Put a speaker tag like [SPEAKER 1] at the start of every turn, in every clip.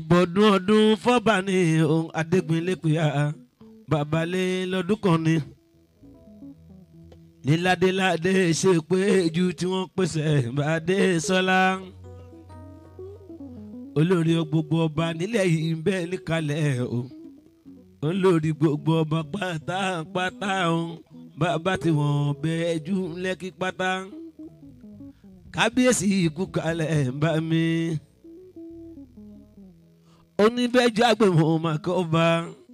[SPEAKER 1] bọ̀dún ọdún fọ́bà ní ohun adégbinlépìá babalẹ̀ lọ́dún kan ni ní ládéládé ṣe pé ju tí wọ́n pèsè bàdé sọ́lá olórí gbogbo ọba nílẹ̀ yìí ń bẹ níkàlẹ̀ o olórí gbogbo ọba pátápátá o bàbá tí wọ́n bẹ jù lẹ́kí pátá kábíyèsí ikú kalẹ̀ ń bá mi oníbẹ̀jọ agbèmọ̀ màkà ọba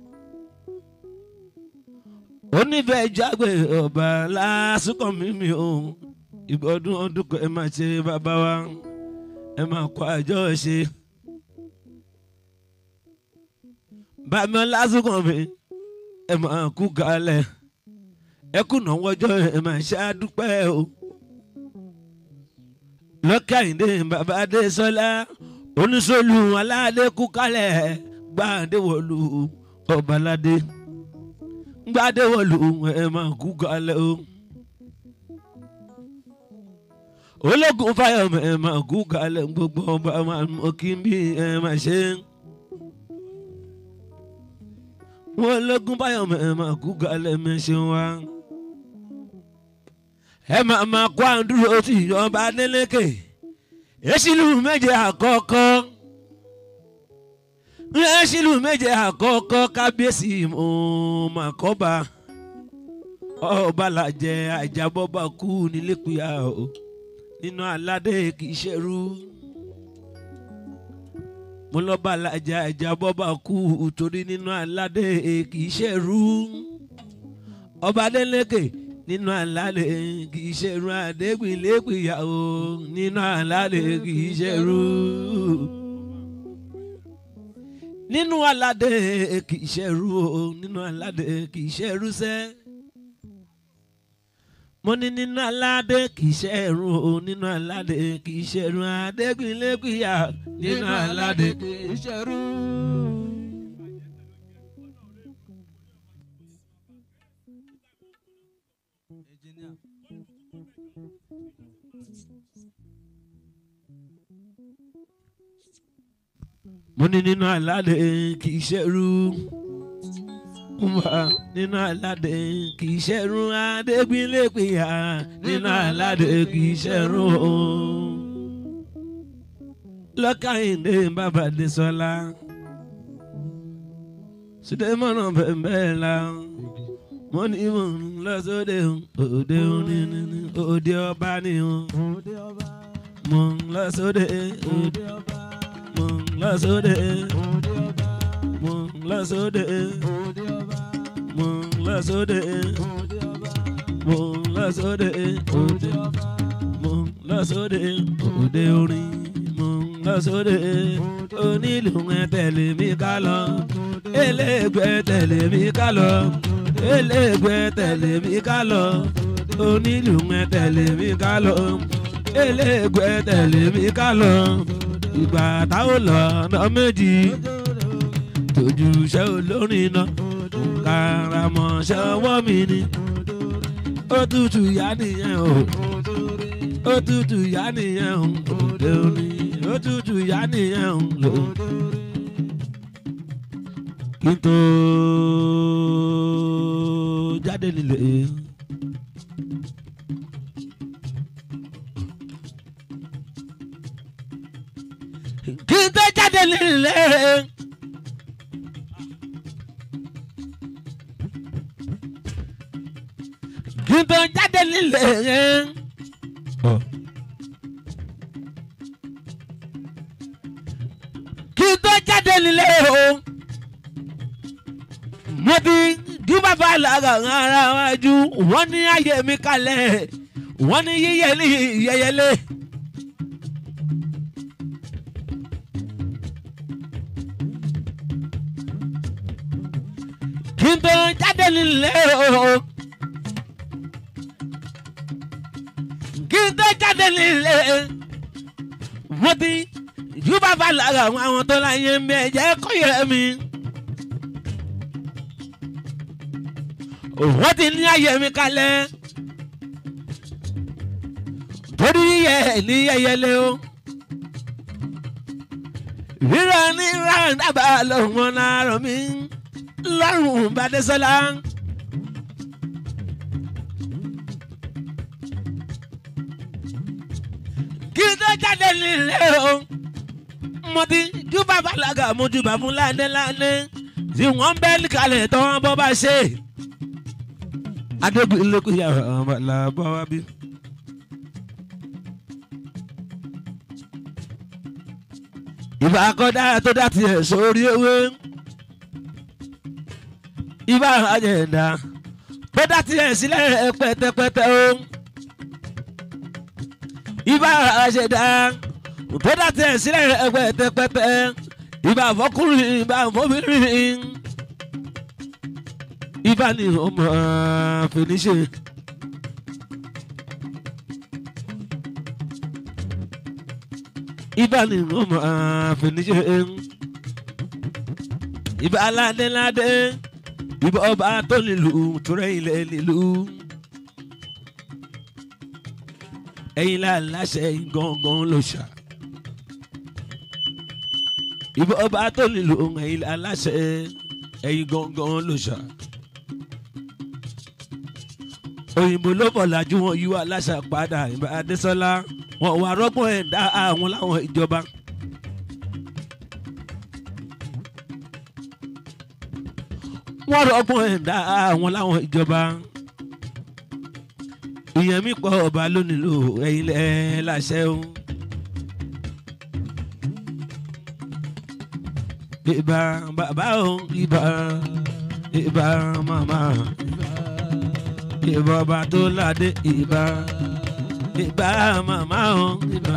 [SPEAKER 1] oníbẹ̀jọ agbèmọ̀ ọba lásìkò mímì o ìgbọ́dún ọdún kan ẹ máa ṣe bàbá wa ẹ máa kó àjọ ṣe bàmí lásìkò mi ẹ máa kú kalẹ̀ ẹ kùnà wọjọ́ ẹ máa ṣe àdúpẹ́ o lọ́kàyìndé bàbá adé sọlá oníṣòlù aládé kú kalẹ̀ gbàdéwọlú ọbaládé gbàdéwọlú ẹ máa kú kalẹ̀ o. ológun fáyọmọ ẹ máa kú kalẹ̀ gbogbo ọba máa mọ kí n bí ẹ máa ṣe. wọn ológun fáyọmọ ẹ máa kú kalẹ̀ mẹ́ṣẹ̀ wá. ẹ máa máa kó àdúró tí ọba adélékè èsìlú méje àkọ́kọ́ èsìlú méje àkọ́kọ́ kábíyèsí mọ̀ọ́màkọ́ba ọba làjẹ àjàbọ́ba kú nílẹ̀kùyà o nínú aládé kì í ṣerú mo lọ́ba làjẹ àjàbọ́ba kú torí nínú aládé kì í ṣerú ọba adélékè nínú àlàlẹ̀ kì í ṣerú àdégbìlẹ́gbìyàwó nínú àlàlẹ̀ kì í ṣerú. nínú aládé kì í ṣerú o nínú aládé kì í ṣerú sẹ́. mo ní nínú aládé kì í ṣerú o nínú aládé kì í ṣerú àdégbìlẹ́gbìyà nínú aládé kì í ṣerú. mo ní nínú aládé kì í ṣẹ́rú wà nínú aládé kì í ṣẹ́rú adégbínlépìyà nínú aládé kì í ṣẹ́rú lọ́kàyìndé bàbá Désọlá sùdẹ́mọ́nà bẹ̀m̀bẹ̀ la mo ní mo ń lọ sóde òde oníní òde ọba ni mo ń lọ sóde òde ọba mo ń lọ sóde mo ń lọ sóde mo ń lọ sóde mo ń lọ sóde òde mo ń lọ sóde òde orin mo ń lọ sóde onílù ẹ tẹ̀lé mi ká lọ eléègbé tẹ̀lé mi ká lọ eléègbé tẹ̀lé mi ká lọ onílù ẹ tẹ̀lé mi ká lọ eléègbé tẹ̀lé mi ká lọ ìgbà táwọn lọ ọ̀nà méjì tójú iṣẹ́ olórin náà kàràmọ̀ṣẹ́ ọwọ́ mi ni ó tutù yá nìyẹn o ó tutù yá nìyẹn o òde òní ó tutù yá nìyẹn o lò. kí n tó jáde nílé. kí n tó jáde nílé. kí n tó jáde nílé. kí n tó jáde nílé o. mo ti dí bàbá lára ara wájú wọ́n ní ayé mi kalẹ̀ wọ́n ní yíyẹlé yẹyẹlé. kí n tó jáde nílé o. kí n tó jáde nílé mo ti yú bàbá lára àwọn tó láyé mi ẹ̀jẹ̀ kọ́ yẹ mi. wọ́n ti ní ayé mi kalẹ̀ torí yẹ ní yẹyẹlé o rírọ̀ ní ráńdàbà lọ́wọ́ láàárọ̀ mi lọ́rùn bàdẹ́sọ́lá. kí n tó jáde nílé o mo ti júbà bàlágà mo júbà fún ládéládé tí wọ́n bẹ́ẹ̀ kalẹ̀ tó wọ́n bọ́ bá ṣe. adégun ilé kò yàrá ọmọ làbọ̀ wá bí. ìbá akọ́dá tó dá tiẹ̀ sórí ewé ìbá àjẹ̀dá tó dá tiẹ̀ sílẹ̀ pẹ́tẹ́pẹ́tẹ́ o ìbá àṣẹ̀dá tó dá tiẹ̀ sílẹ̀ pẹ́tẹ́pẹ́tẹ́ ìbá àfọkùnrin ìbá àfọbìnrin ìbá ni ọmọ fèrèsé. ibà ni wọn máa fìníṣe ibà aládéládé ibà ọba tó nílùú túrẹ́ ilẹ̀ nílùú ẹ̀yin láláṣẹ gangan ló ṣá ibà ọba tó nílùú ẹ̀yin láláṣẹ ẹ̀yin gangan ló ṣá òyìnbó ló bọ̀ lájú wọn yíwá aláṣà padà ìbá adésọlá wọn wà rọgbọn ẹ dá àwọn láwọn ìjọba. wọ́n rọgbọn ẹ dá àwọn láwọn ìjọba. ìyẹn mi pọ̀ ọba lónìí lò ẹ̀yin lẹ́ láṣẹ o. ìbà bàbá o ìbà ìbà màmá ìbà ọba tó ládé ìbà ìbá màmá o ìbá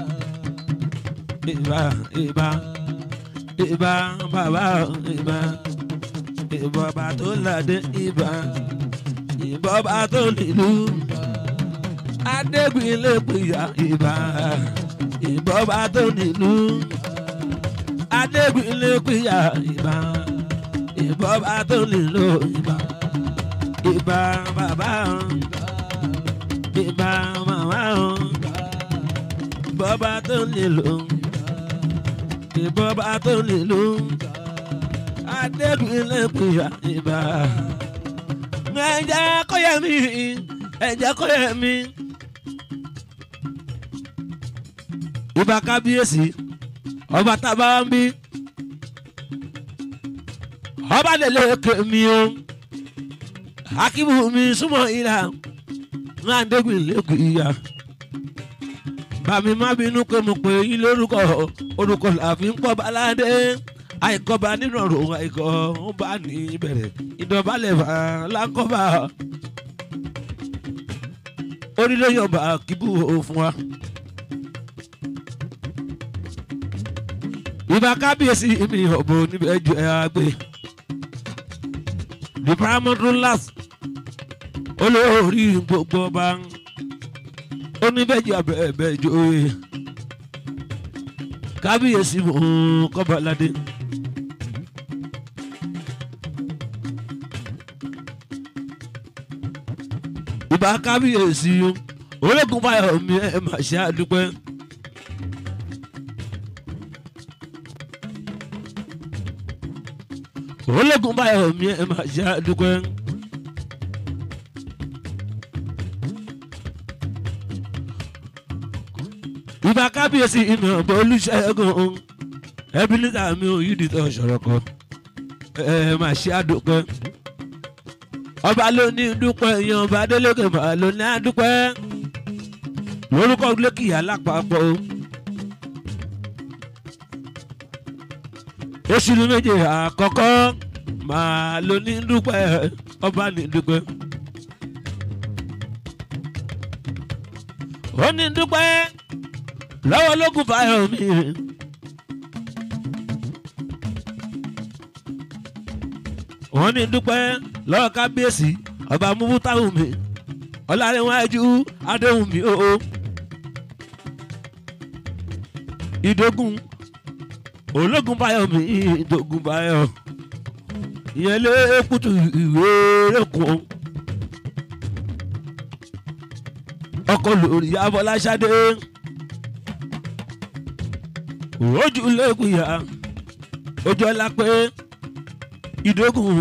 [SPEAKER 1] ìbá ìbá ìbá bàbá o ìbá ìbá ọba tó ládé ìbá ìbá ọba tó nílùú adégbìnlé pìyà ìbá ìbá ọba tó nílùú adégbìnlé pìyà ìbá ìbá ọba tó nílùú ìbá ìbá bàbá o ìbá màmá o bọ́bá tó nílò ìbọ́bá tó nílò adébílẹ̀ kùyà ìbá ẹ̀jẹ̀ kọ́yẹ̀ mi ẹ̀jẹ̀ kọ́yẹ̀ mi. ìbá kábíyèsí ọba tábà ń bí ọba lè lè kémi o akíbu mi súnmọ́ ìlà máa ń dégbìn lẹ́kùn ìyá. bàmí má bínú pé mo pè yín lórúkọ orúkọ làfi ń pọ̀ baládé àìkọ́ba nínú ọ̀rọ̀ àìkọ́ ó bá ní ìbẹ̀rẹ̀ ìdọ̀bálẹ̀ fà lákọ́bà. orílẹ̀ yọ̀bà kíbù fún wa. ìbá kábíyèsí mi ọ̀bọ níbẹ̀ ju ẹ̀ àgbẹ̀. the primary last olórí gbogbo ọba oníbẹ̀jì abẹ́ẹ̀bẹ́ joyè kábíyèsí mú kọ́baládé. ìbá kábíyèsí ológun báyọ̀ mi ẹ̀ máa ṣe àdúpẹ́. ológun báyọ̀ mi ẹ̀ máa ṣe àdúpẹ́. ìbá kábíyèsí iná ọ̀bọ olùṣègùn ẹbí nígbà mi ò yí dìtọ̀ ṣọ̀rọ̀ kan ẹ máa ṣe àdúpẹ́ ọba ló ní dúpẹ́ yan ọba adélèké máa ló ní àdúpẹ́ lórúkọ lẹ́kìyà lápapọ̀ oṣù méje àkọ́kọ́ máa ló ní dúpẹ́ ọba ní dúpẹ́. ó ní dúpẹ́ lọ́wọ́ lókun fáyọ̀ mi. wọ́n ní dúpẹ́ lọ́wọ́ kábíyèsí ọba múbútáwù mi ọlárẹ̀wájú adéhùn mi o. ìdógún ológun fáyọ̀ mi ìdógún fáyọ̀ ìyẹn lé kùtù ìwé rẹ̀kùn. ọkọ lórí abọ́láṣadé ojú lẹ́kùyà ojú ọlá pé ìdógún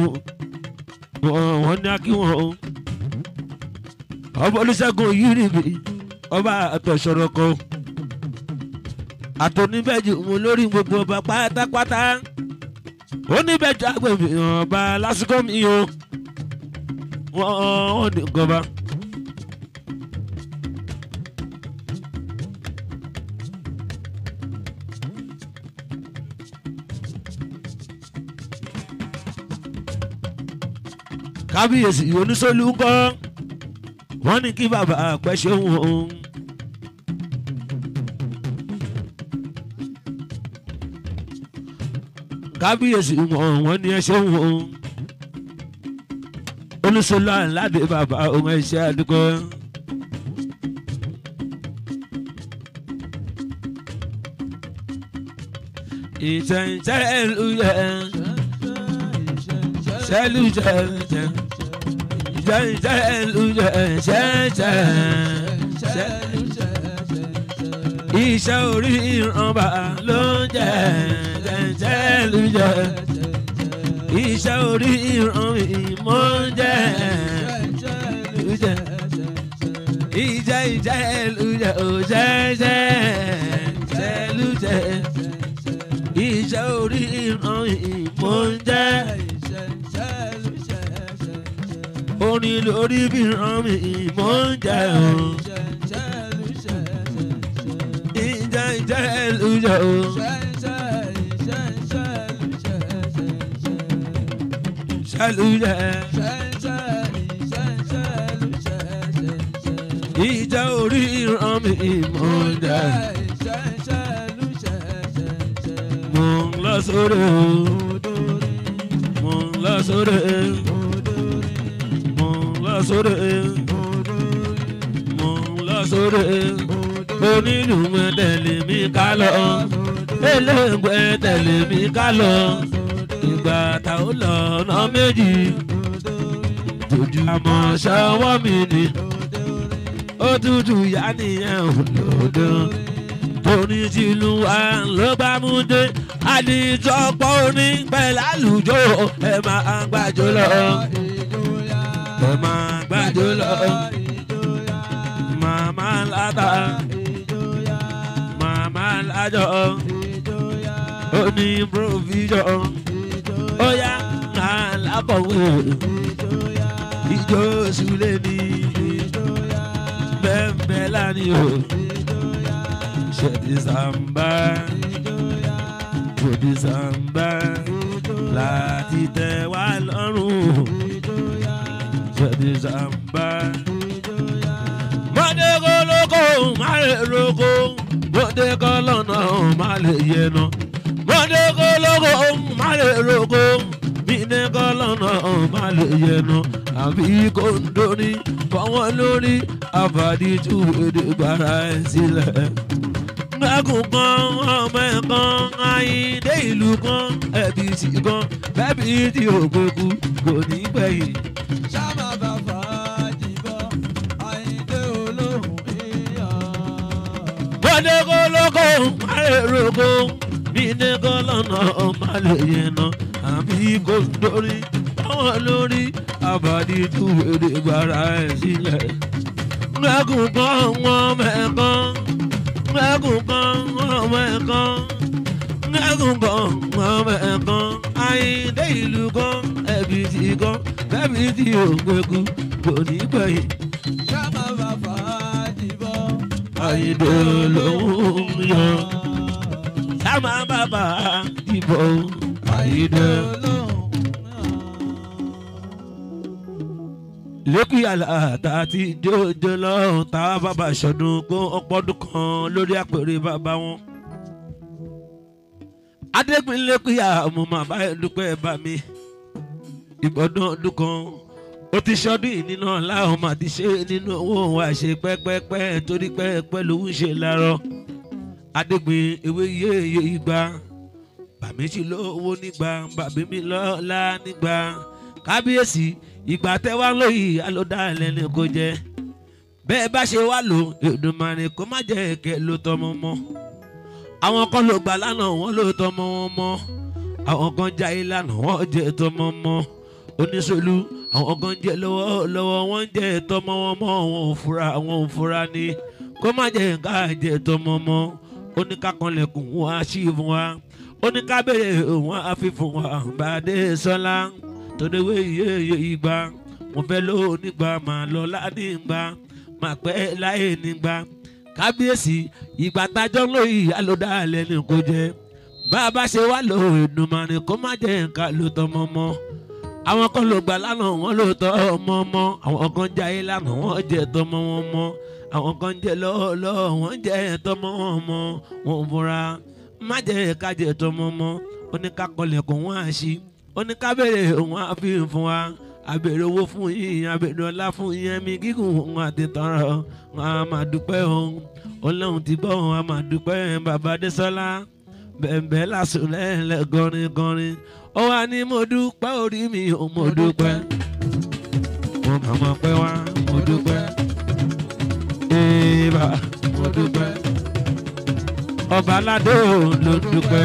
[SPEAKER 1] wọn ní akíwọn o ọba olùṣègùn yìí nìbí ọba àtọ̀sọ̀rọ̀ kan àtọ̀níbẹ̀jù mú lórí gbogbo ọba pátápátá oníbẹ̀jù agbègbè ọba lásìkò mi o wọ́n ní gọba. kábíyèsí oníṣòlù ń kọ́ wọ́n ní kí bàbá àpẹ́ ṣeun òun. kábíyèsí wọn wọ́n ní ẹ ṣeun òun. oníṣòlù àńláde bàbá òun ẹ̀ṣẹ́ àdúgbò. ìṣẹ̀ǹṣẹ̀ ìlú yẹn ṣẹ́lú ṣẹ̀ṣẹ̀ ṣẹ̀ṣẹ̀lú ṣẹ̀ṣẹ̀ iṣẹ́ orí ìrànbà ló ń jẹ́ ṣẹ̀ṣẹ̀lú ṣẹ̀ iṣẹ́ orí ìràn ìmọ̀ ń jẹ́ ṣẹ̀ ìjẹ́ ìjẹ́lú ṣẹ̀ ò ṣẹ̀ṣẹ̀ ṣẹ̀lú ṣẹ̀ iṣẹ́ orí ìran ìmọ̀ ń jẹ́. orin lórí bí ràn mí ìmọ̀ ń jẹ́ o. ìjà ìjà ẹlú jẹ́ o. ṣẹlú jẹ́. ìjà orí ràn mí ìmọ̀ ń jẹ́. mo ń lọ sórí o. mo ń lọ sórí o sóre mo ń lọ sóre onílù mọ tẹ̀lé mi ká lọ eléǹgbẹ tẹ̀lé mi ká lọ ìgbà tá ó lọ ọ̀nà méjì ojú àmọ́ ṣọwọ́ mi ni ó tútù yá nìyẹn ò lòdò torí tìlú wa ló bá mú dé àdìjọpọ̀ oní pẹ̀lú àlùjọ ẹ̀ máa gbàjọ lọ ẹ máa gbàjọ lọ. Màmá láta, màmá lájọ, ó ní provision, ó yá ká lákọ̀wé, ìjọ sùlẹ̀ ní bẹ́ẹ̀ lánìí o, ṣètì sàmbá, ṣètì sàmbá, láti tẹ̀ wá lọ́rùn ṣẹ̀dí sàmbá. Mọ̀dé kó lóko má lè roko, mọ̀dé kó lọ́nà má lè yẹnu. Mọ̀dé kó lóko má lè roko, mídé kó lọ́nà má lè yẹnu. Àbí kò ń dórí fọwọ́n lórí àbàdí tú èdè gbàrà ẹ̀ sílẹ̀. Gbẹ́kùn kan ọmọ ẹ̀ kan ayíǹde ìlú kan ẹ̀bí sí kan bẹ́bí tí ò gbẹ́kú kò ní gbẹ̀yìn.
[SPEAKER 2] Ṣáma bàbá jìbọ̀, Àyìndé olóhùn èèyàn.
[SPEAKER 1] Bọ́dé kó lóko má lè roko, bí ní kó lọ́nà má lè yẹnà, àbí kò dórí báwọn lórí àbàdí tú èdè gbàrà ẹ̀ sílẹ̀. Gbẹ́kùn kan wọ́n mẹ́kan, gbẹ́kùn kan wọ́n mẹ́kan, gbẹ́kùn kan wọ́n mẹ́kan, Àyìndé ìlú kan ẹ̀bí ti kan, bẹ́bí tí ò gbẹ́kú kò ní gbẹ̀yìn.
[SPEAKER 2] Ṣáma bàbá jìbọ̀,
[SPEAKER 1] Àyìndé lòún yọ. Sáma bàbá ìbò Àyìndé. lẹ́kùn yàrá tá a ti jójo lọ́hùn tá a bàbá ṣọdún kó ọpọ́dún kan lórí àpèrè bàbá wọn. adégbìn lẹ́kùn yàrá mo máa bá ẹ dúpẹ́ bá mi. ìgbọ́dún ọdún kan ó ti ṣọdún yìí nínú ọ̀la ọmọ àti ṣe nínú owó wa ṣe pẹ́pẹ́pẹ́ torí pẹ́pẹ́ ló ń ṣe lárọ́. adégbìn ewé yéye igba bàmí sì lówó nígbà bàbí mi lọ́la nígbà kábíyèsí ìgbà tẹ wá lóyè alódà lẹni kò jẹ bẹ́ẹ̀ bá ṣe wá lò Èdùmàrè kó má jẹ́ kẹ́ ló tọmọ mọ́ àwọn kan ló gbà lánàá wọn ló tọmọ wọn mọ́ àwọn kan já ìlànà wọn jẹ tọmọ mọ́ oníṣòlù àwọn kan jẹ lọ́wọ́ lọ́wọ́ wọn jẹ tọmọ wọn mọ́ wọn ò fura wọn ò fura ni kó má jẹ ká jẹ tọmọ mọ́ oníkàkànlẹ̀kùn wọn á ṣí fún wa oníkábèrè wọn á fi fún wa bàdé sọlá tòdewé iye ìgbà mo fẹ́ ló nígbà máa lọ ládìgbà máa pẹ́ láyé nígbà kábíyèsí ìgbà tájọ́ ń lò yìí alódà lẹ́nu kò jẹ́ bá a bá ṣe wá lò ìdùnmọ̀ni kó má jẹ́ nǹkan ló tọmọ mọ́ àwọn kan ló gbà lánàá wọn ló tọ́ ọmọ mọ́ àwọn kan jáyé lánàá wọn jẹ́ tọmọ wọn mọ́ àwọn kan jẹ́ lọ́wọ́lọ́wọ́ wọn jẹ́ tọmọ wọn mọ́ wọn fúnra má jẹ́ ká jẹ́ tọmọ mọ́ oníkàkọlẹ̀kùn wọn á ṣí oníkábẹ̀rẹ̀ wọn á fi fún wa abèrè owó fún yín abèrè ọlá fún yín ẹ̀mí gígùn wọn àti tọrọ wọn a máa dúpẹ́ òun ọlọ́run ti gbọ́ wọn a máa dúpẹ́ bàbá désọ́lá bẹ̀ẹ̀bẹ̀ lásùn lẹ́ẹ̀lẹ́ gọrin gọrin ó wà ní mo dúpẹ́ orí mi ò mo dúpẹ́ mo kàn mọ̀ pé wá mo dúpẹ́ èèbà mo dúpẹ́ ọba aládé ò ló dúpẹ́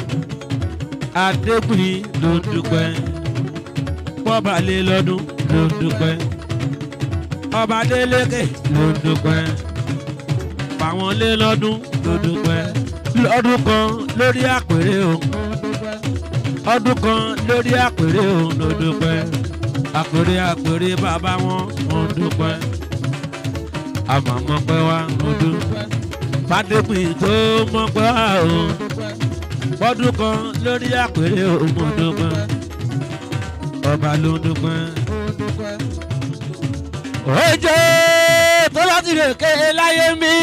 [SPEAKER 1] adégbìn ló dúpẹ́ bọ́ba lé lọ́dún ló ń dúpẹ́ ọba délékè ló ń dúpẹ́ pàwọn lé lọ́dún ló ń dúpẹ́ lọ́dún kan lórí àpèrè o ọdún kan lórí àpèrè o ló ń dúpẹ́ àpèrè àpèrè bàbá wọn ò ń dúpẹ́ àmọ̀mọ́ pẹ́ wá ń dúpẹ́ fàdépìn tó mọ́ pẹ́ wá o ọdún kan lórí àpèrè o mo dúpẹ́ ọba ló ń dúpẹ́. Ojo tó láti lè ké láyé mi.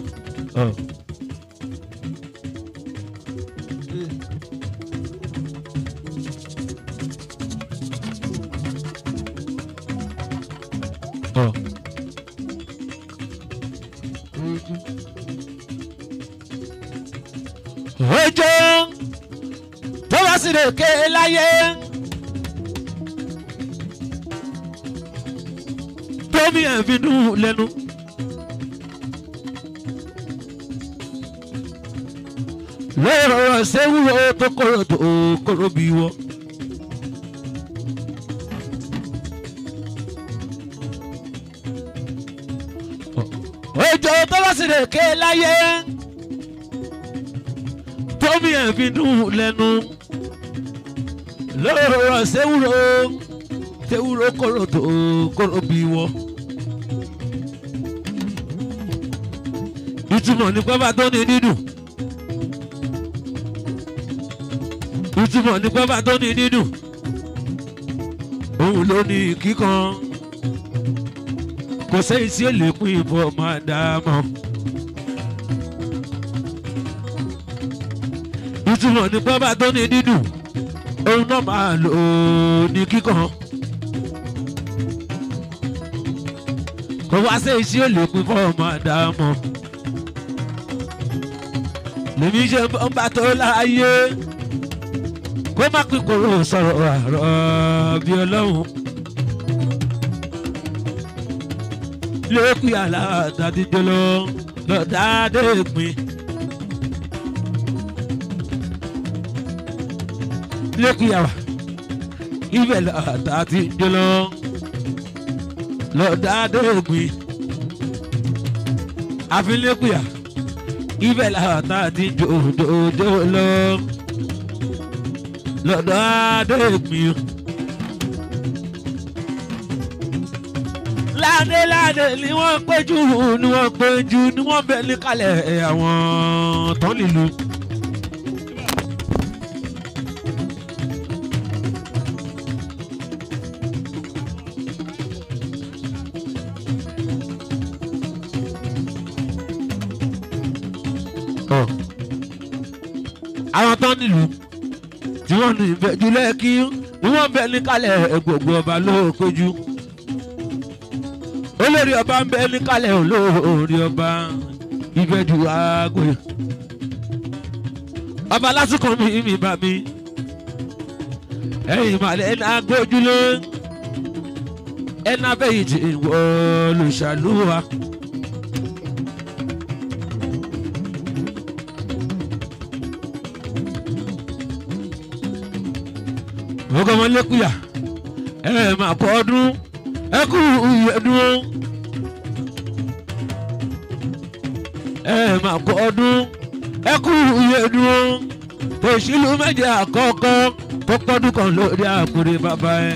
[SPEAKER 1] Ojo tó láti lè ké láyé. tómi ẹ̀ fi dùn lẹ́nu. lọ́rọ̀ sẹ́wúrò tó kọ̀rọ̀ tó kọ̀rọ̀ bí wọ́. òjò tó bá sì lè ké láyé tómi ẹ̀ fi dùn lẹ́nu. lọ́rọ̀ sẹ́wúrò tewúro kóró tó kóró bí wọ́. ìtumọ̀ ní pẹ́bà tó ní dídùn. ìtumọ̀ ní pẹ́bà tó ní dídùn. òun ló ní kíkan. kò sẹ́yìn tí ó lè pín ìbọn máa dá a mọ̀. ìtumọ̀ ní pẹ́bà tó ní dídùn. òun náà máa lò ó ní kíkan. kò wá sí iṣẹ́ ò lè pín fọ́ọ̀mù àdámọ́. lèmi ṣe ń bá tó láàyè kó má pín kóró sọ̀rọ̀ àrọ̀ bí ọlọ́run. lókùn yàrá àtàdíjọ́ lọ lọ́dà dé pin. lókùn yàrá ibẹ̀ àtàdíjọ́ lọ lọ́dà dóògbìn àfilékùyà ibẹ̀ làwọn tá a ti jòjòjò lọ lọ́dà dóògbìn. ládé ládé ni wọ́n péjú ni wọ́n péjú ni wọ́n bẹ̀ ní kalẹ̀ àwọn tán nílùú. àwọn tán nílùú tí wọ́n ní ìbẹ̀jú lẹ́kí ni wọ́n bẹ̀ ní kalẹ̀ gbogbo ọba ló péjú olórí ọba ń bẹ ní kalẹ̀ olórí ọba ìbẹ̀jú aago ọba lásìkò mi mi bá mi ẹ̀yìn ìmàlẹ̀ ẹ̀ná gbójúlé ẹ̀ná bẹ́yìí ti wọ olùṣàlùwà. ọgọ́ wọn lékúyà ẹ máa kọ́ ọdún ẹ kú ìyẹ̀dún ẹ máa kọ́ ọdún ẹ kú ìyẹ̀dún òṣìlú méje àkọ́kọ́ tó pọ́dún kan lórí àkùrẹ́ bàbá ẹ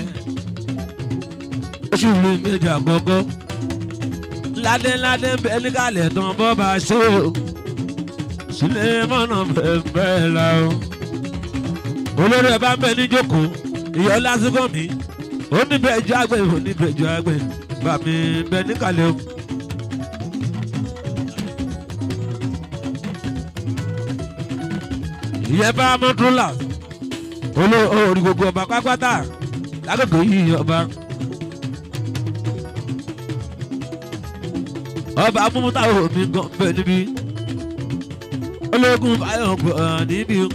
[SPEAKER 1] òṣìlú méje àkọ́kọ́ ládéládé bẹ́ẹ̀ níkàlẹ̀ tán bọ́ bá ṣe o sílẹ̀ mọ́nà bẹ́ẹ̀ bẹ́ẹ̀ la o olórí ẹ bá ń bẹ níjókòó ìyọ́ lásìkò mi ó níbẹ̀ jọ àgbẹ̀ ó níbẹ̀ jọ àgbẹ̀ bá mi bẹ níkàlẹ̀ o. ìyẹn bá mọ́tòlá olórí gbogbo ọba pápátá lágbègbè yìí ọba. ọba amúmúta omi gan bẹ níbí ológun fáyọ̀ gbọ̀ níbí o.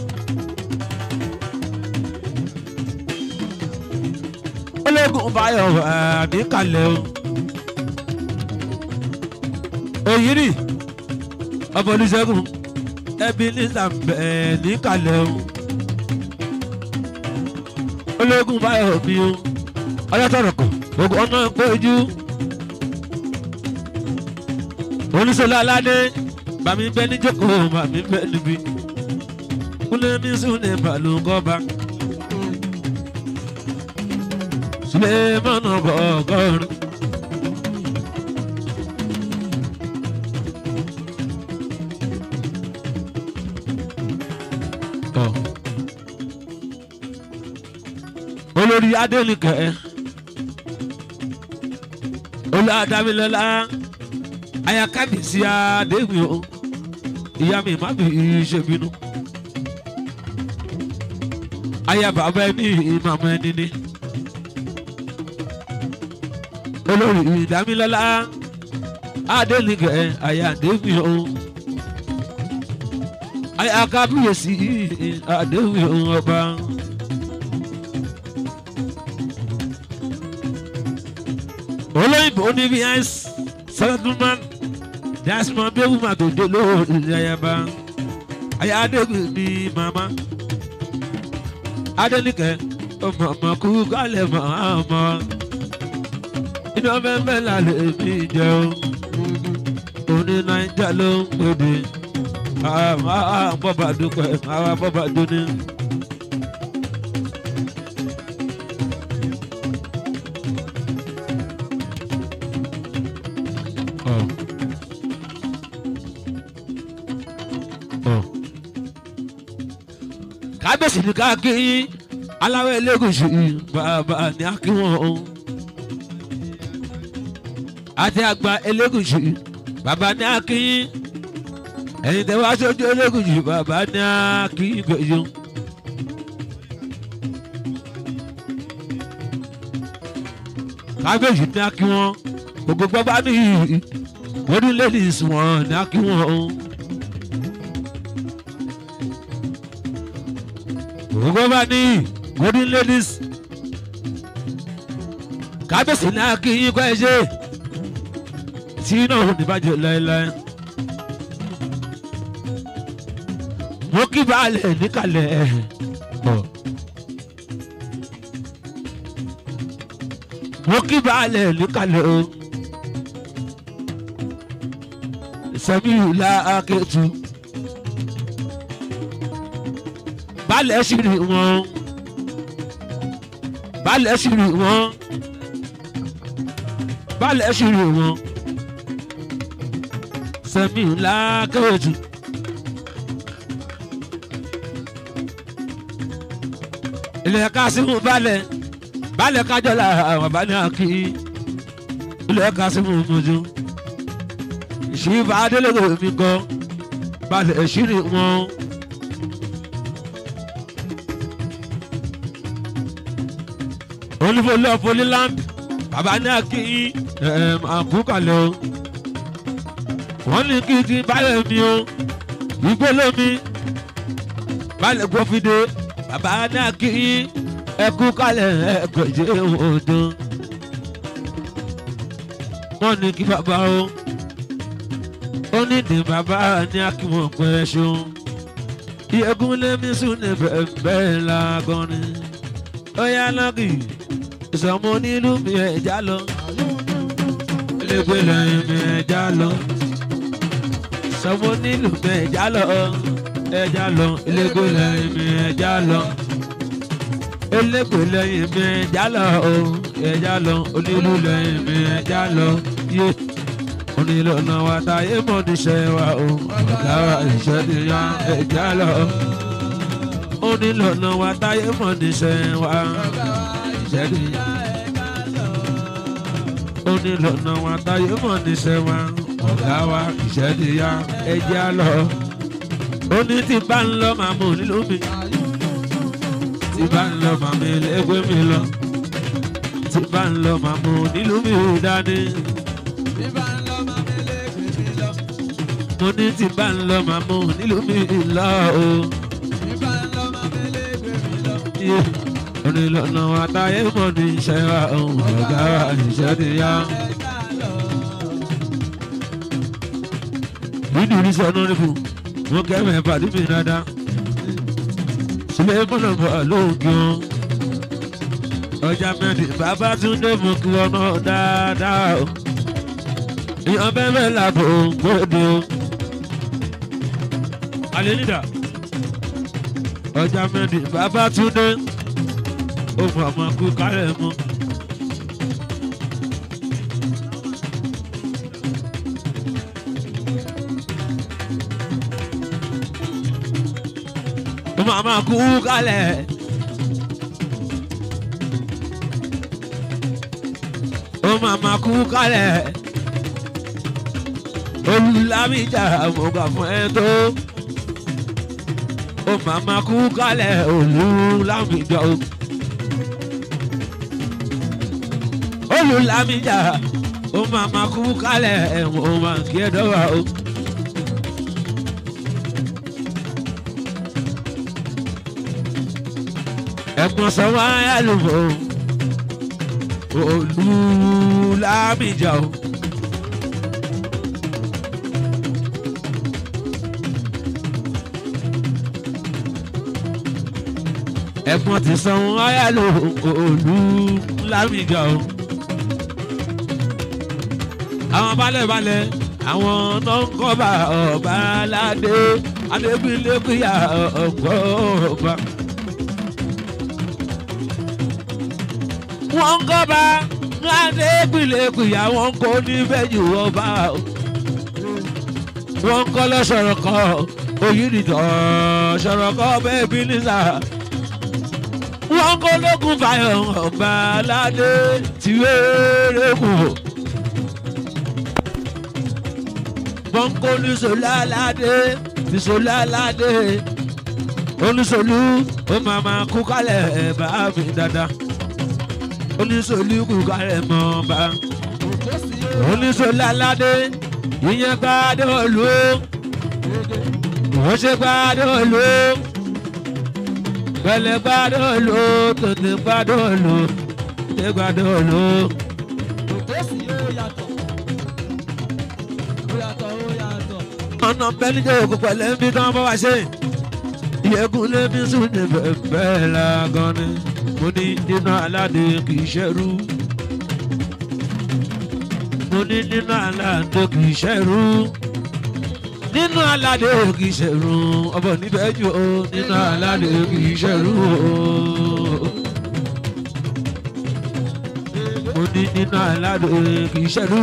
[SPEAKER 1] ológun fáyọ̀ níkàlẹ̀ o. òyìnbí ọmọ olùṣègùn ẹbí ní sàmbẹ̀ níkàlẹ̀ o. ológun fáyọ̀ mi o. ọlọ́tọ̀rọ̀ kan ogun ọ̀nà péjú. oníṣòlá aládé bàmí bẹ níjókòó bàmí bẹ níbí. kúlẹ̀ mi sùn ní balùwọ́ba. Sulemana Bọ̀gọ́rin. olórí adénìkẹ́ olú adámilọ́lá ayakábíyèsí adéwìn o ìyá mi má bí ṣèbínú aya bàbá ẹni ìmàmù ẹni ni olórí ìdámilọ́lá adénìkẹ́ ayáǹdéwìn o ayakábíyèsí adéwìn o ọba. olóyìnbó ní vs settlement dasman bẹ́ẹ̀ wúma tó dé lórí ayaba ayáǹdéwìn ní mama adénìkẹ́ ọmọ ọmọ kú kálẹ̀ mọ́ àmọ́ iná fẹ́fẹ́ lálẹ́ mi jẹ́ o òní naija ló ń pèdè àwọn bọ́bà dúpẹ́ àwọn bọ́bà dúní. kábíyèsí ní káàkiri aláwọ̀ elégùsù bàbá ní akíwọ̀n àti àgbà elégùsù bàbá ní akíyín ẹ̀yin tẹ́ wá sójú elégùsù bàbá ní akíyín gbèsè. kábíyèsí ní akíwọ̀n gbogbo gbọ́gbá ní wọ́dún ladies wọn ní akíwọ̀n. gbogbo gbọ́gbá ní wọ́dún ladies kábíyèsí ní akíyín kọ́ ẹ ṣe tí náà ò ní bàjẹ́ láéláé. mo kí baálẹ̀ níkàlẹ̀ bọ̀. mo kí baálẹ̀ níkàlẹ̀ o. sẹ́míù la akétu. baálẹ̀ sì rí wọn. baálẹ̀ sì rí wọn. baálẹ̀ sì rí wọn sẹ́mi ńlá kẹ́wẹ́tù. ilé ẹ̀ka símú balẹ̀ balẹ̀ kájọ́lá àwọn bá ní àkí ilé ẹ̀ka símú mojú. ìṣìbà adélèkò mi kọ́ balẹ̀ ìṣírí wọn. olúfọlẹ́ ọ̀fọlẹ́land bàbá ní àkí àkúkàlẹ̀ o wọ́n ní kí n ti balẹ̀ mi o ìgbó lómi balẹ̀ gbọ́fídé bàbá náà kí ẹkú kalẹ̀ ẹgbẹ̀jẹ̀ odò wọ́n ní kí bàbá o ó ní ní bàbá ní akíwọ̀n pẹ́ ṣeun ìyẹ́gun lémi sùn ní bẹ́ẹ̀ lágọ́rin ó yá lọ́kì ìsọmọ nílùú mi ẹ̀já lọ elégbé lẹ́yìn mi ẹ̀já lọ ìsọmọ nílùú mi ẹ̀já lọ ẹ̀já lọ elégbé lẹ́yìn mi ẹ̀já lọ elégbé lẹ́yìn mi ẹ̀já lọ ẹ̀já lọ onílù lẹ́yìn mi ẹ̀já lọ yé onílù náà wá táyé mọ́ níṣẹ́ wa o ọ̀gá wa ìṣẹ́ ti yá ẹ̀já lọ onílù náà wá táyé mọ́ níṣẹ́ wa ìṣẹ́ ti yá onílọ̀nà wa táyé mọ̀ níṣẹ́ wa ọ̀gá wa ìṣẹ́ ti yá ẹjẹ́ á lọ. ó ní tí bá ń lọ màá mú nílùú mi tí bá ń lọ màá mi lẹ́gbẹ́ mi lọ tí bá ń lọ màá mú nílùú mi dání. mo ní tí bá ń lọ màá mú nílùú mi lọ o. Yeah onílọ̀nà wa táyé mọ̀ ní iṣẹ́ wa ọ̀gá wa ìṣẹ́ ti yá. nínú oníṣẹ́ ọ̀nàdìbò wọn kẹ́mẹ̀ pàdé mi dáadáa sílẹ̀ mọ́nà bọ̀ lóògì wọn. ọjà mẹ́rin bàbá tún dé mú kí wọn náà dáadáa o. ìyàn bẹ́ẹ̀ làbò gbòde o. alẹ́ nídà ọjà mẹ́rin bàbá tún dé ó mọ ọmọ kú kárẹ̀ mọ́. ó mọ ọmọ kú kálẹ̀. ó mọ ọmọ kú kálẹ̀. olùlámìjà mo gbà fún ẹ tó. ó mọ ọmọ kú kálẹ̀ olùlámìjà o. olùlámìjà ó máa ma kú kálẹ̀ ẹ̀wọ̀n ó máa kí ẹ dọ́wà o. ẹ̀gbọ́n sanwó ayálùmọ̀ olùlámìjà o. ẹ̀gbọ́n ti sanwó ayálùmọ̀ olùlámìjà o àwọn balẹ̀balẹ̀ àwọn tó ń kọ́ba ọba aládé adébílẹ́kùyà ọ̀gbọ́ ọba. wọ́n ń kọ́ba adébílẹ́kùyà wọ́n kó níbẹ̀jù ọba. wọ́n ń kọ́ lọ́sọ̀rọ̀ kọ́ oyinitọ̀ sọ̀rọ̀ kọ́ bẹ́ẹ̀ bí nísà. wọ́n kó lókun fàyọ̀ ọba aládé tìwéèrè kù. bọ́ńkó oníṣòlá aládé ìṣòlá aládé oníṣòlú ó máa máa kú kálẹ̀ bá mi dáadáa oníṣòlú kú kálẹ̀ mọ́ bá oníṣòlá aládé ìyẹn gbádé olú wọ́n ṣe gbádé olú pẹ̀lẹ́ gbádé olú tètè gbádé olú tètè gbádé olú. ọ̀nà bẹ́ẹ̀ni jẹ́ òkú pẹ̀lẹ́ bí tán bá wá ṣe. ìyẹ́kùn lébi sùn ní bẹ́ẹ̀ la gan ni. mo ní nínú aládé kì í ṣẹ́rú. mo ní nínú aládé kì í ṣẹ́rú. nínú aládé kì í ṣẹ́rú. ọbọ̀ níbẹ̀ jù ó nínú aládé kì í ṣẹ́rú o. mo ní nínú aládé kì í ṣẹ́rú.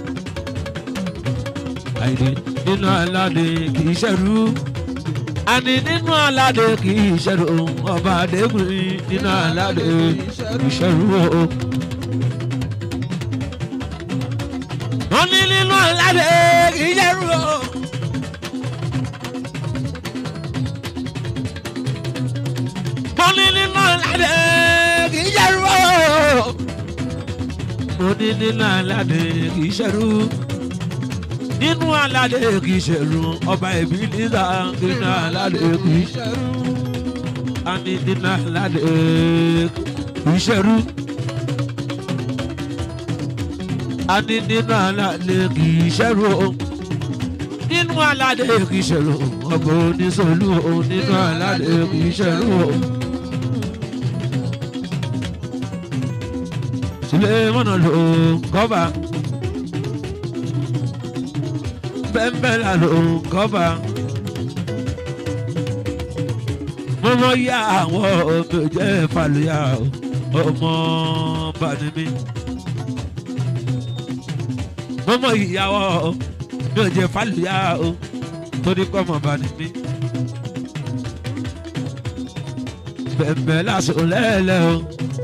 [SPEAKER 1] àìdè nínú aládé kì í ṣẹ̀rú àní nínú aládé kì í ṣẹ̀rú ọba adékùnrin nínú aládé kì í ṣẹ̀rú o. wọ́n ní nínú aládé kì í ṣẹ̀rú o. wọ́n ní nínú aládé kì í ṣẹ̀rú o. mo ní nínú aládé kì í ṣẹ̀rú nínú aládé kì í ṣẹ̀rù ọba ẹ̀bí nígbà nínú aládé kì í ṣẹ̀rù àní nínú aládé kì í ṣẹ̀rù àní nínú aládé kì í ṣẹ̀rù nínú aládé kì í ṣẹ̀rù ọba oníṣòlù nínú aládé kì í ṣẹ̀rù Sulemana ló kọ́ba bẹ́ńbẹ́là ló kọ́ba mọ́mọ́ yá àwọn ọmọ jẹ́ fàlùyà ọmọ bani mi mọ́mọ́ ìyàwó mi ò jẹ́ fàlùyà o torí kọ́ ọmọ bani mi bẹ̀m̀bẹ̀ lásán lẹ́lẹ̀ o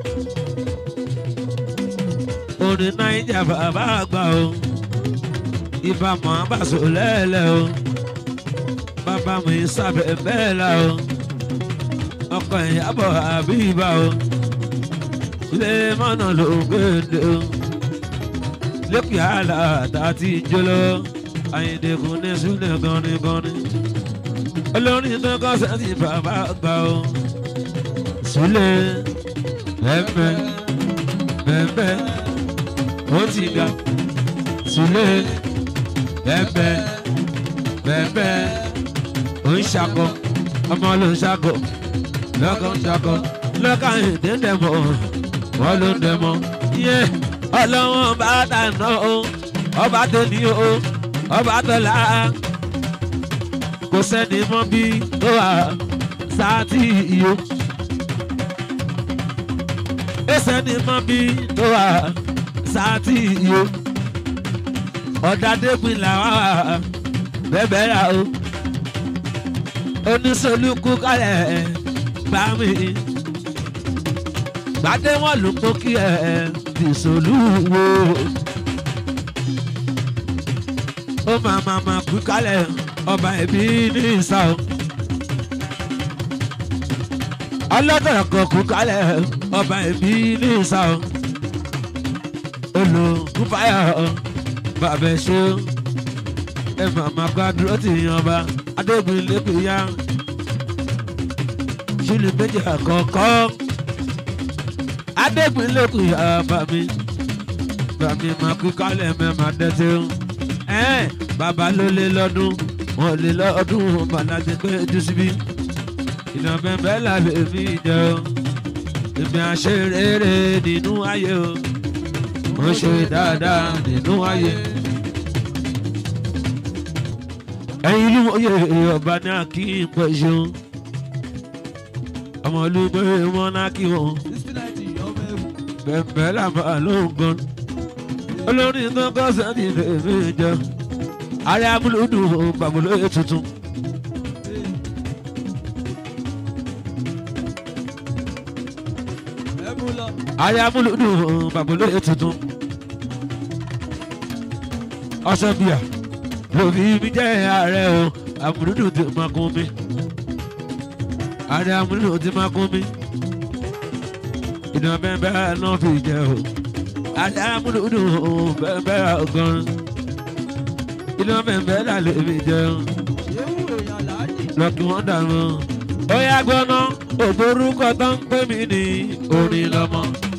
[SPEAKER 1] orin naija bàbá àgbà o ibà mọ̀ àbàṣọ lẹ́lẹ̀ o bàbá mi sábẹ̀ bẹ́ẹ̀ la o ọkọ̀ ìyàbọ̀ àbí ibà o ilé mọ́nà ló ń gbèdé o lẹ́kùn yàrá àtàtì jọlọ àyìndẹ̀kùn ní sílẹ̀ gọ́nigọ́ni olórin tó kọ́ sẹ́ńtì bàbá àgbà o sílẹ̀ bẹ́ẹ̀ bẹ́ẹ̀ ó ti ga sílẹ̀ bẹ́ẹ̀ bẹ́ẹ̀ ó ń ṣakọ ọmọ ló ń ṣakọ lọ́kọ̀ ń ṣakọ lọ́kọ̀ ìdẹ́ndẹ̀ mọ́ wọ́n ló ń dẹ̀ mọ́ yé ọlọ́wọ́n bá dáná o ọba tó ní o ọba tó là á kò sẹ́ni mọ́ bí tó wà sáà tí iyo ẹsẹ̀ ni mọ́ bí tó wà sáàtì iyo ọ̀dàdẹ́gbìn làwọn bẹ́ẹ̀ rà o oníṣolúkú kálẹ̀ bá mi gbadé wọn ló kó kí ẹ dìṣolú wo ó máa máa máa kú kálẹ̀ ọba ẹ̀bí ní ìsà o ọlọ́dọ̀ kan kú kálẹ̀ ọba ẹ̀bí ní ìsà o olùkúfàyà bàbá ṣe ẹ màmá gbàdúró tì yan ọba adégun lẹ́kùn yá ṣílù méjì àkọ́kọ́ adégun lẹ́kùn yá bàmí bàmí máa kú kálẹ̀ mẹ́ma dẹ́tẹ́ ẹ̀ bàbá ló lé lọ́dún wọn lé lọ́dún bàlájẹ pé ojú síbí ìdàn bẹ́ẹ̀ lálẹ́ mi jẹ́ o èmi àṣeré nínú ayé o mo ṣe dáadáa nínú ayé. ẹ̀yin ìlú oyè ọba ní akí pẹ̀ ṣeun ọmọ olùgbé wọn náà kí wọn bẹ̀ẹ̀bẹ̀ làbà ló ń gan olórin tó kọ́ sẹ́ni lèmi jẹ ààrẹ amúlùdùn bàbúlóye tuntun. ààrẹ amúlùdùn bàbúlóye tuntun. ọsẹ bíà lòbí mi jẹ́ ààrẹ o amúlùdùn ti máa kún mi ààrẹ amúlùdùn ti máa kún mi ìdán bẹ́ẹ̀ náà fi jẹ́ o ààrẹ amúlùdùn bẹ́ẹ̀ gan ìdán bẹ́ẹ̀ là lè fi jẹ́ o lọ́kì wọ́n dànù ó yá gbọ́ná ògbórúkọ tó ń pè mí ní orin lọ́mọ.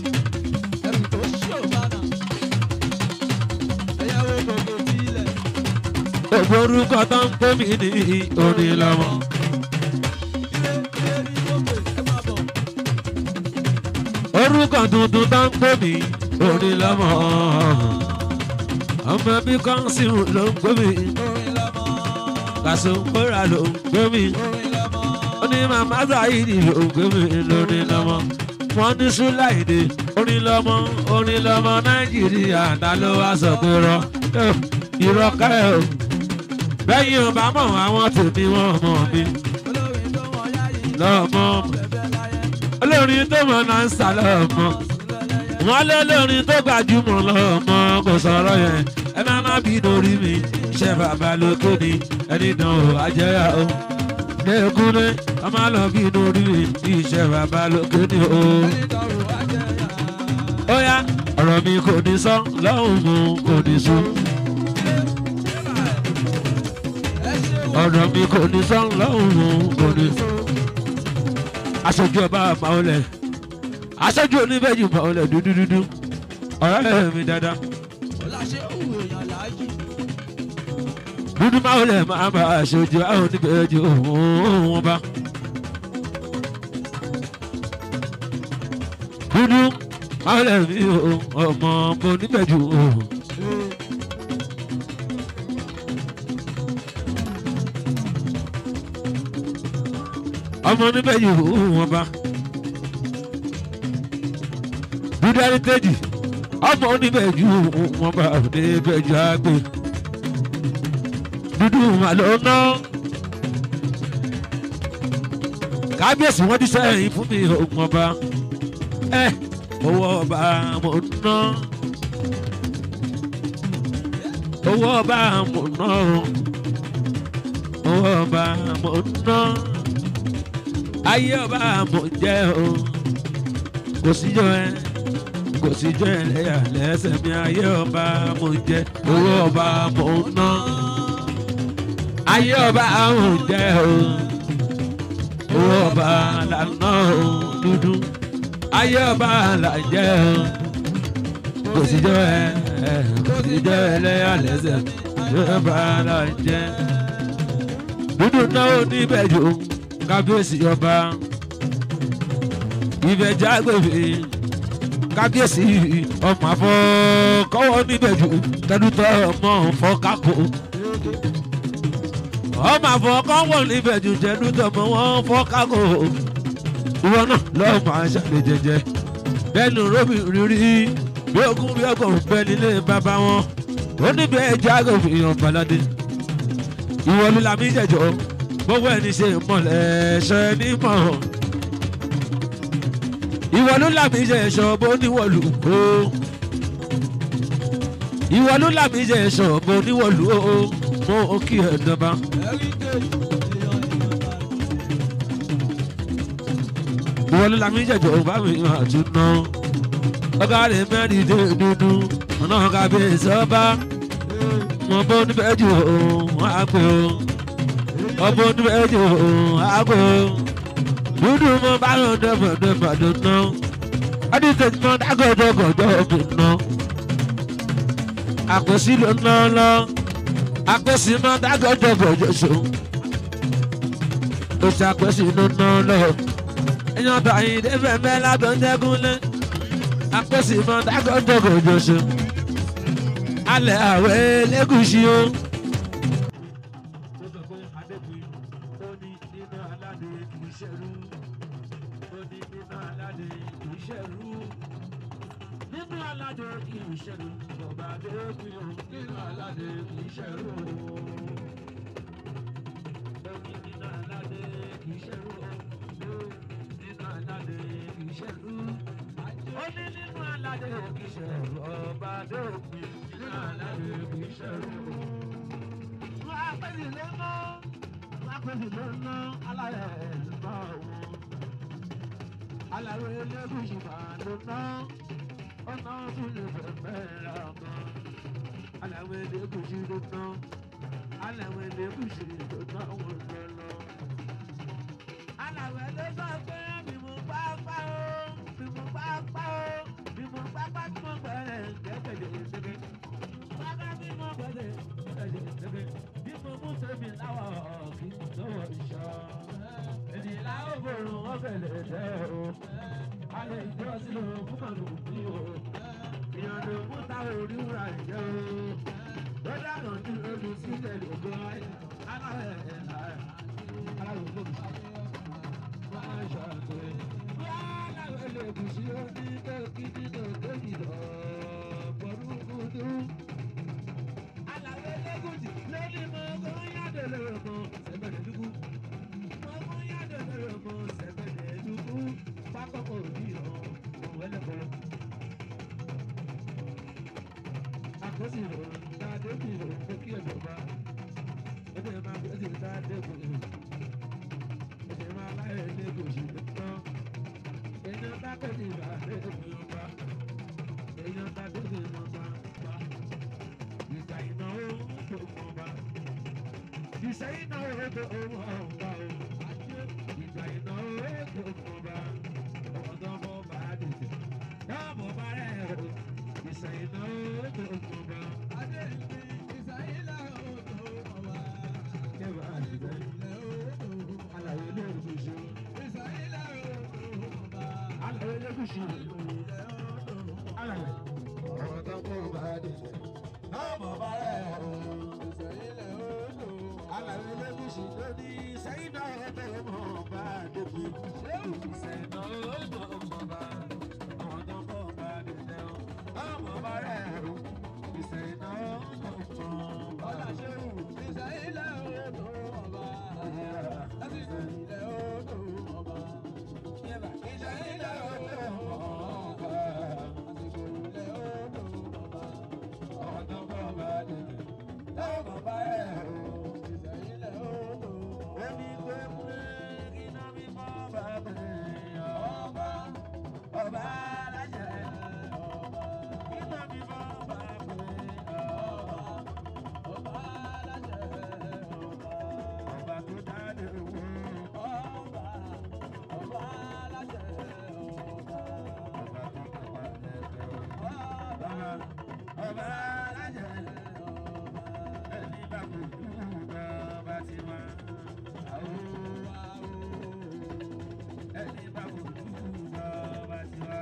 [SPEAKER 1] ògbórúkọ tó ń pè mí ní orin lọ́mọ. orúkọ tuntun tó ń pè mí orin lọ́mọ. ọmọ bí kọ́ńsìrù ló ń pè mí. kàṣùnkóra ló ń pè mí. ó ní màmá sáyidì ló ń pè mí lórí lọ́mọ. wọ́n ní súláìdè orin lọ́mọ orin lọ́mọ nàìjíríà ta ló wá sọ pé rọ irọ́ kẹ́ o. bẹ́yìn ò bá mọ̀ àwọn tèmi wọ́n mọ̀ mí. lọ́mọ olórin tó mọ̀ náà ń sà lọ́mọ. wọ́n lé lórin tó gbajúmọ̀ lọ́mọ kò sọ̀rọ̀ yẹn ẹ má má bí lórí mi ṣe bàbá lóko ni ẹni dán o àjẹyà o. lẹ́kúnlé a máa lọ bí lórí mi iṣẹ́ bàbá lóko ni o. ó yá ọ̀rọ̀ mi kò ní sọ lọ́hùn mu kò ní sùn. ọ̀rọ̀ mi kò ní sọ lọ́hùn mu kò ní sùn aṣojú ọba àmàolẹ aṣojú oníbẹ̀jù àmàolẹ dúdúdúdú ọ̀rẹ́ mi dáadáa dúdú máolẹ máa bá aṣojú àwọn oníbẹ̀jù òun bá dúdú ọ̀rẹ́ mi o ọmọ mo níbẹ̀ jù o. ọmọ níbẹ̀ jù o wọn bá. dúdú heritage ọmọ níbẹ̀ jù wọn bá níbẹ̀ jù àgbè. dúdú màlúù náà kábíyèsí wọn ti sẹ́yìn fún mi ògùn ọba ẹ owó ọba mo ná owó ọba mo ná owó ọba mo ná ayé ọba mo jẹ o kò síjọ ẹ kò síjọ ẹ lẹ́yà lẹ́sẹ̀ mi ayé ọba mo jẹ owó ọba mo ná ayé ọba mo jẹ o owó ọba lànà dúdú ayé ọba là jẹ́ o kò sí jọ ẹ kò sí jọ ẹ lẹ́yà lẹ́sẹ̀ ayé ọba là jẹ́ dúdú náà níbẹ̀ jù kábíyèsí ọba ìbẹ̀ jágbèfé kábíyèsí ọmọ àfọ kọ́wọ́ níbẹ̀ jù tẹnutọ́ ọmọ fọ́kákó ọmọ àfọ kọ́wọ́ níbẹ̀ jù tẹnutọ́ ọmọ wọn fọ́kákó ìwọ náà lọ́ọ́ máa ṣàlẹ̀ jẹjẹ bẹ́ẹ̀ni rómi rírí bí ogún bí ọgọ́rùn bẹ́ẹ̀ nílé bàbá wọn ó níbi ẹja àgọ́fìyàn balade ìwọ ló làmì jẹjọ gbogbo ẹni ṣe mọ̀lẹ́ ṣe ní mọ̀ ìwọ ló làmì jẹjọ bó níwọ̀lù o ìwọ ló làmì jẹjọ bó níwọ̀lù o mo kí ẹ dọba. ìwọ ló làmì jẹjọ bá mi hàn tún ná ọgá rẹ mẹ́rin dé dúdú ọ̀nà ọ̀gá bíi sọ́ba wọn bó níbẹ̀ jù wọn á pè ó ọbọ níbẹ̀ jù wọn á pè ó dúdú mọ bá lọ dẹ́fọ̀ dẹ́fọ̀ tó ná ọdún tẹ̀sí mọ dágọ̀dọ̀ gọ̀dọ̀ mi ná àpèsí ló ná lọ àpèsí mọ dágọ̀dọ̀ gọ̀dọ̀ so ó ṣàpèsí ló ná lọ èèyàn báyìí dẹ́fẹ̀ mẹ́lá tó ń jẹ́gúnlé àpèsí mọ dágọ̀dọ̀ gọ̀dọ̀ so alẹ́ àwẹ̀ lẹ́gùsì o. Nínú aládé kì í ṣẹ̀rù, bọ̀bá dé kì í nínú aládé kì í ṣẹ̀rù. Nínú aládé kì í ṣẹ̀rù, nínú aládé kì í ṣẹ̀rù. Ó ní nínú aládé kì í ṣẹ̀rù, ọba dé kì í nínú aládé kì í ṣẹ̀rù. Wọ́n á pèsè lọ́nà, wọ́n á pèsè lọ́nà, alárẹ̀ ẹ̀ ló bá wọn. Alárẹ̀ elégùsì máa ló ná ọ̀nà tún lè fẹ̀fẹ̀ ra kan. Aláwọ̀ elégùsì ló ná. Aláwọ̀ elégùsì ló ná wọn lọ́lọ́. Aláwọ̀ elégùsì pé bí mo bá pa ó, bí mo bá pa ó, bí mo bá pa tí mo gbẹ̀rẹ̀ gẹ́gẹ́dẹ̀ ṣẹ́gẹ́. Bàbá bí mo gbẹ̀rẹ̀ gẹ́gẹ́dẹ̀ ṣẹ́gẹ́. Bí mo mú sẹ́mi láwọ̀ kí n lọ́wọ́ ìṣọ́. Ènìyàn ó bòrùn wọ́n fẹ̀lẹ̀ tẹ́ o alẹ́ ìjọ sílò fún màlúù bí o ìyànjú mú táwọn oníwúrà jẹ́ o lọ́dà náà ní ebi sílẹ̀ lóko alárẹ̀ alárẹ̀ lóbi máa ṣàtò alárẹ̀ lóbi sí oní kéèkì nínú kéèkì lọ pọ̀lúkúdú alárẹ̀ lẹ́gùdì lórí mọ́ kó yàdé lọ́rọ̀ mọ́ sẹ́gbẹ̀rẹ̀ dúkú mọ́ kó yàdé lọ́rọ̀ mọ́ sẹ́gbẹ̀rẹ̀ dúkú pápákọ̀ òbí ọ̀hún ẹlẹ́kọ̀ọ́. Àkọsí ìrọ̀rùn dáadé bí ìrọ̀rùn fún kí ẹ̀jọba. Ẹgbẹ́ máa gbé ẹ̀sìn dáadé kò ní. Ẹ̀sìn máa láyé ní gòṣì tán. Èèyàn bá kọ́ ní ìgbà lẹ́yìn mi ọba. Èèyàn bá dé ní ọba pa. Ìgbà ìnáwó tó mọ̀ ọba. Ìṣẹ́yìn náà ó tó owó ọba o. Ìgbà ìnáwó tó mọ̀ ọba ọ̀dọ́mọ bá dìde. Dáàbò bá rẹ̀ o, ìsẹ̀yìn náà ó tó kún bá.
[SPEAKER 2] Adé ìpín ìsàyí làwọn tó ọba.
[SPEAKER 1] Kẹ́wàá àdìgbẹ́,
[SPEAKER 2] Ilẹ̀ òòrùn.
[SPEAKER 1] alàyè lóògùn ṣe.
[SPEAKER 2] Ìsàyí làwọn tó ọba.
[SPEAKER 1] Alàyè lóògùn ṣe.
[SPEAKER 2] Ilẹ̀ òòrùn.
[SPEAKER 1] balẹ̀ ọ̀rọ̀ tó kó bá délé ọmọ bá rẹ̀ o.
[SPEAKER 2] ìsẹ̀yìnlẹ̀ odò
[SPEAKER 1] alàyè lẹ́gùsì ló ní sẹ́yìn náà ẹgbẹ́ ọmọ bá débi. sẹ́yìn náà ọmọ ọmọ bá ọmọ tó kó bá délé ọmọ bá rẹ̀ o. ìsẹ̀yìn náà ọmọ ọmọ bá
[SPEAKER 2] ọ̀là ṣéwù ìsẹ̀yìnlẹ̀ odò ọba lásìkò ilẹ̀ odò ọba ìsẹ̀yìnlẹ̀ odò ọba lásìkò ilẹ̀ odò ọba
[SPEAKER 1] ọmọ tó kó bá délé ọmọ bá rẹ̀ o.
[SPEAKER 2] ìsẹ̀yìnlẹ̀ odò ọba
[SPEAKER 1] Èmi gbé múlé iná mi mọ́ bàbá ọba ọba alájẹ
[SPEAKER 2] ọba
[SPEAKER 1] iná mi mọ́ bàbá ọba
[SPEAKER 2] ọba aláṣẹ ọba
[SPEAKER 1] ọba tó dáadé wò
[SPEAKER 2] ọba ọba aláṣẹ ọba
[SPEAKER 1] ọba tó kọ̀wá lẹ́gbẹ̀ẹ́
[SPEAKER 2] ọba
[SPEAKER 1] ọba ọba alájẹ
[SPEAKER 2] ọba.
[SPEAKER 1] ẹni bá kò dúró ọba ti wá àwọn ẹni bá kò dúró ọba ti wá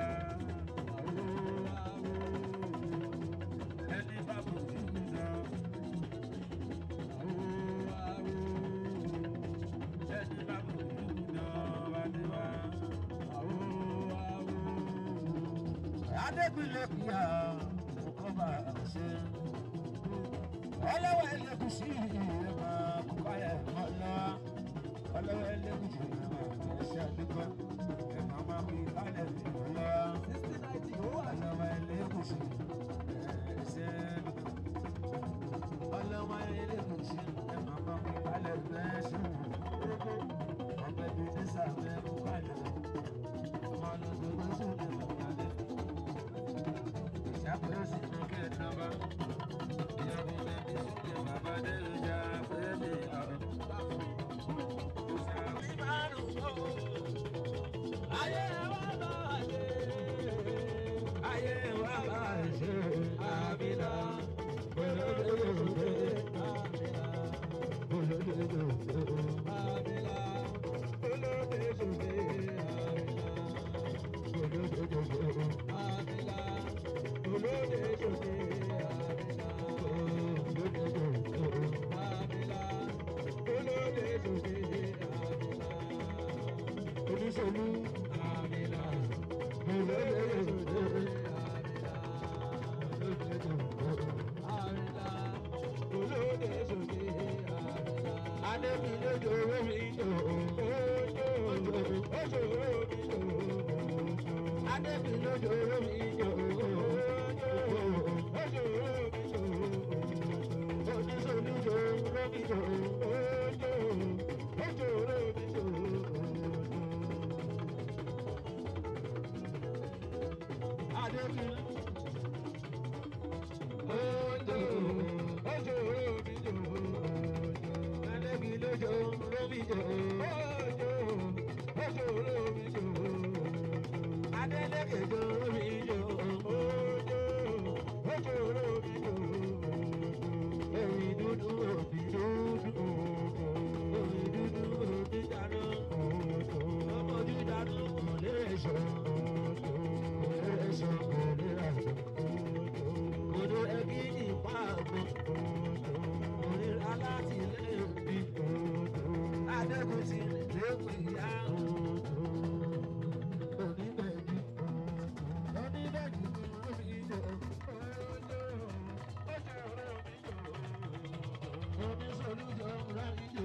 [SPEAKER 1] ẹni bá kò dúró. ẹni bá kò dúró ọba ti wá. Adébílẹ̀ kìíyà kò bá ṣe. Ọlọ́wọ́ ẹlẹ́gùsì ìrẹ̀mà kúkọ́ ẹ̀ mọ́ lọ. Ọlọ́wọ́ ẹlẹ́gùsì ìrẹ̀mà ẹ̀ṣẹ̀ àdúgbò. Ẹ̀mà máa fi kálẹ̀ ìrìn lọ. Ọlọ́wọ́ ẹlẹ́gùsì ẹ̀ṣẹ̀ àdúgbò. Ọlọ́wọ́ ẹlẹ́gùsì ẹ̀mà máa fi kálẹ̀ ẹ̀ṣẹ̀ àdúgbò. Ọbẹ̀ bíi ní sàmẹ́ kúkọ́ ẹ̀ lọ. Ọmọ ọlọ́dún ló sùn ní ìmọ̀lẹ́. Ìṣàkóso ìmọ̀kẹ́ ìjọba. Ìyàwó bẹ̀bí sílẹ̀ bàbá Délùjà fẹ́mi ọ̀rọ̀. Òṣàwí márùn ún o. Ayé wa bá ṣe. Ayé wa bá ṣe. Àmìlà. Olódòdó. Olódòdó. Olódòdó. Oníṣòlú. Adébí lójó owó mi jò. Adébí lójó owó mi jò. Oníṣòlú jò lómi jò. Adébí. Ojo, ojo, omi jò. Adébí lójó lómi jò. Ojo, ojo, lómi jò. Adélékè jò lómi jò. Ojo, ojo, lómi jò. Èyí dúdú òbí dúdú. Èyí dúdú òbí dáná. Ọmọ ojú dáná kò lè sọ. Kò lè sọ, kò lè rà sọ. Odò ẹbí ní ìpá àgbọn. Orí alátìlẹ́yìn bí. Adékun ti lẹ́kùn ìyá. Oníbẹ̀jú. Oníbẹ̀jú ni wọ́n fi jọ. Oníṣòlújọ rárí jò.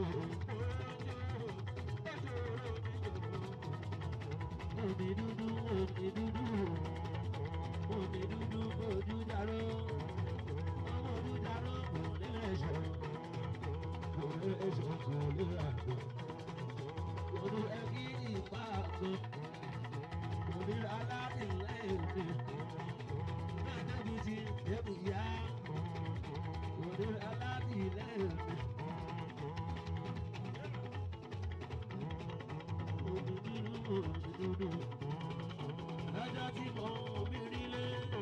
[SPEAKER 1] Òbí dúdú, òbí dúdú. Òbí dúdú, ojú dáró. Ọmọ ojú dáró kò lè ẹ̀ṣọ́. Kò lè ẹ̀ṣọ́, kò lè àgbò. Odò ẹbí ìpá àgbò. Òbí alátìlẹ́yìn mi. Adébí ti dẹ́kun ìyá. Òbí alátìlẹ́yìn mi. Òbí dúdú, òbí dúdú. Lọ́jọ́ tí mo mi rí lé.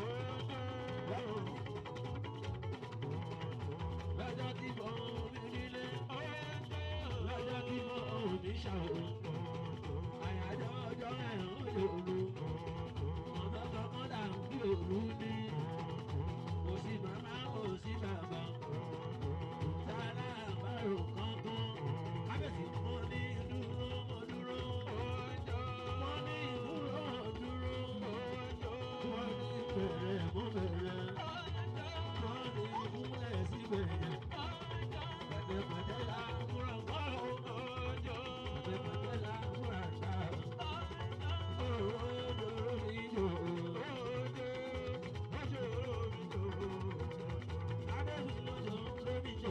[SPEAKER 1] Lọ́jọ́ tí mo mi rí lé. Lọ́jọ́ tí mo mi ṣàwọ̀. Àyájọ́ ọjọ́ ẹ̀ ń lòlù. Ọ̀dọ́ kan dà ń bí òru síbẹ̀ yẹn. Wọ́n ní ìkúnlẹ̀ síbẹ̀ yẹn. Pẹ̀tẹ̀pẹ̀tẹ̀ la múra wá o. Pẹ̀tẹ̀pẹ̀tẹ̀ la múra ká o. Òjò mi jò. Adébí lójó lómi jò.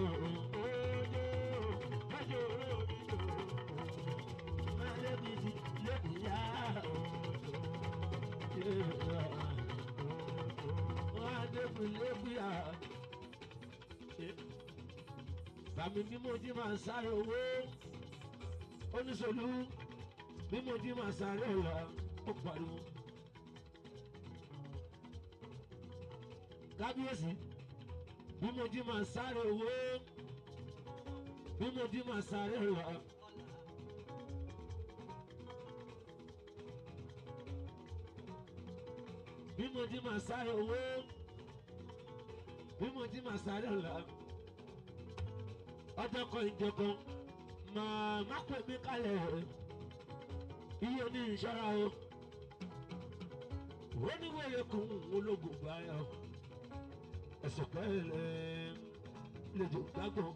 [SPEAKER 1] Adébí ti lómi yá o. Wọ́n adébí lómi yá. Bàmí bí mo ti máa sáré owó. Oníṣòlú bí mo ti máa sáré ọ̀la ó pariwo. Kábíyèsí bí mo ti máa sáré owó. Bí mo ti máa sáré ọ̀la. Bí mo ti máa sáré owó. Bí mo ti máa sáré ọ̀la ọjọ́ kan ìjọkan màá má pè mí kalẹ̀ iye ní ìṣọ́ra o ó ní wẹ̀rẹ̀ kún ológun báyọ̀ ẹ̀sùn kẹ́lẹ́ lèjò gbàgbọ́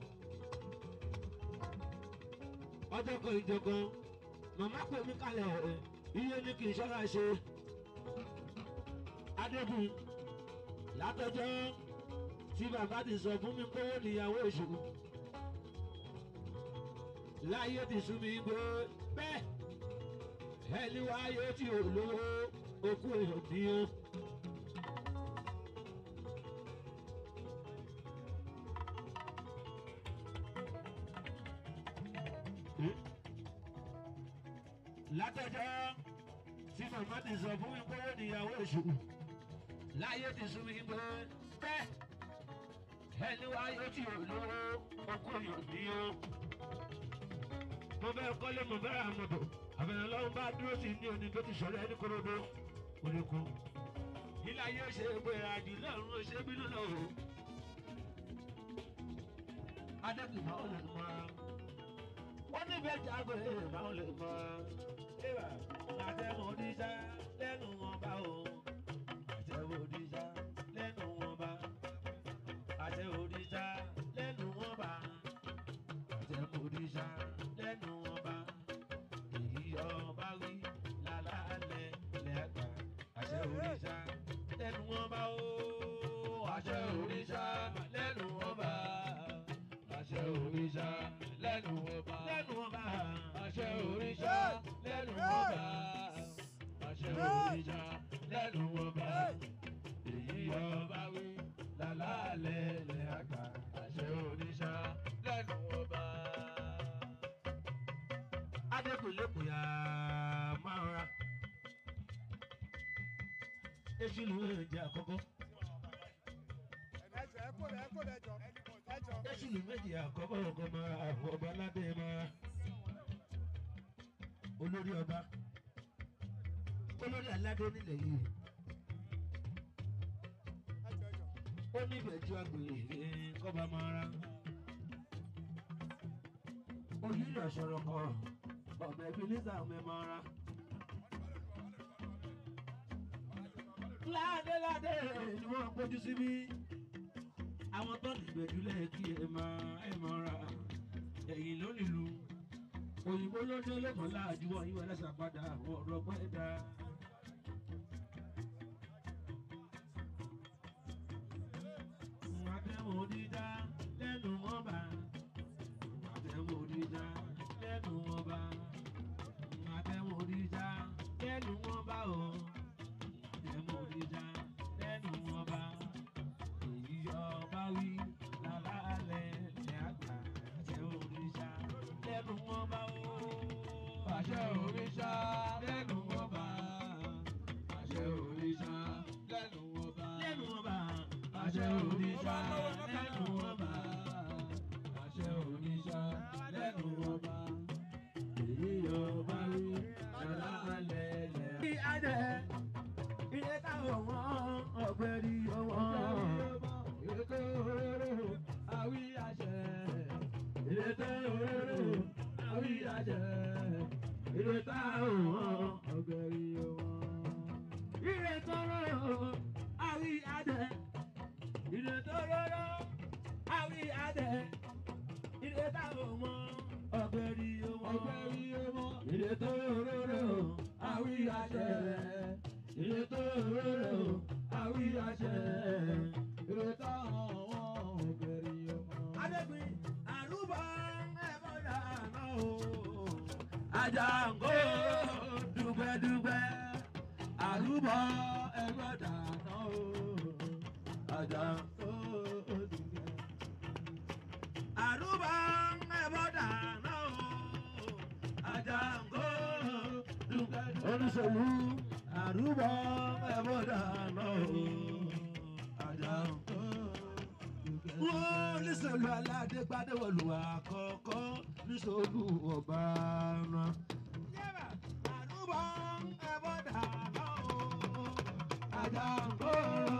[SPEAKER 1] ọjọ́ kan ìjọkan màá má pè mí kalẹ̀ iye ní kì í ṣọ́ra ṣe adébù látọjọ́ tí bàbá ti sọ fún mi pé ó níyàwó ìṣòro láyé ti sún mi gbé bẹ́ẹ̀ ẹni wáyé tí ò lówó okú èèyàn ní o. látọjọ́ tí màmá ti sọ fún mi pé ó níyàwó ìṣòro láyé ti sún mi gbé bẹ́ẹ̀ ẹni wáyé tí ò lówó okú èèyàn ní o mo fẹ́ kọ́lé mo fẹ́ ra mọ̀tò àbẹ̀rẹ̀ lọ́wọ́ bá dúró sí ní oní tó ti sọ̀rọ̀ ẹni korodo oníkun. ilé ayé ṣe pé àjù lọ́run ó ṣe bínú lọ o. adẹ́kùn máa ń lè mọ wọ́n níbẹ̀ jágò ẹ̀ máa ń lè mọ. ẹ̀wà àtẹ̀wọ̀n oníṣà lẹ́nu wọn bá o. àtẹ̀wọ̀n oníṣà lẹ́nu wọn bá. àtẹ̀wọ̀n oníṣà lẹ́nu wọn bá. àtẹ̀wọ̀n oníṣà lẹ́nu wọn bá èyí ọba wí lálálẹ̀ lẹ́gbà àṣẹ òrìṣà lẹ́nu wọn bá ó àṣẹ òrìṣà lẹ́nu wọn bá àṣẹ òrìṣà lẹ́nu wọn bá lẹ́nu wọn bá àṣẹ òrìṣà lẹ́nu wọn bá àṣẹ òrìṣà lẹ́nu wọn bá èyí ọba wí lálálẹ̀ lẹ́gbà àṣẹ òrìṣà lẹ́nu wọn bá adékùnlékùn yà máa ra èsì ló ń jẹ àkọ́kọ́
[SPEAKER 2] ẹjọ ẹ kó lẹ ẹ kó lẹ jọ ẹjọ.
[SPEAKER 1] èsì ló méjì àkọ́kọ́ ọkọ máa ra àfọ ọba aládé máa ra olórí ọba olórí aládé nílẹ̀ yìí
[SPEAKER 2] ẹjọ ẹjọ.
[SPEAKER 1] ó ní ìbẹ̀jú agbèrè kọ́ba máa ra oyinlọ sọ̀rọ̀ kan ọ̀bẹ bínísà mẹ́mọ́ra. ládéládé ni wọ́n gbójú síbí àwọn tó dìgbẹ́jú lẹ́ẹ̀kí ẹ máa ẹ mọ́ra ẹ̀yìn ló nílùú òyìnbó ló dé lẹ́kọ̀ọ́ láàjú wọn yíwọ ẹlẹ́sà padà ọ̀rọ̀ pẹ́ dá. àtẹ̀wò dídá lẹ́nu wọn bá àtẹ̀wò dídá lẹ́nu wọn bá àtẹ̀wò dídá lẹ́nu wọn bá o àtẹ̀wò dídá lẹ́nu wọn bá èyí ọba wí lálálẹ̀ lẹ́ àgbà àtẹ̀wò dídá lẹ́nu wọn bá o àṣẹ òrìṣà lẹ́nu wọn bá àṣẹ òrìṣà lẹ́nu wọn bá lẹ́nu wọn bá àṣẹ òrìṣà lẹ́nu wọn bá àṣẹ òrìṣà lẹ́nu wọn bá èyí ọba rí lálálẹ̀ lẹ́. bí adé ilé táwọn wọn ọgbẹ́ rí ọwọ́ ètò òróró àwí àṣẹ ètò òróró àwí àṣẹ ètò táwọn ọgbẹ́ rí ọwọ́ ìrètò òróró àwí jẹ ilé táwọn mọ ọgbẹ́rì ọmọ
[SPEAKER 2] ọgbẹ́rì ọmọ
[SPEAKER 1] ilé tó rọrọ àwí àṣẹ ilé tó rọrọ àwí àṣẹ.
[SPEAKER 2] ìrètà àwọn ọgbẹ́rì ọmọ.
[SPEAKER 1] adégbin àrùbọ ẹ̀fọ́ dáná o. Àjàngó dùgbẹ́dùgbẹ́ àrùbọ ẹ̀fọ́ dáná o. Àjàngó dùgbẹ́. Àrùbọ ẹ̀fọ́ dáná o. Àjàngó dùgbẹ́dùgbẹ́. Olùsọ̀lù àrùbọ ẹ̀fọ́ dáná o. Àjàngó wọ́n nísòlù aládé gbádẹ́wọ̀lù àkọ́kọ́ nísòlù ọba rán. àdúgbò ẹ̀bọ̀ dàná o. Àjàngó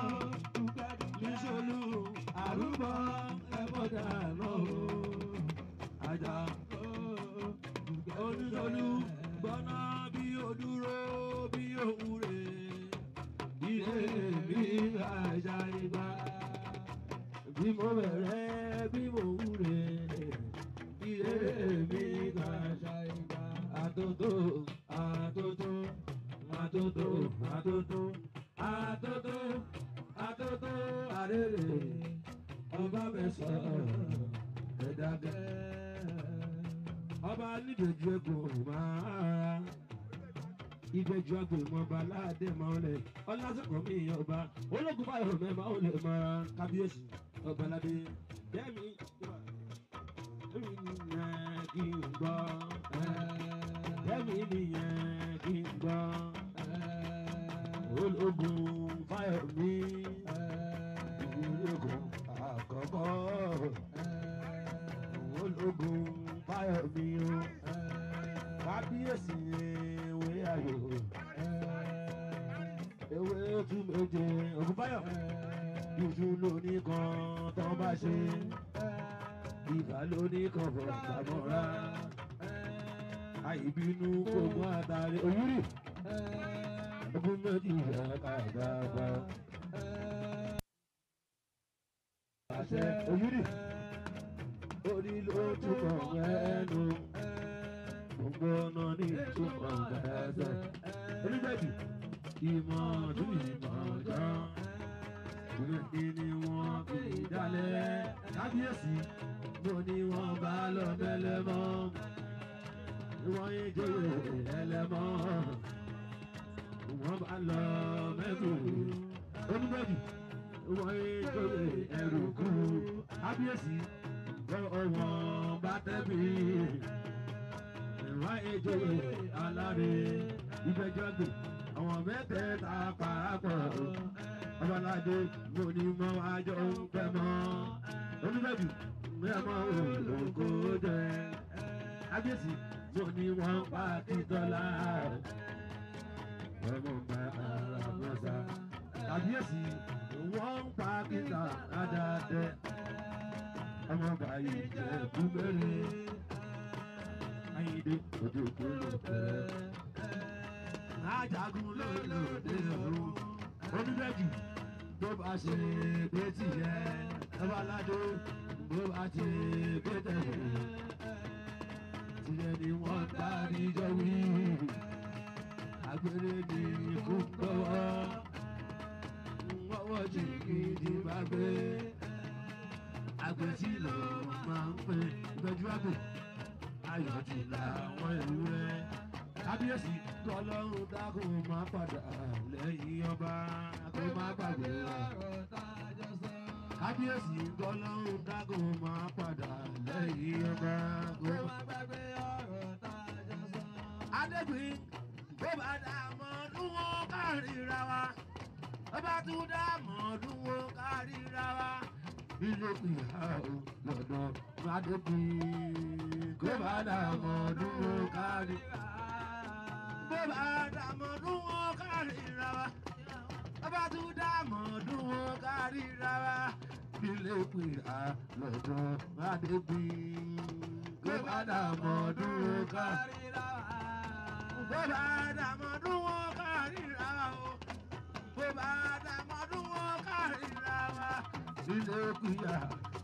[SPEAKER 1] nísòlù àdúgbò ẹ̀bọ̀ dàná o. Àjàngó onísòlù gbọ́ná bí odúró bí òwúrè. Ilé mi àjà ìgbà bí mo bẹ̀rẹ̀ bí mo wúre ilé mi kà ṣàìgbà àtòtò àtòtò àtòtò àtòtò àtòtò àtòtò àrèrè ọba mẹ́sàn-án ẹ̀dàgẹ́ ọba nídòjú egbò máa ìgbẹ́jọ́ agbèmọba aládé máa ń lẹ̀ ọlásìkò mi ọba ológun báyọ̀ mẹ́ma ó lè mara kábíyèsí ọba aládé jẹ́mi jẹ́mi nìyẹn kí n gbọ́ jẹ́mi nìyẹn kí n gbọ́ ológun báyọ̀ mi ológun àkọ́kọ́ ológun báyọ̀ mi o kábíyèsí ewé ayò ewé tún méje ògùnbáyọ̀ dúdú lóní kan tó bá ṣe ìbá lóní kan bọ̀ gbàmọ́ra àìbínú kò mú àtàrí òwúrì ogún méjì rẹ̀ kàgbàgbà. àṣẹ òwúrì orí ló túbọ̀ ẹnu gbogbo ọ̀nà ní ìtumọ̀ gbẹ̀ẹ́sẹ̀. onígbẹ̀jù ìmọ̀ tún ìmọ̀ jàn. ìrètí ni wọ́n fi dálẹ̀. kábíyèsí mo ní wọ́n bá lọ mẹ́lẹ́mọ́. wọ́n yé jóyè ẹlẹ́mọ́. wọ́n bá lọ mẹ́kù. onígbẹ̀jù wọ́n yé jóyè ẹrù kú. kábíyèsí wọ́n bá tẹ́bí ìwà ejò aláre ìfẹjọgbè àwọn mẹ́tẹ̀ẹ̀ta pàápọ̀ ọbaládé mo ní mọ àjọ ń fẹ́ mọ́ onífẹ̀jù mẹ́mọ́ olóko jẹ ábíyèsí mo ní wọ́n pa títọ́lá ọmọ gba ara mọ́sá ábíyèsí wọ́n pa kíta àdáadẹ́ ọmọ bàyí jẹ́ kúmẹ́rin ayíǹde ojú kúrò pẹ́. ajagun lólòdì ọ̀run oníbẹ̀jù tó bá ṣe pé tìyẹ ọbaládé bó bá ṣe pé tẹ̀lé tìyẹ ni wọ́n dárí jọ wí agbèrè ní ikú gbọ́wọ́ wọ́wọ́ jìgìdì bá gbé àgbẹ̀tì ló máa ń pè ìgbẹ́jú àgbẹ̀ ayọ̀ ti làwọn ewúrẹ́. kábíyèsí tọ́lọ́run dákun máa padà lẹ́yìn ọba kó má gbàgbé ọ̀rọ̀ kábíyèsí tọ́lọ́run dákun máa padà lẹ́yìn ọba kó má gbàgbé ọ̀rọ̀ adégbìn bó bá dà mọ́ ọdún wọn kárìíra wa bó bá tún dà mọ́ ọdún wọn kárìíra wa ilé ìhà ò lọ́dọ̀ adégbìn kó bá dà mọ́ ọdún wọn kárìíra bó bá dà mọ́ ọdún wọn kárìíra wa bó bá tún dà mọ́ ọdún wọn kárìíra wa ilé ìhà lọ́dọ̀ adégbìn kó bá dà mọ́ ọdún wọn kárìíra wa bó bá dàmọ́dún wọn kárìíra o bó bá dàmọ́dún wọn kárìíra wa ilé kúyà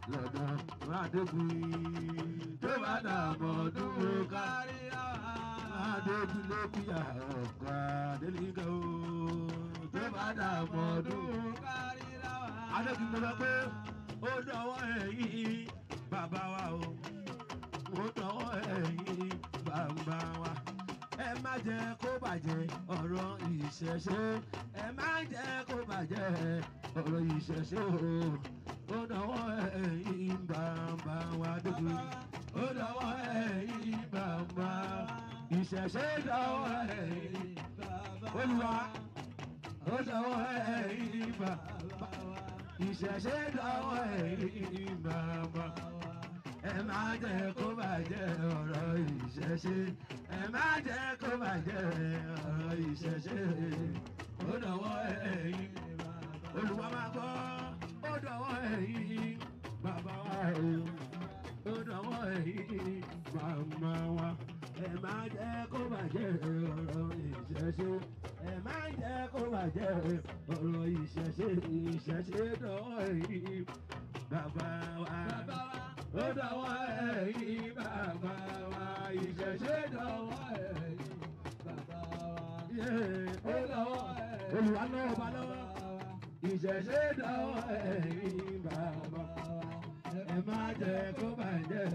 [SPEAKER 1] lọ́dọ̀ Adébùn tó bá dààmú ọdún ó kárí Adébùn ló kúyà ọ̀gá Adélíkà o tó bá dààmú ọdún Adébùn mo sọ pé ó dọwọ́ ẹ̀yìn bàbá wa o ó dọwọ́ ẹ̀yìn bàbá wa ẹ má jẹ́ kó bàjẹ́ ọ̀rọ̀ ìṣẹ̀ṣe ẹ má jẹ́ kó bàjẹ́ ọ̀rọ̀ ìṣẹ̀ṣe o ó dọwọ́ ẹ̀yìn bàbá wa dókun ó dọwọ́ ẹ̀yìn bàbá ìṣẹ̀ṣe dọwọ́ ẹ̀yìn olúwa ó dọwọ́ ẹ̀yìn bàbá ìṣẹ̀ṣe dọwọ́ ẹ̀yìn bàbá ẹ má jẹ́ kó bàjẹ́ ọ̀rọ̀ ìṣẹ̀ṣe ẹ má jẹ́ kó bàjẹ́ ọ̀rọ̀ ìṣẹ̀ṣe ó dọwọ́ ẹ̀yìn olùwà máa gbọ́ ó dọwọ́ ẹ̀yìn bàbá wa o ó dọwọ́ ẹ̀yìn màmá wa ẹ má jẹ́ kó bàjẹ́ ọ̀rọ̀ ìṣẹ̀ṣe ẹ má jẹ́ kó bàjẹ́ ọ̀rọ̀ ìṣẹ̀ṣe ìṣẹ̀ṣe dọwọ́ ẹ̀yìn bàbá wa ó dọwọ́ ẹ̀yìn bàbá wa ìṣẹ̀ṣe dọwọ́ ẹ̀yìn bàbá wa. ó dọwọ́ olùwà náà ọba lọ́wọ́ ìṣẹ̀ṣe dọwọ́ ẹ̀yìn bàbá wa. ẹ má jẹ́ kó bàjẹ́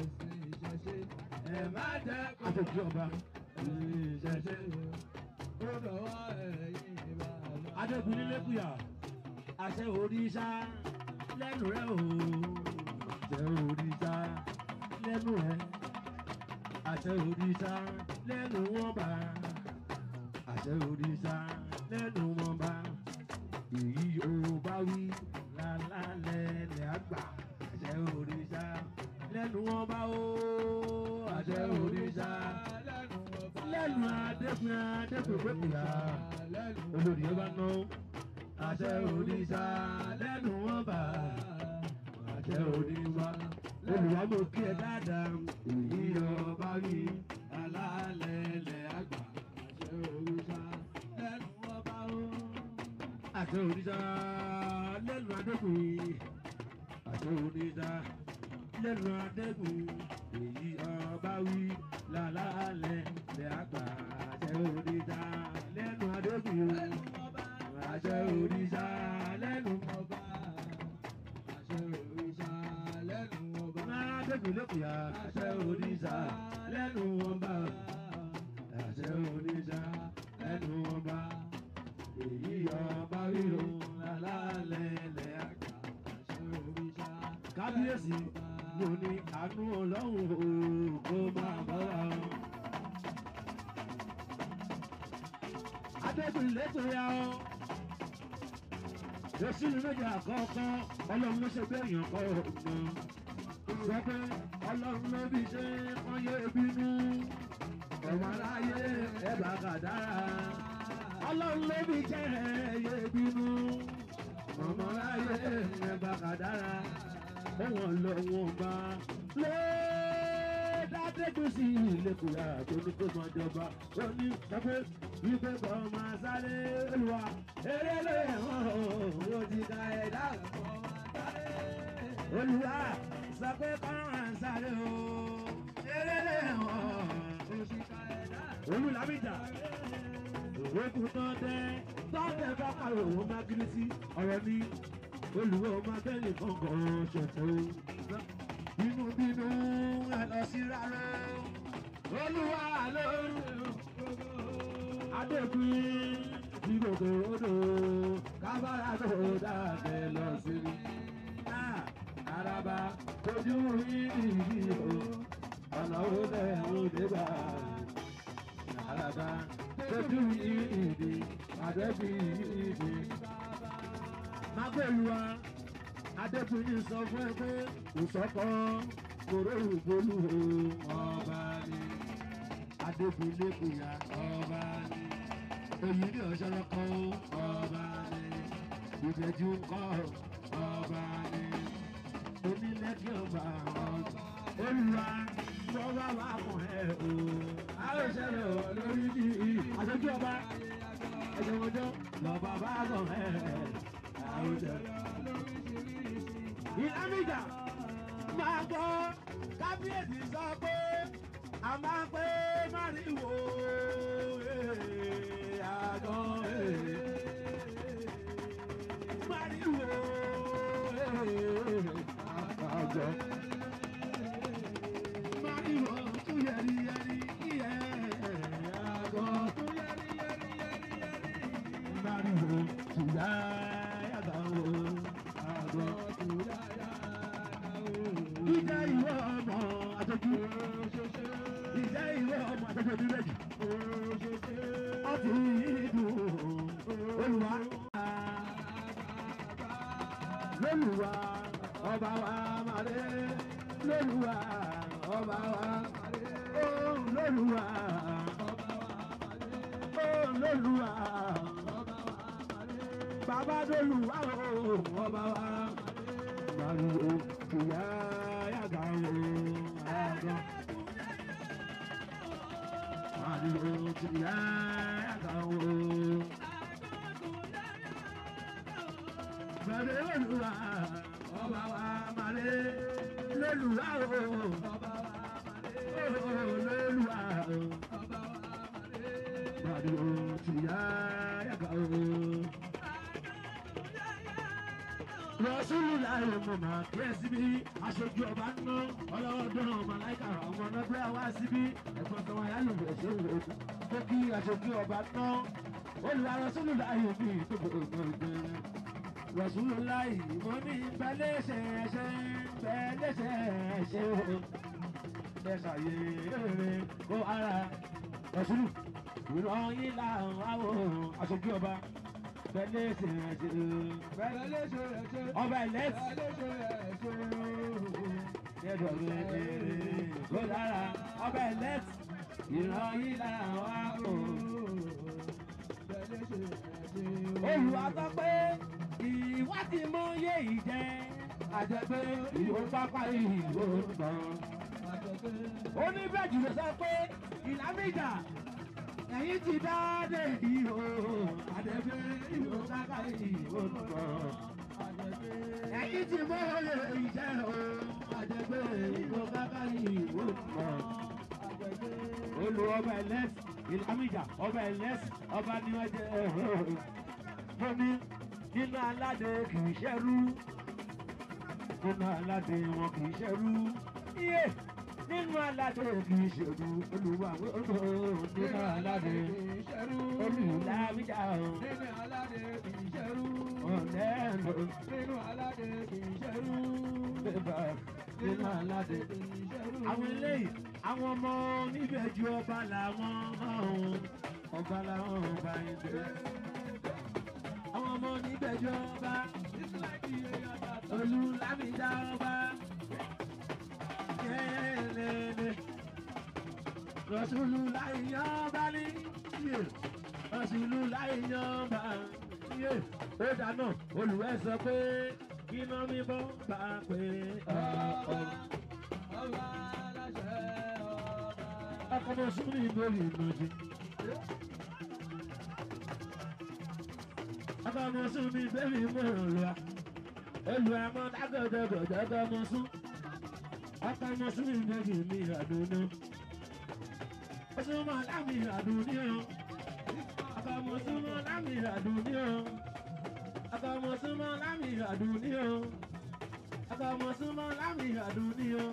[SPEAKER 1] ẹ má jẹ́ kó àtòkí ọba ìṣẹ̀ṣe ó dọwọ́ ẹ̀yìn bàbá. adébùnrin lẹ́kùyà àṣẹ òrìṣà lẹ́nu rẹ̀ o àṣẹ òrìṣà lẹ́nu rẹ̀ àṣẹ òrìṣà lẹ́nu wọn bá àṣẹ òrìṣà lẹ́nu wọn bá èyí ò bá wí lálálẹ̀ lẹ́ àgbà àṣẹ òrìṣà lẹ́nu wọn bá o àṣẹ òrìṣà lẹ́nu adékun adékun pépìlà olórí ọba náà àṣẹ òrìṣà lẹ́nu wọn bá àṣẹ òrìṣà olùwà mo kí ẹ dáadáa èyí ọba rí alálẹ̀lẹ̀ àgbà àṣẹ òrìṣà lẹ́nu ọba o. àṣẹ òrìṣà lẹ́nu adékun àṣẹ òrìṣà lẹ́nu adékun èyí ọba wí lálálẹ̀lẹ̀ àgbà àṣẹ òrìṣà lẹ́nu adékun àṣẹ òrìṣà lẹ́nu ọba àṣẹ òrìṣà lẹ́nu ọba. máa dẹ́kun lẹ́kùyà àṣẹ òrìṣà lẹ́nu ọba àṣẹ òrìṣà lẹ́nu ọba èyí ọba ríro alálẹ̀lẹ̀ àgbà àṣẹ òrìṣà. kábíyèsí mo ní àánú ọlọ́run kó máa bọ́ wa. adẹ́kun lẹ́tọ̀ọ́ yá ọ́ èsì ní méjì àkọ́kọ́ ọlọ́run ló ṣe bẹ́ẹ̀ yàn kọ́ ọ̀gbọ́n sọ pé ọlọ́run ló bí ṣe kán yé bínú ọmọ aráyé ẹ̀bà kàdára ọlọ́run ló bí ṣe yé bínú ọmọ aráyé ẹ̀bà kàdára òun lọ́wọ́n bá lé dádéjú sí ìlẹ́kùnrin àti oníkóso ìjọba ó ní sọ pé wípé kọ́ máa sáré olùwà eré lóye wọn ò ti ka ẹ̀dá kọ́ máa sáré. olùwà sọ pé kọ́ máa sáré o eré lóye wọn ò ti ka ẹ̀dá. olùlàmìjà òkú tán tẹ tọ́tẹ̀ bá pariwo wọn máa kiri sí ọ̀rọ̀ ní olùwà ọmọ akẹ́lẹ̀ kankan ṣẹ̀fọ́ bínú bínú ẹ lọ sí rárá olùwà lóru adékun ìgbòkè odò kábàárà tó dàgbẹ́ lọ sí i. Àràbà ojú ìdí o, ọ̀nà òde òde gbà. Àràbà ojú ìdí, àdẹ́bí ìdí. Mágbèlúwa, Adékun ní sọ fún ẹ pé kò sọ́kọ́ kòró ìbolú ọba ni. Adékun lẹ́kùn ya ọba ni èyí ni ọ̀ṣọ́rọ̀ kan ọba ni ìbẹ̀jú kọ́ ọba ni onílẹ̀kí ọba ọba olùwà bọ́wá wà fún ẹ o àwọn ìṣẹ̀lẹ̀ ò lórí bí àṣojú ọba ẹ̀jẹ̀ wọjọ́ lọ́ba bá bọ̀ ẹ àwọn ìṣẹ̀lẹ̀ ìlàmìjà máa gbọ́ kábíyèsí sọ pé a máa pé máriwo eh, àgọ́ eh, máriwo eh, àgọ́ máriwo tún yẹri yẹri iye àgọ́ tún yẹri yẹri yẹri yẹri máriwo tún yá yàgà o àgọ́ tún yá yàgà o. ìjà ìwọ ọmọ àtọ́jú ìjà ìwọ ọmọ àtọ́jú ọdún méjì ọtí ìdùn olùwà lólùwà ọba wa màdé lólùwà ọba wa màdé ó lólùwà ó lólùwà bàbá lólùwà ó ọba wa màdé ìyá yàgà ó àgọ́. Màdé ìyá yàgà ó. Màdé lólùwà ọba wa màdé lólùwà ó ọba wa màdé lólùwà ó ọba wa màdé màdé ìyá yàgà ó. Rọ̀ṣúlù láàrin mo máa kí ẹ síbí. Aṣojú ọba ń ná ọlọ́dún màláìka ọmọ ọlọ́dún àwa síbí. Ẹ̀gbọ́n kan wáyà ló bẹ̀rẹ̀ sí ìwé ojú. Ó kí aṣojú ọba ń ná. Olùwà Rọ̀ṣúlù láàrin mi tó gbogbo ìgbẹ́. Rọ̀ṣúlù láàrin mo ní bẹ́lẹ́sẹ̀ ṣe bẹ́lẹ́sẹ̀ ṣe o. Ẹ ṣàyè èrè kó ara. Rọ̀ṣúlù ìrọ̀yìn làwọn àwọ̀ aṣojú ọba bẹ́lẹ́sẹ̀ ṣe ọba ẹlẹ́sì yẹ́dọ̀ mi èrè kó lára ọba ẹlẹ́sì ìran yìí lára wá kò. Olùwà sọ pé ìwádìí mọ yé ìjẹ́ àjẹpẹ́ ìwò pápá ìwò gbọ̀n. Oníbẹ̀jù ló sọ pé ìlàmìjà ẹ̀yìn ti dáadé ìhò àjẹpẹ́ ìwò pápá ìwò gbọ̀n. Ẹ̀yìn ti mọ yé ìjẹ́ o àjẹpẹ́ ìwò pápá ìwò gbọ̀n olú ọba ẹlẹ́sì ìlàmìjà ọba ẹlẹ́sì ọba ní wọ́n jẹ́ mo ní nínú aládé kì í ṣẹ́rú nínú aládé wọn kì í ṣẹ́rú iye nínú aládé kì í ṣẹ́rú olùwà olùwà nínú aládé olùlàmìjà ọ̀lẹ́nu bébà nínú aládé àwọn eléyìí àwọn ọmọ oníbẹ̀jú ọba làwọn ọ̀hún ọba làwọn ọba yìí dé. àwọn ọmọ oníbẹ̀jú ọba olùlámìdá ọba yẹ́lẹ́lẹ́ rọ̀ṣùlù láìyàn ọba ní yé rọ̀ṣùlù láìyàn ọba yé ó dáná olùwẹ̀ sọ pé iná mi bọ́ bá pé ọ̀ọ́ akọmọ súnmí lórí ìmọ̀jì. akọmọ súnmí bẹ́ẹ̀ni mọ̀ràn lọ́wọ́. olù àmọ́ dágọ̀dọ̀gọ̀dọ̀ ọmọ sún. akọmọ súnmí bẹ́ẹ̀ni mi àdúnú. súnmọ́ lámì àdúní o. akọmọ súnmọ́ lámì àdúní o. akọmọ súnmọ́ lámì àdúní o. akọmọ súnmọ́ lámì àdúní o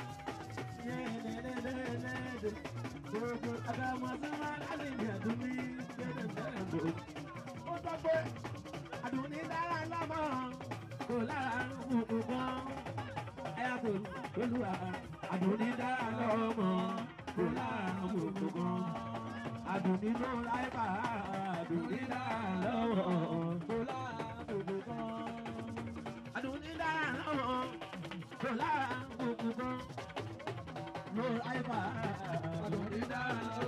[SPEAKER 1] ó sọ pé àdùnní dára lọ́mọ kò lára kùkù kan ẹ̀yà tó lóluwà àdùnní dára lọ́mọ kò lára kùkù kan àdùnní ló láyé bá àdùnní dára lọ́mọ kò lára kùkù kan àdùnní dára lọ́mọ kò lára kùkù kan ló àìfà àdùnnídà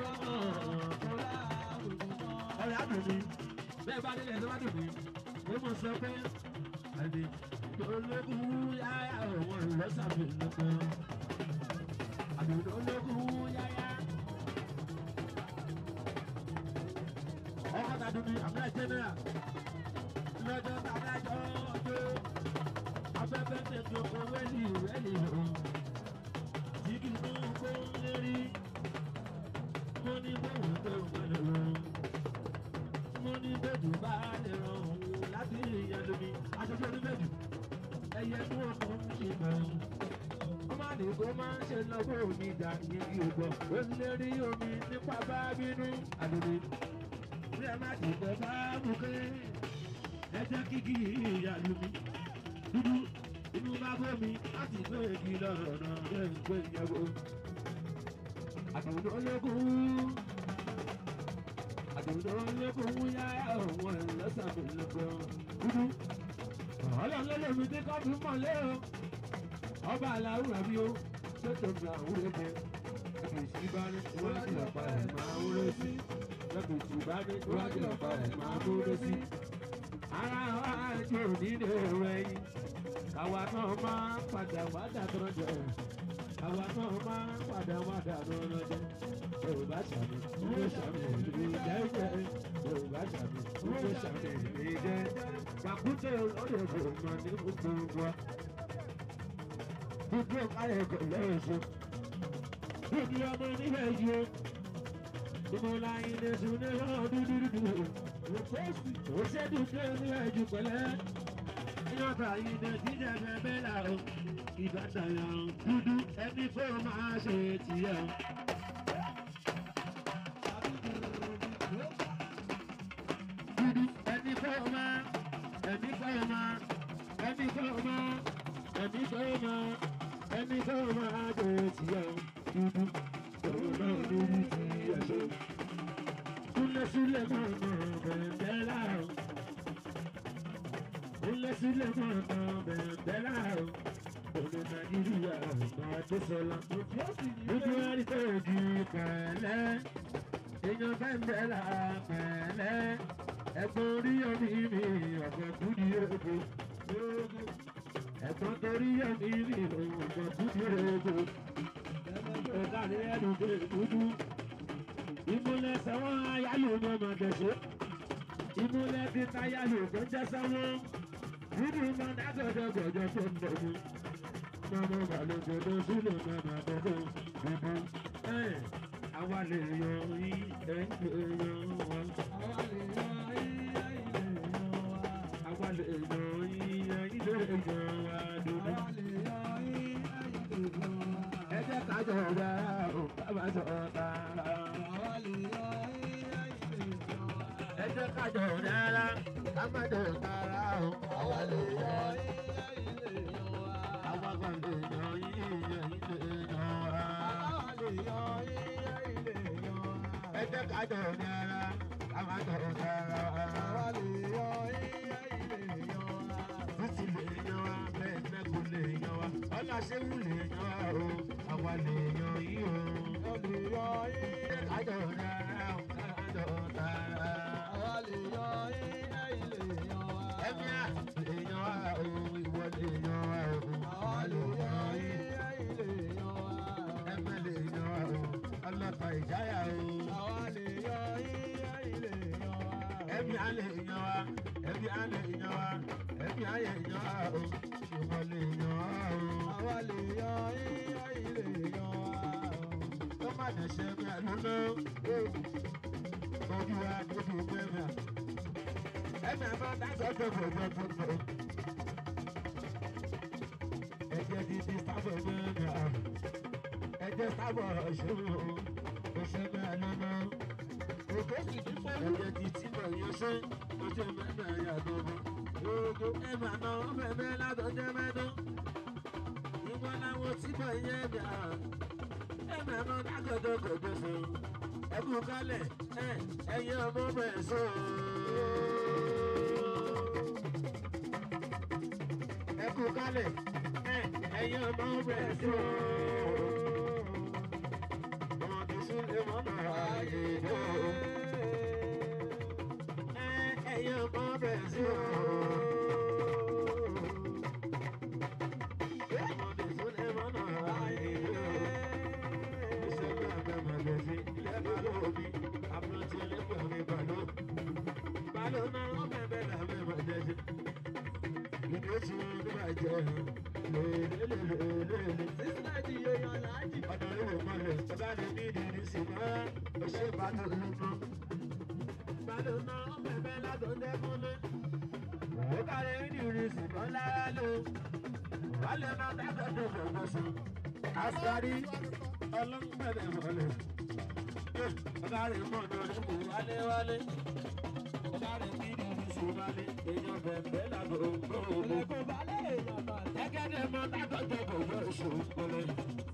[SPEAKER 1] ọ̀rẹ́ àdùnní bẹ́ẹ̀ bá nílẹ̀ tó bá dùn mí ó mọ̀ sọ pé àdè ológun yáyà òun ìlọ́sàbí nìkan àdùnní ológun yáyà. ọkọ̀ tàdùnní àmì jẹ́nẹ́rà lọ́jọ́ tàbí àjọ ọjọ́ afẹ́fẹ́ tẹ̀sán owó ẹ̀lì ẹ̀lì o. Jígì náà kó lérí. Mo ní bóun tó gbẹ̀lẹ̀ o. Mo ní bẹ́ẹ̀dù bá lè rọrùn láti ìyẹn lómi. Aṣojú oníbẹ̀dù. Ẹyẹ tí wọ́n kọ́ ń ṣe bẹ̀rù ọmọ àdìgbò máa ń ṣe lọ́wọ́ omi ìjà yìí ògbọ́ ó ń lé rí omi nípa bá bínú àdìgbò bí ẹ má dìgbò bá bùkẹ́ ẹ jẹ́ kíkì ìyá lumi dúdú inú bá bómi láti gbé igi lọ́rọ̀ náà lẹ́ ń gbé ìyàwó àdìgbò ológun àdìgbò ológun yá àwọn ẹlẹ́sàmì lọ́gbọ̀n dúdú ọlọ́run lómi tí kò fi mọ̀ lé o ọba aláwùrọ̀ bí ó ṣètò mi àwọn ẹgbẹ́ ẹgbẹ́ ìṣìbá ní iwájú ọ̀pá ẹ̀ máa ń rẹ́ sí ẹgbẹ́ ìṣìbá ní iwájú ọ̀pá ẹ̀ máa ń rẹ́ sí. ara wa jẹ́ ònílé rẹ̀ yìí káwa náà máa padà wá dàtọ́ jẹ káwa náà máa padà wá dàtọ́ jẹ yorùbá sàmì ìwé sàmì ìwé jẹ́jẹ́ yorùbá sàmì ìwé sàmì ìwé jẹ́ pàkúté olórí ẹ̀fọ́ máa ní gbogbo wa gbogbo ọ̀kadà ẹ̀kọ́ lẹ́yìn ṣe. Gbogbo ọmọ níbẹ̀ yìí o. Ìmọ̀lá ilé sùn ní ọ̀rọ̀ dúdúdúdú. Ó ṣe dúdú ní ẹ̀jú pẹ̀lẹ́. Ìyọ̀tà ilé jíjẹ bẹ́ẹ̀ là o. Ìbàdàn yàn dúdú ẹni fún máa ṣe tiẹ̀ o. Dúdú ẹni fún máa ẹni fún máa ẹni fún máa ẹni fún máa ẹni tó máa jẹ tìyà dúdú òun náà lórí ti ẹ̀ṣọ́. Kúnlẹ̀ sílẹ̀ máa nà bẹ̀ẹ̀bẹ̀ láàrú. Kúnlẹ̀ sílẹ̀ máa nà bẹ̀ẹ̀bẹ̀ láàrú. Òní Nàìjíríà máa dé sọ́la. Dúdú ẹni tó di pẹ̀lẹ́. Èèyàn bẹ́ẹ̀ là pẹ̀lẹ́. Ẹ̀gbọ́n orí omi mi ọ̀gbọ̀n kúdi ogo ẹ̀gbọ́n torí ẹ̀mí mi òògùn kúndìrẹ́ ogo ẹ̀ka ní ẹnu gbé dúdú ìmúlẹ̀ sẹ́wọ́n ayálò ní ọmọ gẹ̀ẹ́sẹ̀ ìmúlẹ̀ ti táyálò tó ń jẹ́ sẹ́wọ́n dúdú máa dágọ̀dọ̀ gọ̀jọ̀ tó ń bọ̀ mú mọ́mọ́ balùwẹ̀ sílẹ̀ mọ́mọ́ bọ́dọ̀ dúdú ẹ̀ àwa lè yan yí ẹ̀ ń pè yan wọn. àwa lè yan yí ẹ̀ ń lè yan wa dúdú. ẹ jẹ́ ká jọ ọ̀gá o ká má jọ ọ̀gá. ẹ jẹ́ ká jọ ọ̀gá ká má jọ ọ̀gá o. àwa lè yan àwa kan lè yan yí ẹ̀ ń lè yan wa. ẹ jẹ́ ká jọ ọ̀gá ká má jọ ọ̀gá. títí lè yan wa bẹ́ẹ̀ mẹ́kù lè yan wa ọ̀là ṣéwù lè yan wa o àwa lè yan yí o. ẹ ká jọ ọ̀gá ká jọ ọ̀gá. ẹ̀mí à lè yan wa o ìwọ lè yan wa o àwa lè yan yí. ẹ̀mí lè yan wa o ọlọ́pàá ìjáyà o. ẹbí alẹ èèyàn wa ẹbí alẹ èèyàn wa ẹbí alẹ èèyàn wa o ìwọ lè yàn wá o. tó má dẹ̀ ṣe ẹgbẹ́ àlọ́lọ́ ojú wa ojú gbẹ́mà ẹ̀mí àmọ́ dáṣọ tó fọ̀jọ́ tó fọ̀. ẹ̀jẹ̀ dídí sábọ̀ gbẹ́mà ẹ̀jẹ̀ sábọ̀ ṣòro òṣèlú àlọ́lọ́ òkè sì ti fẹ́ ẹ̀jẹ̀ ti tí mọ̀ yẹn ṣe ojú mẹ́ta yàtọ̀ bọ̀. Ogo ẹ̀mà náà mẹ́mẹ́ látọjọ́ mẹ́dún. Ìwọ́n láwọn tí mọ̀ yẹn bíà. Ẹ̀mà náà dágọ̀dọ̀ gọ̀dọ̀ sọ. Ẹkú kálẹ̀ ẹ̀ ẹ̀yẹ ọmọ bẹ̀ sọ. Ẹkú kálẹ̀ ẹ̀ ẹ̀yẹ ọmọ bẹ̀ sọ. Ọmọ tó sún lé mọ́nà ààyè náà ẹyẹ ọmọ bẹ̀rẹ̀ sí o. ọmọdé sún ẹ mọ́ náà ayé o. iṣẹ́ náà bẹ̀ mọ̀lẹ́ sí ilé balọ̀ mi àpótí ẹlẹ́gbẹ̀ẹ́ mi balọ̀. balọ̀ náà wọ́n bẹ̀ bẹ̀ là bẹ̀ mọ̀lẹ́ sí. ìdí oṣù nígbàjẹ́ lélẹ́lẹ́lẹ́lẹ́.
[SPEAKER 2] sísílẹ̀ di èèyàn láàjì.
[SPEAKER 1] ọ̀nà ìwò mọ̀lẹ̀ ọba lè ní ìdílé sí mọ́ ó ṣe bàtò lónà. bàtò náà ó bẹ̀bẹ̀ látò dẹ́kunlé. ó kárẹ̀ ìdílé sí mọ́ lára lò. wálé máa dábẹ́ tó gbogbo sùn. àṣàrí ọlọ́gbẹ̀rẹ̀ mọ̀lẹ̀. ọba rẹ̀ mọ̀ náà ló kù wálé wálé. ọba rẹ̀ ní ìdílé sí wálé. èèyàn bẹ̀bẹ̀ látò gbogbo.
[SPEAKER 2] Ìlẹ̀kùn balẹ̀ èèyàn balẹ̀.
[SPEAKER 1] Gẹ́gẹ́ mọ dákọ̀jọ́ kò yọ ìṣòro pẹ̀lẹ́.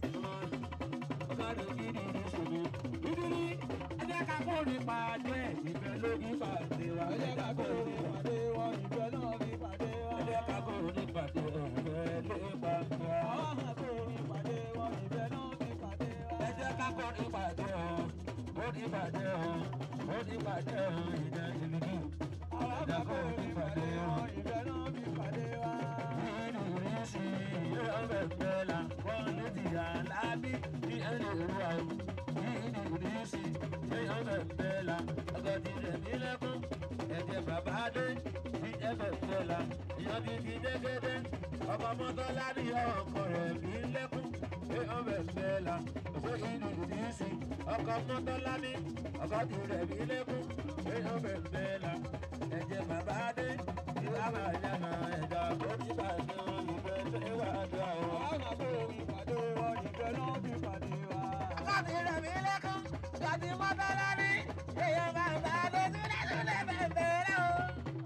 [SPEAKER 1] Ọba rẹ̀ kí ni ìdí ṣòro. Nítorí ẹjẹ́ ká kó ní pàdé ẹ̀ ìfẹ́ lórí pàdé wa.
[SPEAKER 2] Ẹ jẹ́ ká kó orin pàdé wọn, ìfẹ́ náà fi pàdé wa.
[SPEAKER 1] Ẹjẹ́ ká kó ní pàdé ẹ̀ ìfẹ́ lórí pàdé wa.
[SPEAKER 2] Àwọn máa kó orin pàdé wọn, ìfẹ́ náà fi pàdé wa.
[SPEAKER 1] Ẹjẹ́ ká kó ní pàdé ẹ̀ ó ní pàdé ẹ̀ ó ní pàdé ẹ̀ ìdá ìlú.
[SPEAKER 2] Àwọn máa kó orin pàdé wọn, ìfẹ́ náà fi pàdé wa.
[SPEAKER 1] Nínú ìrísí yóò bẹ̀rẹ̀ la wọ́n ló ti yà lábí ní ẹni òru àwọn. Nínú ìrísí yóò bẹ̀rẹ̀ la ọkọ̀ ti rẹ̀ mí lẹ́kún. Ẹ̀jẹ̀ bàbá dé ní ẹ̀bẹ̀rẹ̀ la ìyàn ti fi dégédé. Ọkọ̀ mọ́tọ́lá ní ọkọ̀ rẹ̀ mí lẹ́kún. Yóò bẹ̀rẹ̀ la ṣé inú ìrísí ọkọ̀ mọ́tọ́lá ní ọkọ̀ ti rẹ̀ mí lẹ́kún. Yóò bẹ̀rẹ̀ la ẹ̀jẹ̀ bàbá dé ìwà máa yànnà ẹ̀dá tó ti bàjẹ́ wọn ìfẹ́ tó wà dùn àwọn.
[SPEAKER 2] Àwọn máa kó orin pàdé wọn, ìfẹ́ náà fi pàdé wa.
[SPEAKER 1] Ọkọ̀tì rẹ̀ mí lẹ́kún, ṣàtì mọ́tọ́lá ní èèyàn bàbá dé túlẹ̀ túlẹ̀ bẹ̀rẹ̀ rẹ̀ o.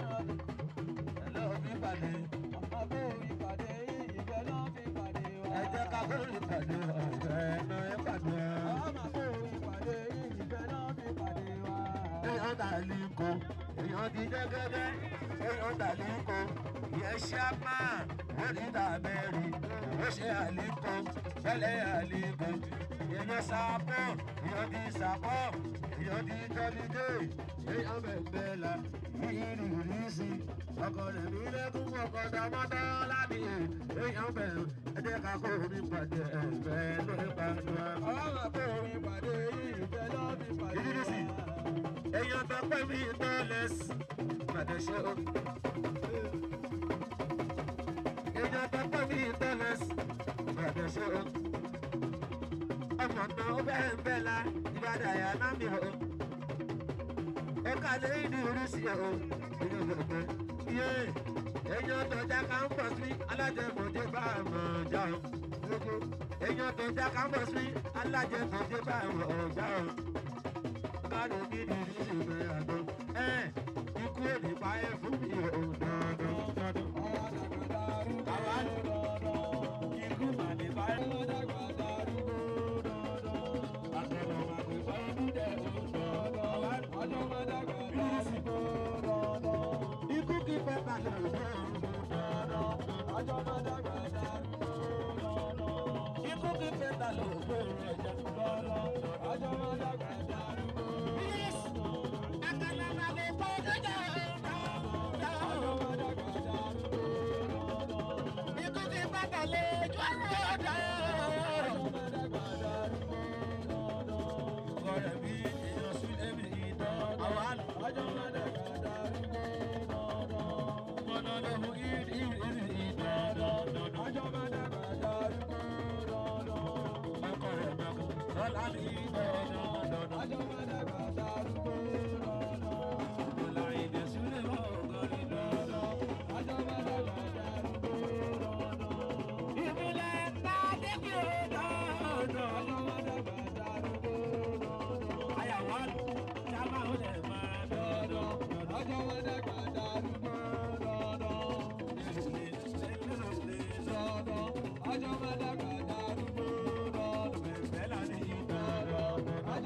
[SPEAKER 1] Ẹ̀lọ́ mi pàdé,
[SPEAKER 2] Máa kó orin pàdé yìí, ìfẹ́ náà fi pàdé wa.
[SPEAKER 1] ẹ jẹ́ ká kó lè pàdé ọ̀fẹ́ ẹ̀nà ẹ̀ pàdé.
[SPEAKER 2] Àwọn máa kó orin pàdé yìí, ìfẹ́ náà fi pàdé wa.
[SPEAKER 1] Èèyàn tà lí ko, èèyàn ti jẹ́gẹ́dẹ́, èèyàn tà lí ko, ìyẹn ṣáàpá, ó ní tàbẹ́rì, ó ṣe àlíkò, fẹ́lẹ́ àlíkò, èèyàn sàpọ̀, èèyàn ti sàpọ̀, èèyàn ti jọ́lídé, èèyàn bẹ̀bẹ̀ la, yìí rí sí, ọkọ̀ rẹ̀ mí lẹ́kún ọkọ̀ tọmọtọ́ lábì, èèyàn bẹ̀rù, ẹ jẹ́ ká kó omi pàdé ẹ̀fẹ́ lórí pàdé.
[SPEAKER 2] Àwọn máa kó orin pàdé yìí, ìfẹ́ náà fi pàdé
[SPEAKER 1] Ìdílé sí.
[SPEAKER 2] wa.
[SPEAKER 1] èèyàn tó pẹ́ mi tọ́lẹ̀s pàdéṣe o. èèyàn tó pẹ́ mi tọ́lẹ̀s pàdéṣe o. ọmọ náà ó bẹ́ẹ̀ ń bẹ́ẹ̀ la ìbàdàn àyà náà mi o. ó kàlẹ́ ìdí oríṣi o. èèyàn tó pẹ́ yé èèyàn tó já ká ń bọ̀ sí alájẹmọ̀jẹ́ bá a mọ̀ já o. èèyàn tó já ká ń bọ̀ sí alájẹmọ̀jẹ́ bá a mọ̀ já o kárò gidi ní ìwé àgọ́. ẹ ikú èdè pa ẹ fún mi ò dandan dandan. Àwa ikú mà ní pa ẹ. Àtọ̀nà mà kò fẹ́ dúdẹ̀ ò dandan. Ikú kí fẹ́ balẹ̀ ò dandan. Ikú kí fẹ́ balẹ̀ ò dandan. Àkàlàmà lè pọ́ dúdẹ̀ ò dandan. Ikú kí fẹ́ balẹ̀ jọ́ dandan. Ọ̀rẹ́ mi èèyàn sílé mi ìdán. Àwa lọ. Mọ̀nà ló mú ìdí ìdí ìdán. Ọkọ rẹ̀ mẹ́kọ̀. Lọ́la ní ìdán. Ọ̀la ìdè sílé mọ́ ọ̀gọ́rí dandan. Ìmúlẹ̀ ńlá débi ò dandan. Àyàwó sábà ó lè máa dandan. Bẹ́lá ní ìdán.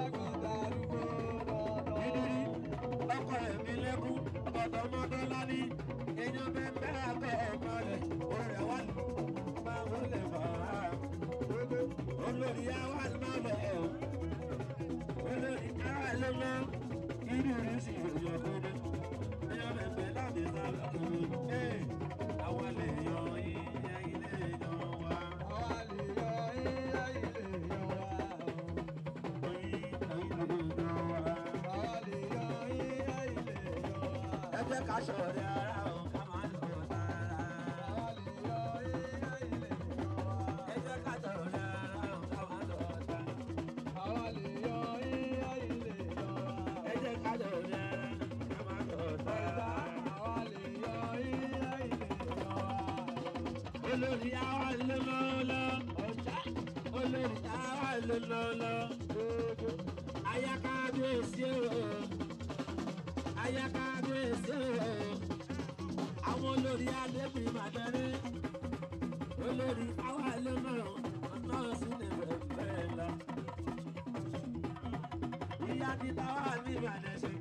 [SPEAKER 1] Dídírí ọkọ ẹ̀mí lẹ́kún ọ̀dọ̀ mọ́tọ́lá ní èèyàn bẹ́ẹ̀ àgọ́ ọmọ rẹ̀ orí àwa lù máa ń lè fà á. Olórí àwa máa lọ ẹ̀ o. Olórí àwa ló mọ dídírí sí ìròyìn ọ̀gbọ́dọ̀. Èèyàn bẹ́ẹ̀ bẹ́ẹ̀ láti sá lọ́kùnrin. Ee, àwa lè yan yín, ẹ̀yin lè yan wa. Oyin, ẹ̀yin lè yan wa. Ẹ jẹ́ ká ṣọ̀rẹ́ ara o, ká máa lọ sára. olórí àwa ló lọ́lọ́ ọjà olórí àwa ló lọ́lọ́ ayákábíyèsí o ayákábíyèsí o àwọn olórí adébí màdẹ́rẹ́ olórí àwa ló lọ́rọ̀ ọ̀nà sílẹ̀ bẹ́ẹ̀ lọ. ìyá ti táwa ní ìbàdàn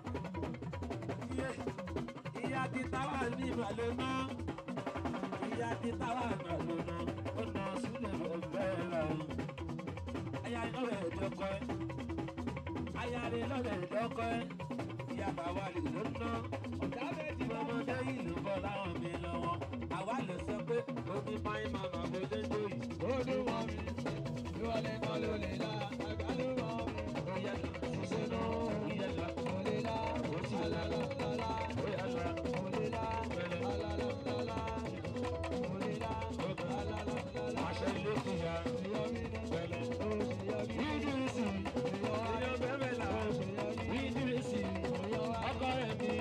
[SPEAKER 1] ìyá ti táwa ní ìbàdàn náà ìyá ti táwa ìbàdàn náà ọ̀nà sílẹ̀ bẹ́ẹ̀ lọ. aya lọ́rẹ̀ ìdọ́kọ ẹ̀ aya rẹ̀ lọ́rẹ̀ ìdọ́kọ ẹ̀ ìyá bàwá lè ló ná ọ̀gá bẹ́ẹ̀ ti ọmọdé yìí ló bọ́ láwọn mi lọ́wọ́ àwa lè sọ pé omi máa ń máa máa bó dé dóyè.
[SPEAKER 2] Olúwa mi, ìwọlé kan ló lè la, àgbà ló mọ̀ mi.
[SPEAKER 1] Ìyá lọ, ṣiṣẹ́ náà, ìyá lọ,
[SPEAKER 2] Kò lè la, alálàlálá,
[SPEAKER 1] ìyá lọ.
[SPEAKER 2] kò lè la, alálàlálá, kò lè la, alálàlálá.
[SPEAKER 1] Aṣọ ilé ti ya.
[SPEAKER 2] Èèyàn mi ni,
[SPEAKER 1] Pẹ̀lẹ́.
[SPEAKER 2] ó ṣe yọ mí.
[SPEAKER 1] Ìdírísì, èèyàn bẹ́ẹ̀ là. Ìdírísì, ọkọ rẹ̀ mi.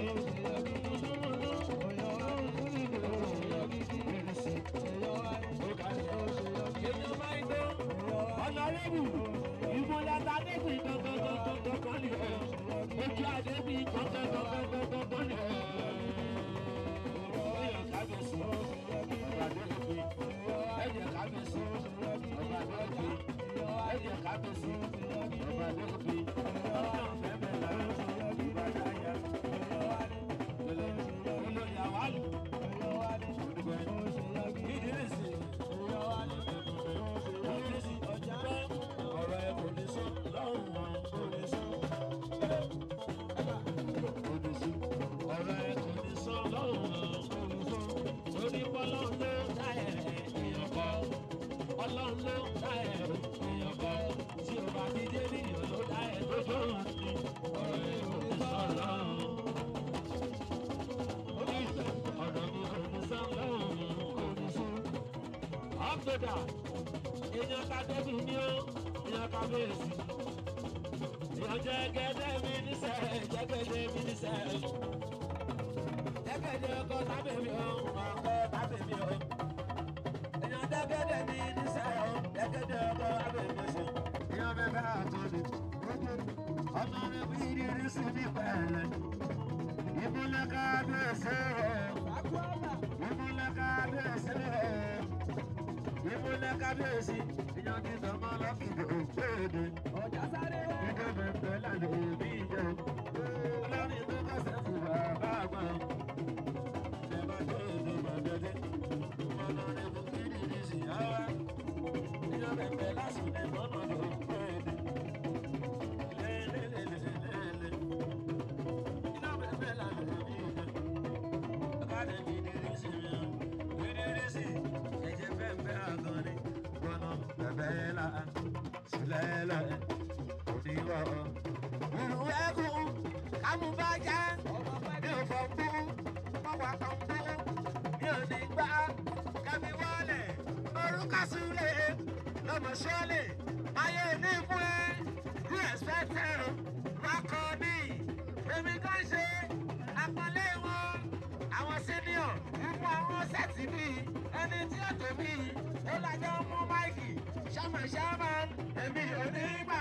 [SPEAKER 1] Ìdírísì, ó ga jù. Èèyàn máa ń gbọ́. Ọ̀nà rẹ́bù, ìmúlẹ̀ta débì kankankankankan ni ẹ̀. Ojú àdébì kankankankankan ni ẹ̀. Èèyàn kábíyèsí, ọ̀gá àdébì. Ẹ̀jẹ̀ kábíyèsí, ọ̀gá àdébì. Ẹ̀jẹ̀ kábíyèsí, ọ̀gá àdébì. Ọ̀nà fẹ́fẹ́ là, ìbàdàn yá. Pẹ̀lẹ́, olórí àwálù. Ìdírísì, ìdírísì, ọ̀rọ̀ ẹ̀ kò ní sọ lọ́rùn wọn, kò ní sọ. Ìdírísì, ọ̀rọ̀ ẹ̀ kò ní sọ lọ́rùn wọn, kò ní sọ. Torí Ọlọ́run ló dá ẹ̀ èèyàn kọ́. Ọlọ́run ló dá ẹ̀ èèyàn kọ́. Tí o bá ti dé níyàn ló dá ẹ̀ tó tó hàn ní. Ọ̀rọ̀ ẹ̀ kò ní sọ lọ́rùn. Ọ̀rọ̀ mi kò ní sọ lọ́rùn, kò ní sọ. Ọ̀gbẹ̀dà, èèyàn ká débi ní ó, èèyàn ká bèèsì. Èèyàn jẹ́ gẹ́gẹ́ mi níṣẹ́, jẹ́ gẹ́gẹ́ mi níṣẹ́. Jẹ́gẹ́dẹ́ ọkọ tábìlì o, ọkọ tábìlì o. Èèyàn jẹ́gẹ́dẹ́ mi níṣẹ́ o, jẹ́gẹ́dẹ́ ọkọ tábìlì o. Èèyàn bẹ bá àtọ́ni, ọmọ mi bí rírí sí ní pẹ̀lẹ́. Ìmúlẹ̀ kábíyèsí o, ìmúlẹ̀ kábíyèsí o. Ìmúlẹ̀ kábíyèsí, èèyàn ti sọmọ lọ́kìdì òkèèdè.
[SPEAKER 2] Ọjà sáré wá.
[SPEAKER 1] Ìjọba ìfẹ́ lànà òbí jẹ. Ọlọ́run tó kọsẹ̀ sí bàbá àgbà. Ìjọba tó èdè mọ̀dẹ́dẹ́. Ọlọ́run kò kí ni ní sí àwa. Ìjọba ìfẹ́ lásìkò ní mọ́nà ló ń pè é. Lélelélelélele. Ìjọba ìfẹ́ lànà òbí jẹ. Ọ̀kadà mi ní rí sí mi. Ìrírí sí. Ẹ̀jẹ̀ fẹ́ fẹ́ àgọ́ ni. Gbọ́nà bẹ̀bẹ̀ là. Sílẹ̀ là. Oníwọ̀. Ìlú ẹ̀kún. Amúbájá. Mi ò fọ̀ gbó. Mọ̀wá kan gbó. Mi ò ní gbá. Kẹ́mi wọlé. Orúkọ Súlẹ̀. Lọ́mọ Ṣọ́lẹ̀. Ayé ní fún ẹ. Bí ẹ̀sìpẹ́tẹ̀ Rákọ̀ ní. Èmi kan ṣe àpọ́nlé wọn. Àwọn senior. Fún àwọn sẹ́ẹ̀tì mi. Ẹni tí ó tó mi. Ó lájọ́ mú máìkì. Ṣáma ṣáma. Èmi ò ní gbà.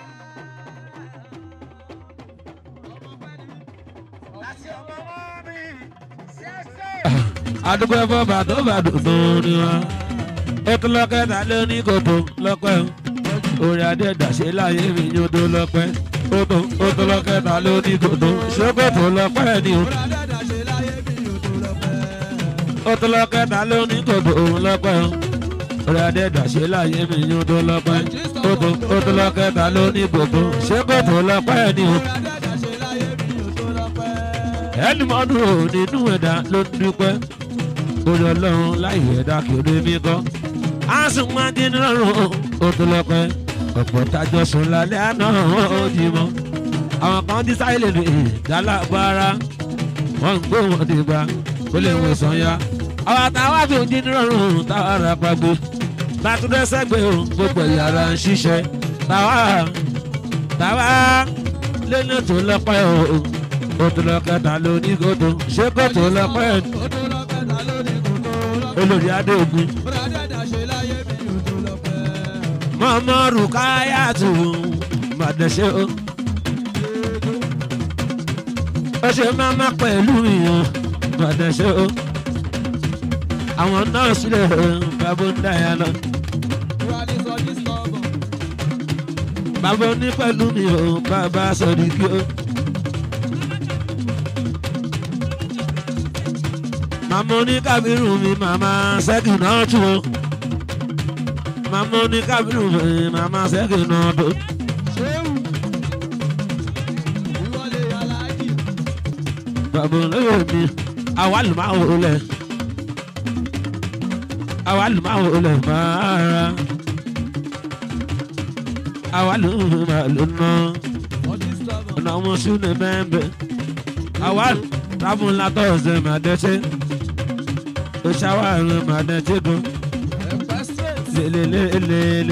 [SPEAKER 1] Láti ọmọ wọn mi. Ṣẹ́ṣẹ́.
[SPEAKER 3] àdúgbò ẹ̀fọ́ bàtó bàtó tó ní wa. ètò lọ́kẹ́ta ló ní kòtò lọ́pẹ́ o. orí adé dàṣe láyé mi ní odò lọ́pẹ́. kòtò kòtò lọ́kẹ́ta ló ní kòtò ṣé kòtò lọ́pẹ́ ni o. kòtò lọ́kẹ́ta ló ní kòtò lọ́pẹ́ o. orí adé dàṣe láyé mi ní odò lọ́pẹ́. kòtò kòtò lọ́kẹ́ta ló ní kòtò ṣé kòtò lọ́pẹ́ ni o. ẹni mọ́dún ò nínú ẹ̀dá ló ń dúpẹ́ orí ọlọ́run láì ẹ̀dá kéré mi kọ́. a sùn máa dín lọ́rùn ó tó lọ́pẹ́ ọ̀pọ̀ tájọ sùn lálẹ́ àná ó di mọ́. àwọn kan dí sáyẹ̀lẹ̀ rè dálágbára wọ́n ń gbó wọn dìgbà kó lè wọ̀ sàn ya. àwọn àtàwọn àfi dín lọ́rùn táwọn ará pàgbé bàtúndé sẹ́gbẹ̀ẹ́ o gbogbo ìyàrá ń ṣiṣẹ́ táwa táwa lẹ́nu tó lọ́pẹ́ o ó tó lọ́kẹ́ta lóní kòtò ṣé kòtò lọ́pẹ́ olórí adéogun
[SPEAKER 2] Bọ́dà dẹ́dà ṣe láyé mi ò tó lọ pẹ́.
[SPEAKER 3] mọ́mọ́ rukayatu màdẹ́sẹ́ o. ó ṣe máma pẹ̀lú ìyàn màdẹ́sẹ́ o. àwọn nọ́ọ̀sì lè bàbá ń dáyà lọ.
[SPEAKER 2] Wà ní sọ ní sọ́ọ̀bù.
[SPEAKER 3] bàbá ní pẹ̀lú mi ò bàbá sọ̀rọ̀ kí o. màmá ní kábírù mi màmá sẹ́kì náà tún o. màmá ní kábírù mi màmá sẹ́kì náà tó.
[SPEAKER 2] Ṣéwù. Ìwọlé aláàjì.
[SPEAKER 3] bàbá olóyè mi àwa lù máa wò lẹ̀ àwa lù máa wò lẹ̀ máa ra àwa lù máa lò ná
[SPEAKER 2] Ọdún sọ́ọ̀bù.
[SPEAKER 3] ọ̀nà ọmọ súnlẹ̀ mẹ́mbẹ́ àwa rábùn látọ̀ ọ̀sẹ̀ máa dẹ́sẹ̀ ó ṣàwárẹ̀ máa dẹ́sẹ̀ gan
[SPEAKER 2] Ẹ̀pẹ́ straight.
[SPEAKER 3] lélelélele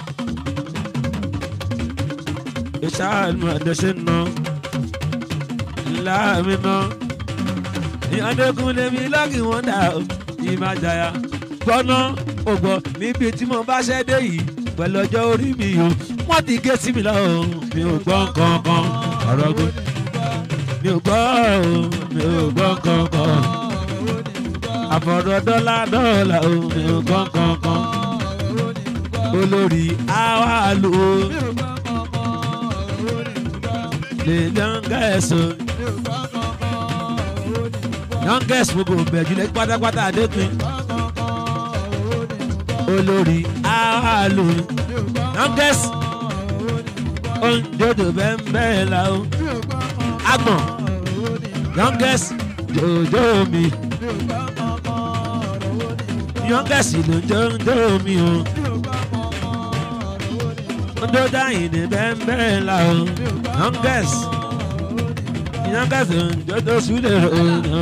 [SPEAKER 3] ó ṣàwárẹ̀ máa dẹ́sẹ̀ náà ńlá mi náà ìyàndókun lèmi lọ́kì wọ́n dà ó ìmájàyà gbọ́ná ògbọ́ níbi tí mo bá ṣẹ́ dé yìí pẹ̀lú ọjọ́ orí mi o wọ́n ti gé sí mi lọ́wọ́ mi ò gbọ́ kankan ọ̀rọ̀ gbọ́ mi ò gbọ́ o mi ò gbọ́ kankan àfọ̀rọ̀ dọ́là dọ́là o mi ò gbọ́ kankan olórí àwa lò ó lè yànga ẹ̀sọ́ yànga ẹ̀sọ́ gbogbo bẹ̀jùlẹ̀ pátápátá adékun olórí àwa lò ó yànga ẹ̀sọ́ oúnjẹ bẹ́ẹ̀ bẹ́ẹ̀ la o agbọ̀n youngest jòjò mi youngest ló ń jòjò mi o ndó dáhìn ní bẹ́ẹ̀ la o youngest youngest ló ń jòjò súlẹ̀ o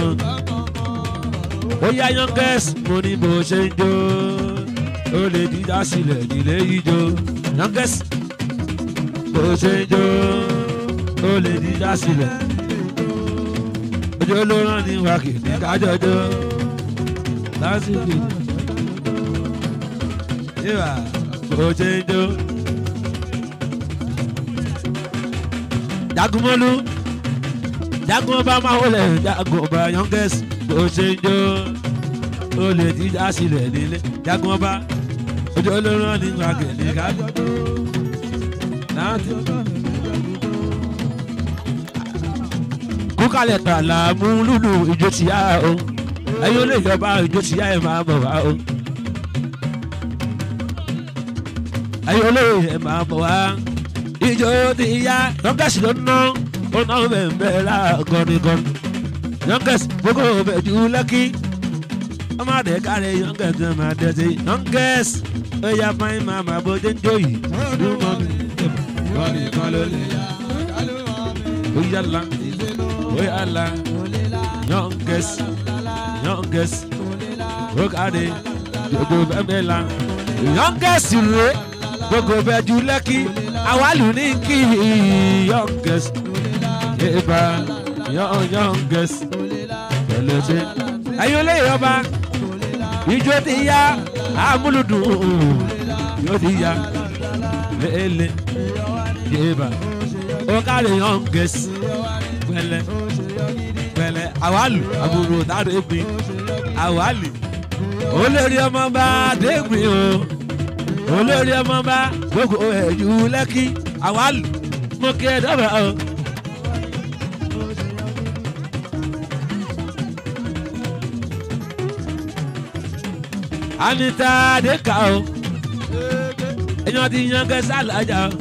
[SPEAKER 3] ó yá youngest mo ní bó ṣe ń jó ó lè dídá sílẹ̀ nílé ijó youngest bó ṣe ń jó ó lè dídá sílẹ̀ ojú ló rán ní wákìtì kájọjọ lásìkò yíwà bó ṣe ń jó. jagunmọ́lú jagun ọba máa wọlé jagun ọba youngest bó ṣe ń jó ó lè dídá sílẹ̀ nílé jagun ọba ojú ló rán ní wákìtì kájọjọ lásìkò. kúkàlẹ̀ tààlà mú lùlù ìjó tìyá o ẹ̀yin olè ìjọba ìjó tìyá ẹ̀ máa bọ̀ wá o ẹ̀yin olè ẹ̀ máa bọ̀ wá ìjó tìyá yọ̀ǹgẹ̀sì ló ná ó ná bẹ̀ẹ̀ la gọ́nigọ́ni yọ̀ǹgẹ̀sì gbogbo bẹ̀ jù lẹ́kì ọmọ àdé kárẹ̀ yọ̀ǹgẹ̀sì máa dẹ̀ sí yọ̀ǹgẹ̀sì ó yá fáyín máa máa bójú ń jó yìí lùmọ́ mi gọ́nigọ́ni ló lè yá ó yàrá wey ala youngest youngest rokade gbogbo bẹbẹ la youngest re gbogbo bẹjú lẹkì awalu ní kí youngest eba youngest pẹlẹbẹ ayọlẹ yọba ijó ti ya amúlùdùn yóò ti ya lele yeba okade youngest pẹlẹ pẹlẹ awalu àbúrò dáadé gbin awali olórí ọmọ bá dégbin o olórí ọmọ bá gbogbo ẹ̀jú lẹ́kí awalu mo kí ẹ dábàá o. anita adeka o èèyàn ti yan kẹsàn-án lájà o.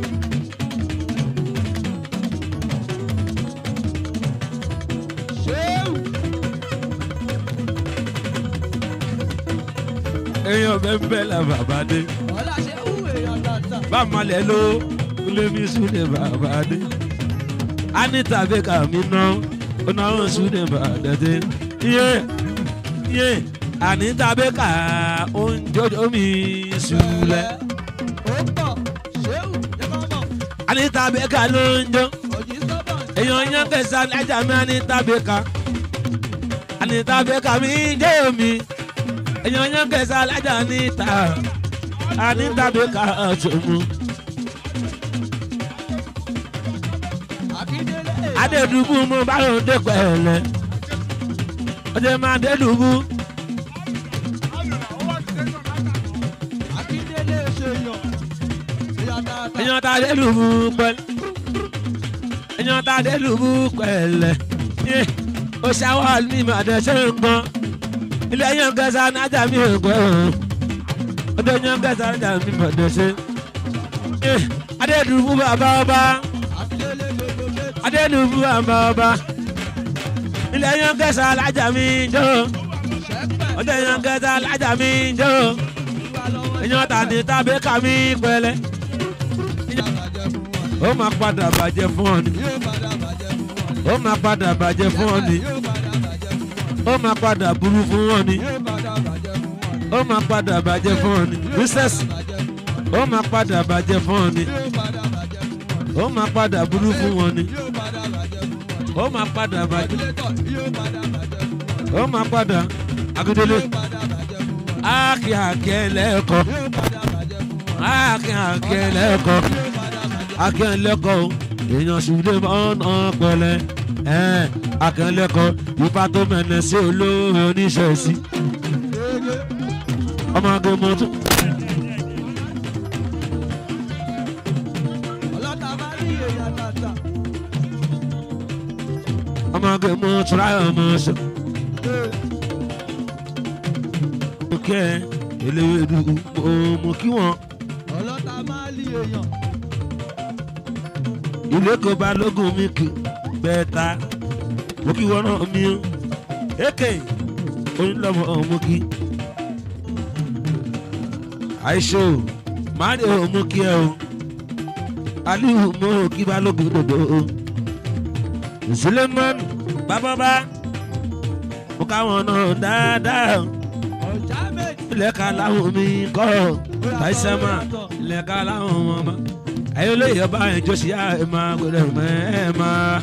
[SPEAKER 3] èèyàn bẹ́ẹ̀ bẹ́ẹ̀ la bàbá dé
[SPEAKER 2] Ọlá ṣe wú èèyàn tàtà.
[SPEAKER 3] bá a malẹ̀ ló lémi súnlẹ̀ bàbá dé anita bẹ́ẹ̀ka mi ná onáwó súnlẹ̀ bàbá dé iye iye anita bẹ́ẹ̀ka oúnjẹ mi súnlẹ̀
[SPEAKER 2] Ó pọ̀, ṣéwù, jẹ́ kọ́ mọ̀.
[SPEAKER 3] anita bẹ́ẹ̀ka ló ń jó
[SPEAKER 2] Òjì sọ́bọ̀.
[SPEAKER 3] èèyàn yẹn kẹsàn án ẹja mi anita bẹ́ẹ̀ka anita bẹ́ẹ̀ka mi jẹ́ omi èèyàn yẹn kẹsà alájà níta àníta bí ká ọ̀tún.
[SPEAKER 2] Akíndélé.
[SPEAKER 3] adédùbú mo bá lòun dé pẹ̀lẹ́ ọjọ́ máa dédùbú
[SPEAKER 2] Akíndélé ṣe yàn. Ìyá tata.
[SPEAKER 3] èèyàn ta dédùbú pẹ̀lẹ́ èèyàn ta dédùbú pẹ̀lẹ́ yé o ṣàwọ́ mi mà dẹ̀ ṣe ń gbọ́n ilé yẹn kẹsà nájà mi ò gbọ́ ọdẹ yẹn kẹsà nájà mi mà dẹ̀ ṣe yé adédùbú bàbá ọba
[SPEAKER 2] Akíndélé gbogbo méjì.
[SPEAKER 3] adédùbú bàbá ọba ilé yẹn kẹsà nájà mi jọ
[SPEAKER 2] Ṣẹ́pẹ̀.
[SPEAKER 3] ọdẹ yẹn kẹsà nájà mi jọ
[SPEAKER 2] Wà lọ́wọ́
[SPEAKER 3] èèyàn tàbí tàbí kàmí pẹ̀lẹ́
[SPEAKER 2] ìjà bàjẹ́ fún wọn.
[SPEAKER 3] ó máa padà bàjẹ́ fún ọ ni
[SPEAKER 2] Yóò padà bàjẹ́ fún wọn.
[SPEAKER 3] ó máa padà bàjẹ́ fún ọ ni
[SPEAKER 2] Yóò padà bàjẹ́ fún wọn.
[SPEAKER 3] ó máa padà burú fún ọ ni
[SPEAKER 2] Yóò padà bàjẹ́ fún wọn.
[SPEAKER 3] ó máa padà bàjẹ́ fún ọ ni princess
[SPEAKER 2] Bàjẹ́ fún wọn.
[SPEAKER 3] ó máa padà bàjẹ́ fún ọ ni
[SPEAKER 2] Yóò padà bàjẹ́ fún wọn.
[SPEAKER 3] ó máa padà burú fún wọn ni
[SPEAKER 2] Yóò padà bàjẹ́ fún wọn.
[SPEAKER 3] ó máa padà bàjẹ́
[SPEAKER 2] Regulator yóò padà bàjẹ́ fún wọn.
[SPEAKER 3] ó máa padà agídélé
[SPEAKER 2] Yóò padà bàjẹ́ fún wọn.
[SPEAKER 3] áàkì àkẹ́ lẹ́ẹ̀kọ́
[SPEAKER 2] Yóò padà bàjẹ́ fún wọn.
[SPEAKER 3] áàkì àkẹ́ lẹ́ẹ̀kọ́
[SPEAKER 2] Yóò padà bàjẹ́
[SPEAKER 3] akẹ́lẹ́kọ̀ o èèyàn ṣùgbọ́n ọ̀nà pẹ̀lẹ́ ẹ̀ akẹ́lẹ́kọ̀ ipa tó mẹ́nẹ̀ sí olóore oníṣẹ́ sí
[SPEAKER 2] Ege.
[SPEAKER 3] ọmọ agbẹ́mọ tún.
[SPEAKER 2] Ọlọ́ta bá rí èèyàn tata.
[SPEAKER 3] ọmọ agbẹ́mọ tura ọmọ ṣe. òkè eléwédú mo kí wọn
[SPEAKER 2] Ọlọ́ta máa lé èèyàn.
[SPEAKER 3] ilé kò bá lógún mi kì bẹ́ẹ̀ ta mo kí wọn náà mi o èké onílọ́mọ mo kí. àìṣe o máa ní o mo kí ẹ o aliu mo kí balógun dòdò o suleiman bábọ́bá mo káwọn náà dáadáa o
[SPEAKER 2] Ọ̀já méjì.
[SPEAKER 3] ilẹ̀ka láwọn mi kọ́ taisama ilẹ̀ka láwọn ọmọ ọmọ ayé olóyè ọba ìjọsí ẹ máa gbọdọ̀ mọ́ ẹ máa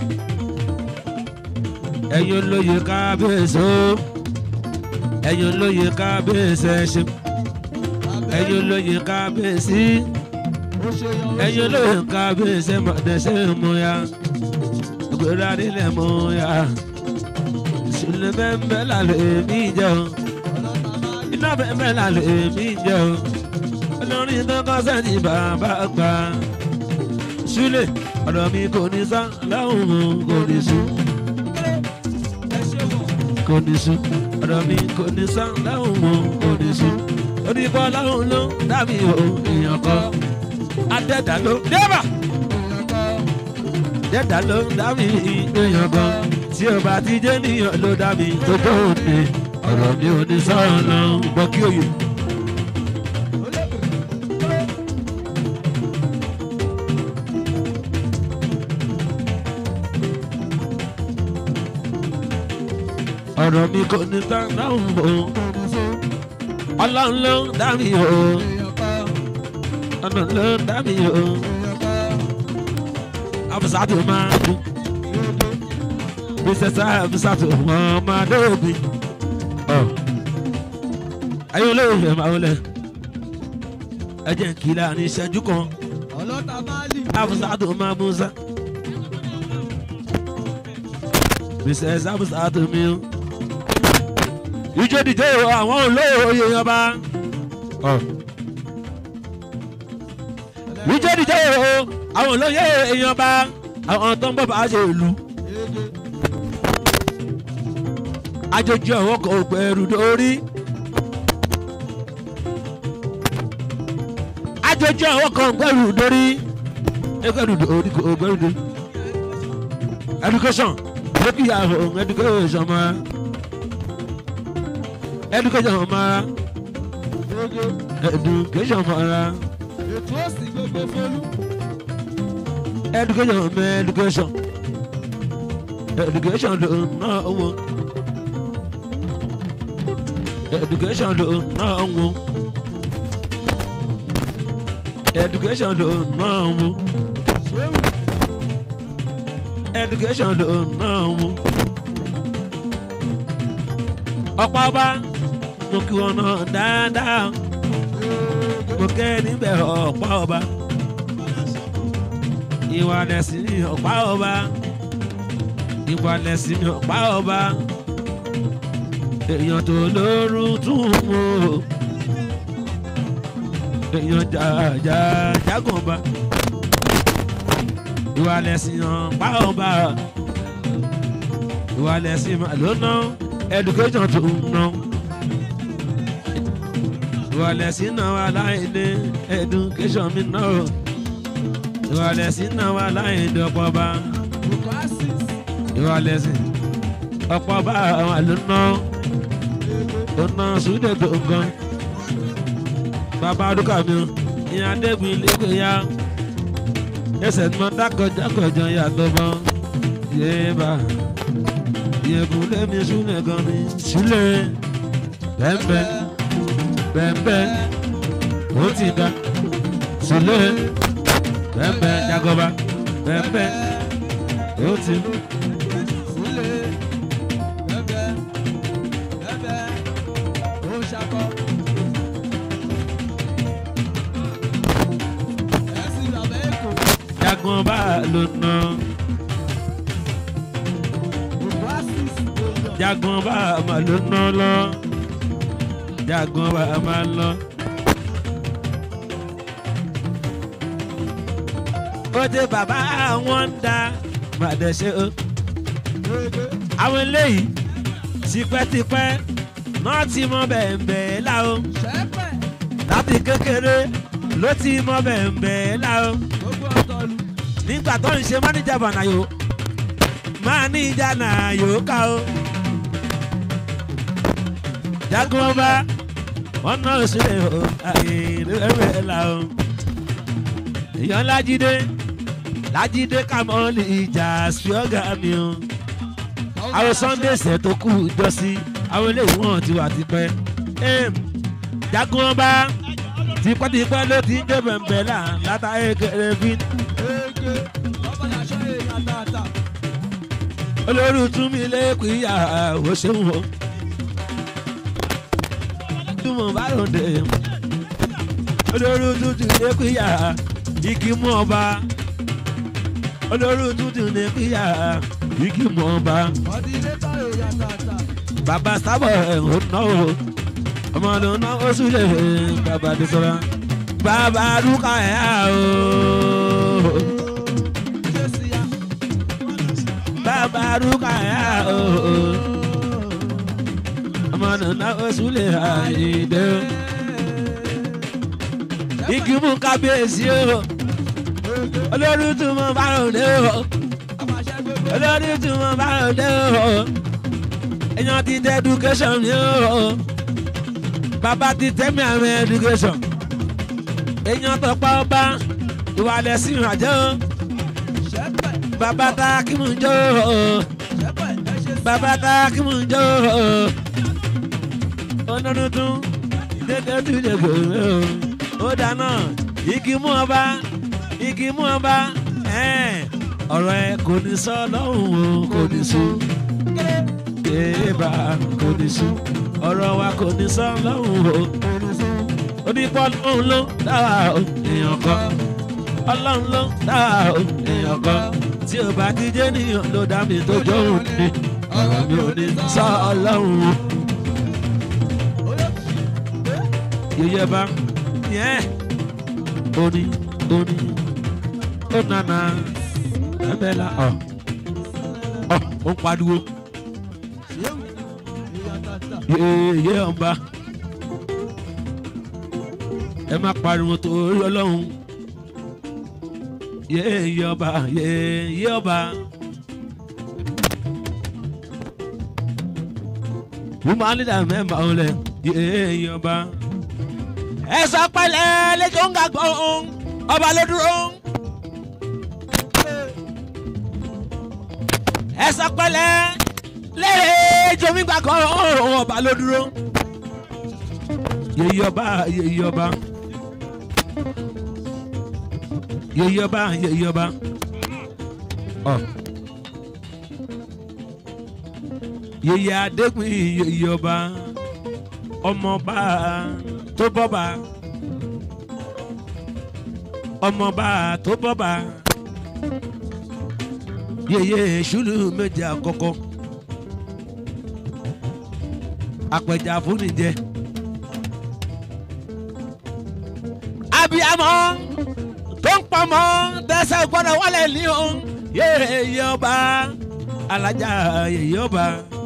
[SPEAKER 3] ẹ̀yin olóyè kábíyèsí o ẹ̀yin olóyè kábíyèsí ẹ ṣe ẹ̀yin olóyè kábíyèsí
[SPEAKER 2] Ó ṣe yan. ó
[SPEAKER 3] ẹ̀yin
[SPEAKER 2] ṣe
[SPEAKER 3] olóyè kábíyèsí mọ̀dẹ́sẹ̀ mú ya gbèrò adílẹ̀ mú ya ìṣúlẹ̀ bẹ́ẹ̀ bẹ́ẹ̀ lálẹ́ èmi jẹun
[SPEAKER 2] Ọlọ́ta máa lé.
[SPEAKER 3] iná bẹ́ẹ̀ lálẹ́ èmi jẹ́ o olórin tó kọ́ sẹ́ni bàbá gbà súlẹ̀ ọ̀dọ̀ mi kò ní sá láwùn mu kò ní sùn
[SPEAKER 2] Ẹ ṣe wọ̀.
[SPEAKER 3] kò ní sùn ọ̀dọ̀ mi kò ní sá láwùn mu kò ní sùn onígbọ́ láwùn ló dàbí o èèyàn kọ́ adẹ́dà ló débà
[SPEAKER 2] Èèyàn kan.
[SPEAKER 3] dẹ́dà ló dàbí èèyàn kan tí o bá ti jẹ́ níyàn ló dàbí tó tó òde ọ̀rọ̀ mi ò ní sọ̀rọ̀ lọ gbọ́ kí òye. ọ̀rọ̀ mi kò ní tán dáhùn o ọlọ́run ló ń dá mi o
[SPEAKER 2] Èèyàn kan.
[SPEAKER 3] ọ̀nà ló ń dá mi o
[SPEAKER 2] Èèyàn kan.
[SPEAKER 3] abusatu máa ń kú bísẹ̀sà abusatu wọn máa dóòbí ayé olóòfẹ́ máa wọlé ẹ jẹ́ kí láàrin ìṣẹ́jú kan
[SPEAKER 2] Ọlọ́ta máa lé.
[SPEAKER 3] abusatu máa mú sá bísẹ̀sà abusatu mi o ìjọ dìde o àwọn olóòye ọba. ìjọ dìde o àwọn olóyè èèyàn bá àwọn tó ń bọ̀ bá ṣe ìlú
[SPEAKER 2] Ege.
[SPEAKER 3] àjòjì ọ̀wọ́ kò gbẹ̀rù dórí. àjòjì ọ̀wọ́ kò gbẹ̀rù dórí. ẹgbẹ̀rù dórí kò gbẹ̀rù dórí. education lókìyà ohun education mọ́ education mọ́
[SPEAKER 2] Ege.
[SPEAKER 3] education mọ́
[SPEAKER 2] Ètò òsì gbogbo fólú.
[SPEAKER 3] education mọ́ education education ló ń ná owó education ló ń ná owó education ló ń ná owó
[SPEAKER 2] Ṣéwù.
[SPEAKER 3] education ló ń ná owó ọ̀pá ọba mo kí wọn náà dáadáa mo kẹ́ níbẹ̀ ọ̀pá ọba ìwà lẹ̀sìn ní ọ̀pá ọba ìwà lẹ̀sìn ní ọ̀pá ọba èèyàn tó lóru tún mú o èèyàn jàjà jágùn ọba ìwà lẹ̀sìn ọ̀pá ọba ìwà lẹ̀sìn mà ló ná education tó ń ná ìwà lẹ̀sìn náà wà láì ní education mi náà ìwà lẹ̀sìn náà wà láì ní ọ̀pọ̀ ọba ìwà lẹ̀sìn ọ̀pọ̀ ọba àwọn àlọ́ náà ó ná sùúdẹ̀ tó ń gan bàbá adúkà mi o ìyá adébùn ilé ya ẹsẹ̀ tí wọ́n dákọ̀jákọ̀jọ yàtọ̀ mọ́ yéèbà ìyẹ̀kùn lẹ́mi súnlẹ̀ gan mi sílẹ̀ bẹ́ẹ̀bẹ́ bẹ́ẹ̀bẹ́ ó ti da sílẹ̀ bẹ́ẹ̀bẹ́ jagoba bẹ́ẹ̀bẹ́ ó ti mú. jagun bá lò ná. jagun bá ma lò ná lọ. jagun bá ma lọ. ó dé bàbá àwọn ń da màdẹ́sẹ̀ o. àwọn eléyìí tipẹ́tipẹ́ náà ti mọ bẹ̀ẹ̀bẹ̀ẹ́ la o. láti kékeré ló ti mọ bẹ̀ẹ̀bẹ̀ẹ́ la o nígbà tó ń ṣe máníjà bànàyò máníjà nàyò ká o. jagun ọba wọn náà sílẹ̀ o àyè rẹ̀ la o. èèyàn lájídé lájídé kàmọ́lì ìjà ṣíọ́gà mi o. àwọn sunday ṣẹ̀ tó kù jọ́sí àwọn eléyìí wọ́n ti wà tipẹ́. jagun ọba tipẹ́tipẹ́ ló ti ń dé bẹ̀m̀bẹ̀ là látàrí kéré bí olórí tún mi lẹ́kùn ìyá ò ṣeun o túmọ̀ bá ròde olórí tún ti lẹ́kùn ìyá igi mú ọba olórí tún ti lẹ́kùn ìyá igi mú ọba bàbá sábọ̀ ẹ̀ ń ná o ọmọ ló ná ó súlẹ̀ bàbá dé sọ́ra bàbá dúkà ẹ̀ á o. bàbá rúkàyà ooo ọmọ nana oṣù lè àìdè igi mú kábíyèsí o olórí tún mọ báròdé o olórí tún mọ báròdé o èèyàn ti tẹ education mi o bàbá ti tẹ́mi àwọn education èèyàn tó pa ọba ìwà lẹ́sìn àjẹ́ o bàbá ta kí mò ń jó bàbá ta kí mò ń jó ọdún tún dédé tún lè gbòòrò ó dáná igi mú ọba igi mú ọba ọ̀rọ̀ ẹ kò ní sọ lọ́hùn o kò ní sùn kéèbà kò ní sùn ọ̀rọ̀ wa kò ní sọ lọ́hùn o onípọ̀ ọ̀hún ló dáwà o èèyàn kan ọlọ́run ló dáwà o èèyàn kan tí o bá ti jẹ́ níyàn ló dá mi tó jọ̀hún ni ọ̀rọ̀ mi ò ní sọ ọlọ́run o. yeye bá yẹn oní oní ó nana ẹbẹ̀la ọ̀ ọ̀ ó ń pariwo yeye ọba ẹ má pariwo torí ọlọ́run yeye ọba yeye ọba. Woman leader member only yeye ọba. Ẹ sọ pẹ́lẹ́ lẹ́jọ́ ń gàgbọ́ ọba ló dúró. Ẹ sọ pẹ́lẹ́ lẹ́jọ́ mi gbàgbọ́ ọba ló dúró. Yeye ọba yeye ọba. Yeye ọba yeye ọba. Ọ. Yeye adékun yeye ọba. ọmọọba tó bọ́ba ọmọọba tó bọ́ba yeye ṣùlù méje àkọ́kọ́ apẹja fúnijẹ abiyamọ tó ń pamọ́ tẹsẹ̀ gbọ́dọ̀ wálé ní o yeye ọba alájà yeye ọba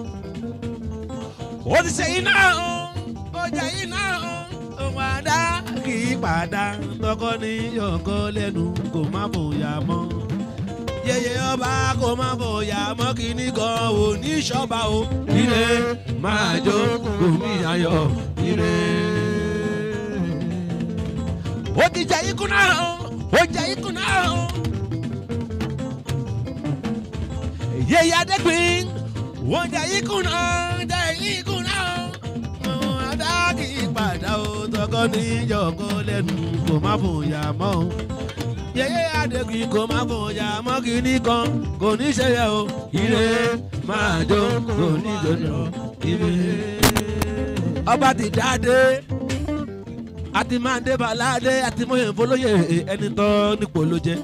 [SPEAKER 3] ó ti ṣe iná o ọjà iná o òun àdá kì í padà tọkọ ní yọkọ lẹ́nu kò má bòyà mọ́ yeye ọba kò má bòyà mọ́ kíní kan ò ní ṣọba o ire máa jó gómìnà yọ ire. ó ti jẹ ikú náà o ó jẹ ikú náà o. yeye adégbìn wọ́n jẹ ikú náà jẹ ikú náà o. òun àdá kì í padà o tọkọ ní yọkọ lẹ́nu kò má bòyà mọ́ o yeye adégun kò má fòyà mọ́ kínní kan kò ní ṣe yẹ o ire máa jó kò ní jòjò ire. ọba ti dáadé àti máa dé baládé àti mọ̀yẹ̀ fọlọ́yẹ̀ ẹni tọ́ nípò ló jẹ́.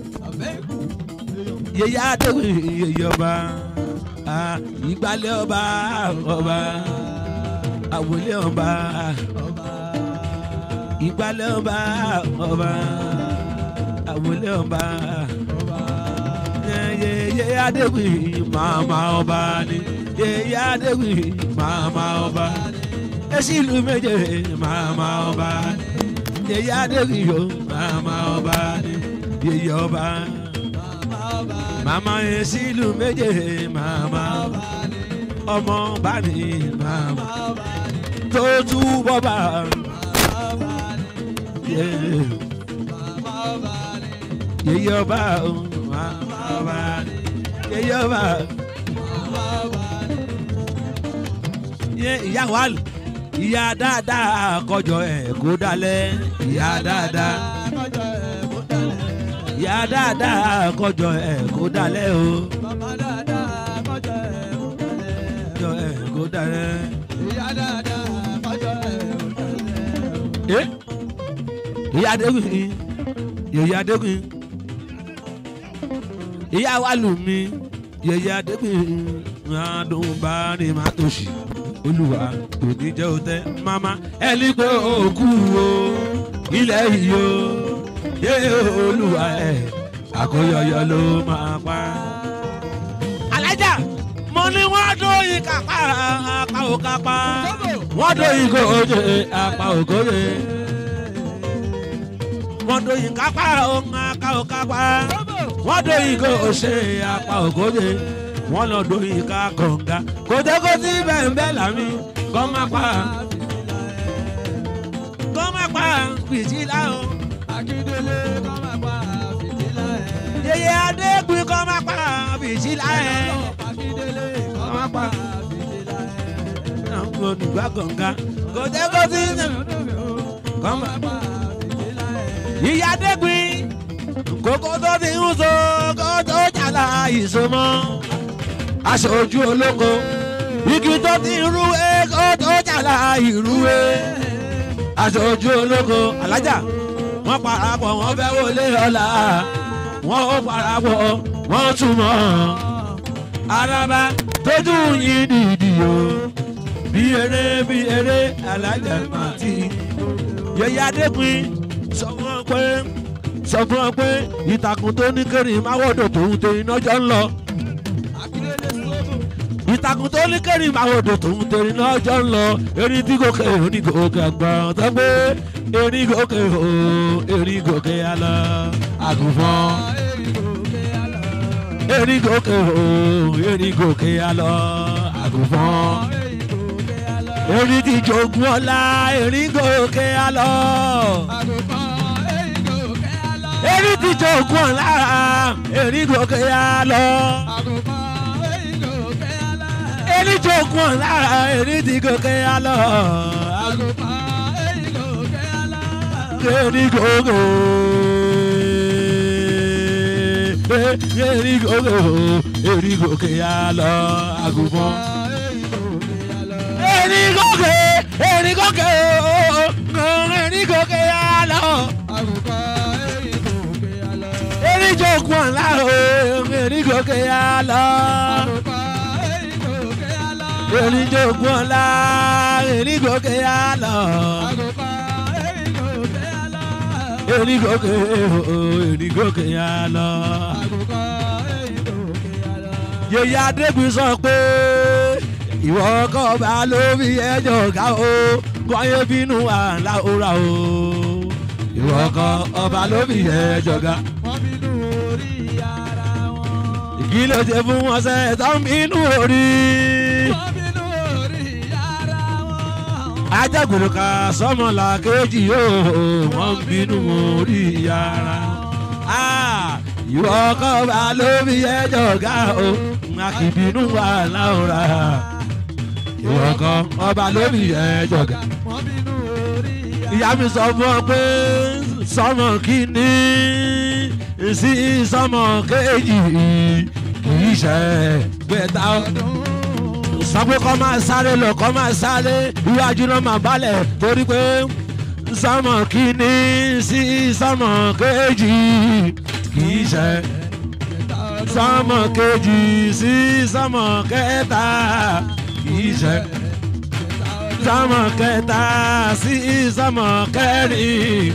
[SPEAKER 3] yeye adégun yeye ọba ah, ìgbàlẹ̀ ọba ọba àwòlé ọba ìgbàlẹ̀ ọba ọba àwòlé ọba yeye adéwì màmá ọba ni yeye adéwì màmá ọba èsì ìlú méje màmá ọba ni yeye adéwì yo màmá ọba ni yeye ọba màmá èsì ìlú méje màmá ọmọ ọba ni màmá tó túbọ̀ bá yeye yeye ọba o màmá ọba yeye ọba ye ìyá wa lù ìyá dáadáa kọjọ ẹ kó dalẹ̀ ìyá dáadáa ìyá dáadáa kọjọ ẹ kó dalẹ̀ o kọjọ ẹ kó dalẹ̀. Eh? ìyá adégun ìyá adégun ìyá wa lù mí yẹyẹ adégbìn adùn bá ní má tòṣì olùwà kò ní jẹ́ òtẹ́ mama ẹni pé òkú o ilẹ̀ yìí o yé olùwà ẹ̀ àkóyọyọ ló máa pa. alájà mo ní wọ́n dóyin kápá apá ò kápá wọ́n dóyin kò oje apá ò kóye wọ́n dóyin kápá òun apá ò kápá wọ́n dóyin kò ṣe apá ò kóye wọ́n lọ dóyin ká kọ̀ǹga kòtẹ́kòtì bẹ́ẹ̀ bẹ́ẹ̀ làmì kọ́ má pa kọ́ má pa fìtílà o.
[SPEAKER 2] Akíndélé kọ́ máa pa fìtílà ẹ̀.
[SPEAKER 3] yeye adégbin kọ́ má pa fìtílà ẹ̀.
[SPEAKER 2] Akíndélé kọ́ máa pa fìtílà ẹ̀.
[SPEAKER 3] àwọn olùgbà kọ̀ǹga kòtẹ́kòtì kọ́ má pa.
[SPEAKER 2] fìtílà ẹ̀.
[SPEAKER 3] ìyá adégbin kókó tó ti ń so kó tó jàlá ìsomọ́ aṣojú olóko igi tó ti ń rúwé kó tó jàlá ìrúwé aṣojú olóko alájà wọ́n parapọ̀ wọ́n fẹ́ wọlé ọ̀la wọ́n ó parapọ̀ wọ́n túmọ̀ araba tójú yín dìdì o bí eré bí eré alájà màtí yẹyẹ adékun sọ fún ọ pé sọ fún ọ pé ìtàkùn tó ní kéré máwòdò tòun tẹ iná jọ ń lọ
[SPEAKER 2] Akíndélé sọ́ọ̀bù.
[SPEAKER 3] ìtàkùn tó ní kéré máwòdò tòun tẹ iná jọ ń lọ erin tí gòkè onígòkè àgbọ̀n tó gbé erin gòkè o erin gòkè alọ àgùnfọ́n erin gòkè o erin gòkè alọ àgùnfọ́n erin ti jogún ọlá erin gòkè alọ erin ti jogún ọlá erin gòkè alọ erin jogún ọlá erin ti gòkè alọ erin gòkè erin gòkè erin gòkè alọ àgùnfọ́n. erin gòkè erin gòkè o erin gòkè àlọ́
[SPEAKER 2] àgùkọ erin gòkè àlọ.
[SPEAKER 3] erin jogun ọ̀la o erin gòkè àlọ́
[SPEAKER 2] àgùkọ erin gòkè àlọ.
[SPEAKER 3] erin jogun ọ̀la erin gòkè àlọ́
[SPEAKER 2] àgùkọ erin gòkè àlọ.
[SPEAKER 3] erin gòkè o erin gòkè àlọ́.
[SPEAKER 2] àgùkọ erin gòkè àlọ.
[SPEAKER 3] yèyé adébí sọ pé ìwọ kọ́ bá lórí ẹjọ́ ká o kọ́yé bínú àlá òra o ìwọ kọ́ ọba lórí ẹjọ́ ká.
[SPEAKER 2] wọ́n bínú orí ara wọn.
[SPEAKER 3] kí ló ṣe fún wọn ṣe tó ń bínú orí.
[SPEAKER 2] wọ́n bínú orí ara wọn.
[SPEAKER 3] ajagunlù ká sọmọlá kejì yóò wọ́n ń bínú orí ara. Ah, ìwọ kọ́ bá lórí ẹjọ́ ká o a kì í bínú àlá òra ìwọ kọ́ ọba lórí ẹjọ́ ká.
[SPEAKER 2] wọ́n bínú orí ara
[SPEAKER 3] ìyá mi sọ fún ọ pé sọmọ kìíní sí sọmọ kejì kì í ṣe gbẹta
[SPEAKER 2] ọdún.
[SPEAKER 3] sọ pé kọ́ máa sáré lọ kọ́ máa sáré iwájú náà máa balẹ̀ torí pé sọmọ kìíní sí sọmọ kejì kì í ṣe sọmọ kejì sí sọmọ kẹta kì í ṣe sọmọ kẹta sí sọmọ kẹrin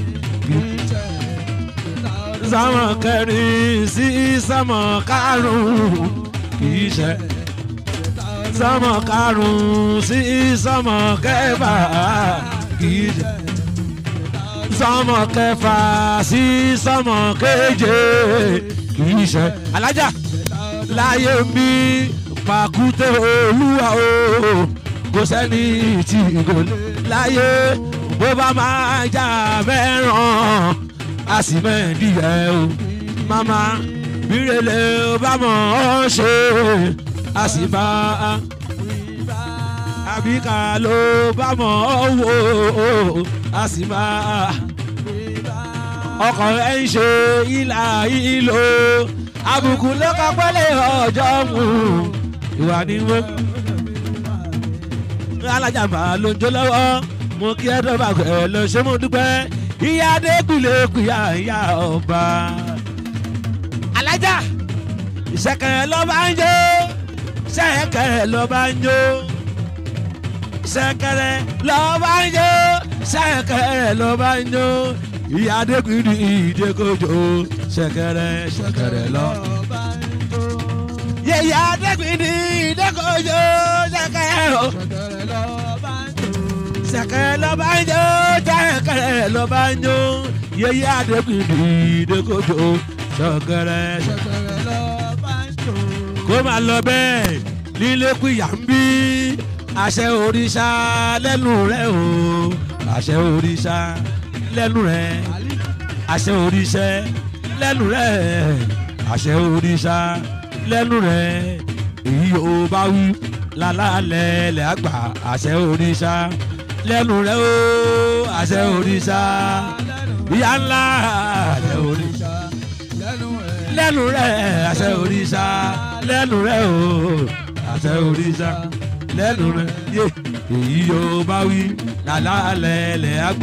[SPEAKER 3] sọmọ kẹrin sí sọmọ karùn-ún kì í ṣe sọmọ karùn-ún sí sọmọ kẹfà kì í ṣe sọmọ kẹfà sí sọmọ keje kì í ṣe alájà láyé mi pàkúté olúwa o kò sẹ́ni tí kò lè láyé bó bá máa jà mẹ́ràn a sì mẹ́ẹ̀dí ẹ̀ o màmá bírèlè bá mọ̀ ọ́ ṣe a sì bá a àbíkà ló bá mọ̀ ọ́ wò a sì bá a ọkọ̀ ẹ̀ ń ṣe ìlà ìlò àbùkù ló kọ́ pẹ́lẹ́ ọjọ́ mú ìwà ni wọ́n alájàmbá ló ń jó lọ́wọ́ mo kí ẹ dọ́gba ẹ lọ ṣé mo dúpẹ́ ìyá adékùlé kùyà ìyá ọba. alájà ìṣẹ̀kẹ̀rẹ̀ ló bá ń jó ṣẹ̀kẹ̀rẹ̀ ló bá ń jó ṣẹ̀kẹ̀rẹ̀ ló bá ń jó ṣẹ̀kẹ̀rẹ̀ ló bá ń jó ìyá adékùlé ìdẹ́kọ̀jọ́ ṣẹ̀kẹ̀rẹ̀ ṣẹ̀kẹ̀rẹ̀ lọ.
[SPEAKER 2] ọba ń jó.
[SPEAKER 3] yẹ̀yẹ́ adékùlé ìdẹ́kọ̀jọ́ ṣẹ̀kẹ̀rẹ̀ o
[SPEAKER 2] ṣẹ̀kẹ̀rẹ̀ lọ́ba ń jó.
[SPEAKER 3] sẹ̀kẹ̀rẹ̀ ló bá ń jó sẹ̀kẹ̀rẹ̀ ló bá ń jó yeye adébìnrin ìdókòjò sẹ̀kẹ̀rẹ̀
[SPEAKER 2] ṣẹ̀kẹ̀rẹ̀ lọ́ba ń jó.
[SPEAKER 3] kó máa lọ bẹ́ẹ̀ nílé kúyà ń bí àṣẹ òrìṣà lẹ́nu rẹ̀ o àṣẹ òrìṣà lẹ́nu rẹ̀ àṣẹ òrìṣà lẹ́nu rẹ̀ àṣẹ òrìṣà lẹ́nu rẹ̀ èyí ò bá wí lálálẹ̀ lẹ́ àgbà àṣẹ òrìṣà lẹ́nu rẹ̀ o àṣẹ òrìṣà ìyá ńlá àṣẹ òrìṣà
[SPEAKER 2] lẹ́nu ẹ̀.
[SPEAKER 3] lẹ́nu rẹ̀ àṣẹ òrìṣà lẹ́nu rẹ̀ o àṣẹ òrìṣà lẹ́nu rẹ̀ yé èyí yóò bá wí lálálẹ̀ lẹ́ àgbà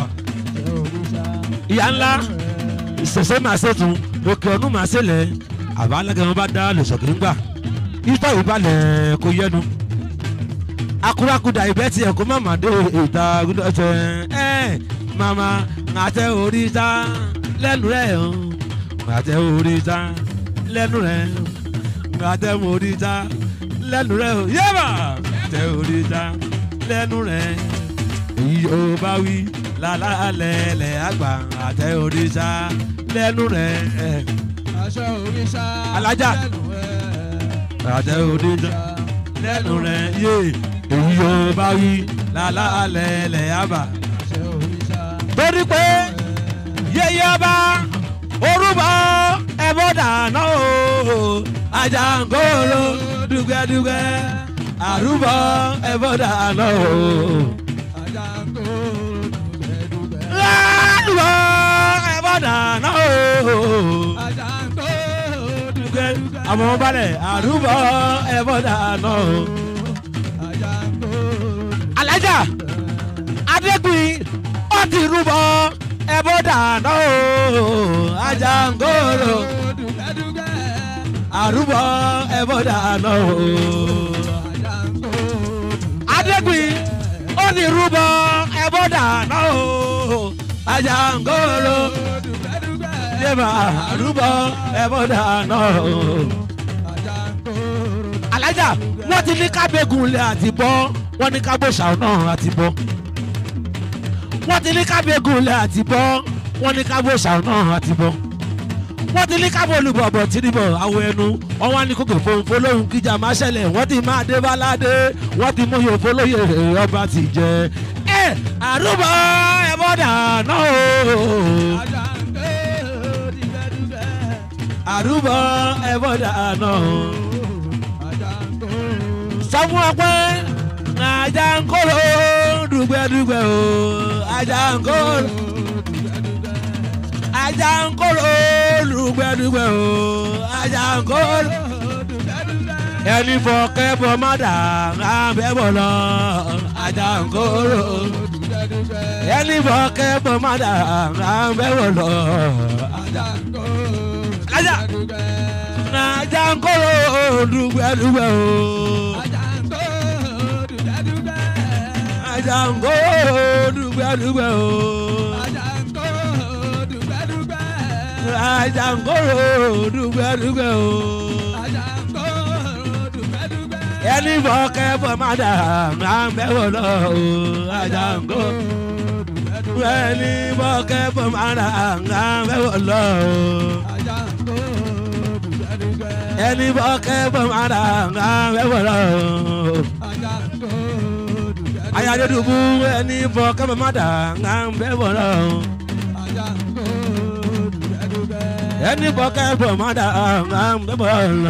[SPEAKER 3] ìyá ńlá ìṣẹ̀ṣẹ̀ máa ṣètò òkè ọ̀nù máa ṣẹlẹ̀ àbá alágẹ̀mọ́ bá dá lòṣọ̀kì ńgbà ìtọ́ ìbalẹ̀ kò yẹnu akurakuda ibẹ̀ tiẹ̀ kó má má dé ìta gúdọ̀tẹ̀ ẹ̀ mama ńàtẹ òrìṣà lẹ́nu rẹ̀ o ńàtẹ òrìṣà lẹ́nu rẹ̀ ńàtẹ òrìṣà lẹ́nu rẹ̀ o yéèmà ńàtẹ òrìṣà lẹ́nu rẹ̀ èyí yóò bá wí lálálẹ̀ lẹ̀ àgbà ńàtẹ òrìṣà lẹ́nu rẹ̀
[SPEAKER 2] aṣọ òrìṣà.
[SPEAKER 3] Alájà.
[SPEAKER 2] lẹ́nu ẹ̀.
[SPEAKER 3] ńàtẹ òrìṣà lẹ́nu rẹ̀ yé èyí yóò bá wí lálálẹ̀ lẹ̀ àgbà
[SPEAKER 2] aṣọ òrìṣà.
[SPEAKER 3] torí pé yeye ọba orúbọ ẹbọ dáná o Àjàngóró dùgbẹ́dùgbẹ́ àrúbọ ẹbọ dáná o
[SPEAKER 2] Àjàngó dùgbẹ́dùgbẹ́.
[SPEAKER 3] àrúbọ ẹbọ dáná o
[SPEAKER 2] Àjàngó
[SPEAKER 3] dùgbẹ́
[SPEAKER 2] dùgbẹ́dùgbẹ́.
[SPEAKER 3] àwọn balẹ̀ àrúbọ ẹbọ dáná o.
[SPEAKER 2] Àjàngó
[SPEAKER 3] alájà ó ti rúbọ ẹbọ dáná o Àjàngórò
[SPEAKER 2] dùgbẹ́dùgbẹ́
[SPEAKER 3] àrúbọ ẹbọ dáná o. Adégbìn ó ní rúbọ ẹbọ dáná o Àjàngórò
[SPEAKER 2] dùgbẹ́dùgbẹ́
[SPEAKER 3] yébà àrúbọ ẹbọ dáná o. alájà wọ́n ti ní kábẹ́gùn lẹ̀ àti bọ́ wọ́n ní kábòṣà náà àti bọ́ wọ́n ti ní kábẹ́gùn lẹ̀ àti bọ́ wọ́n ní kábòṣà náà àti bọ́ wọ́n ti ní kábò olùbọ̀bọ̀ tìrìbọ̀ àwọ̀ ẹnu wọ́n wá ní kókò fòǹfò lóhùn kíjà máa ṣẹlẹ̀ wọ́n ti máa dé báládé wọ́n ti mú yòófó lóye ọba ti jẹ ẹ àrùbọ ẹbọdà náà o
[SPEAKER 2] Àjàngórò dùgbẹ́dùgbẹ́
[SPEAKER 3] àrùbọ ẹbọdà náà o.
[SPEAKER 2] Àjàngórò
[SPEAKER 3] sọ fún ọ pé Àjàngórò dùgbẹ́dùgbẹ́ o Àjàngórò Àjàngórò dùgbẹ́dùgbẹ́ o Àjàngórò
[SPEAKER 2] dùgbẹ́dùgbẹ́
[SPEAKER 3] ẹni fọkẹ́ bọ́ má dà á bẹ́ bọ̀ lọ Àjàngórò
[SPEAKER 2] dùgbẹ́dùgbẹ́
[SPEAKER 3] ẹni fọkẹ́ bọ́ má dà á bẹ́ bọ̀ lọ
[SPEAKER 2] Àjàngórò
[SPEAKER 3] Alájà.
[SPEAKER 2] dùgbẹ́dùgbẹ́
[SPEAKER 3] Àjàngórò dùgbẹ́dùgbẹ́ o
[SPEAKER 2] Àjàngórò dùgbẹ́dùgbẹ́
[SPEAKER 3] Àjàngórò dùgbẹ́dùgbẹ́ o.
[SPEAKER 2] Àjàngórò dùgbẹ́dùgbẹ́
[SPEAKER 3] Àjàngórò dùgbẹ́dùgbẹ́ o.
[SPEAKER 2] Àjàngórò dùgbẹ́dùgbẹ́
[SPEAKER 3] ẹni fọkẹ́ bọ́ má dà á bẹ́ bọ̀ lọ o Àjàngórò. ẹni fọkẹ́ bọ́ má dà á bẹ́ bọ̀ lọ o. ẹni fọkẹ́ bọ́ má dà á bẹ́ bọ̀ lọ o. ayadedubu ẹni fọkẹ́ bọ́ má dà á bẹ́ bọ̀ lọ o. ẹni fọkẹ́ bọ́ má dà á bẹ́ bọ̀ lọ.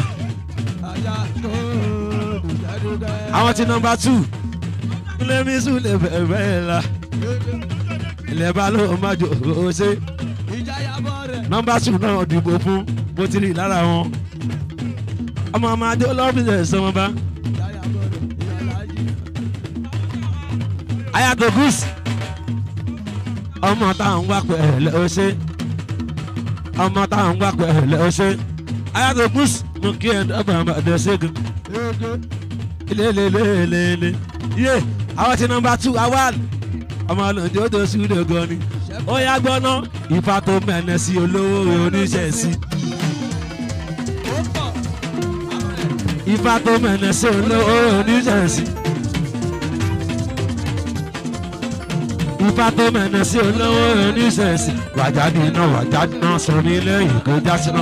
[SPEAKER 3] àwọn ti nọmba two ilé mi sùn lè bẹ̀rẹ̀ la ilẹ̀ bá ló má jò ó ṣe nọmba two náà dìbò fún bó ti rí lára wọn ọmọ ọmọ adé ọlọ́fíìsì ẹ̀sán wọn bá ayato goose ọmọ táwọn ń wá pẹ̀lẹ́ ó ṣe ọmọ táwọn ń wá pẹ̀lẹ́ ó ṣe ayato goose mo kí ẹ̀ dọ́gba àbàdé ṣẹ́gun lelelelele yé àwọn ti nọmba two awal ọmọ ọlọ́dẹ ó tó súdò gan ni ó yá gbọ́ná ìfà tó mẹ́nẹ̀ sí olówó oníṣẹ́ sí ìfà tó mẹ́nẹ̀ sí olówó oníṣẹ́ sí ìfà tó mẹ́nẹ̀ sí olówó oníṣẹ́ sí wàjáde náà wàjáde náà sọ nílé ìkó jásínà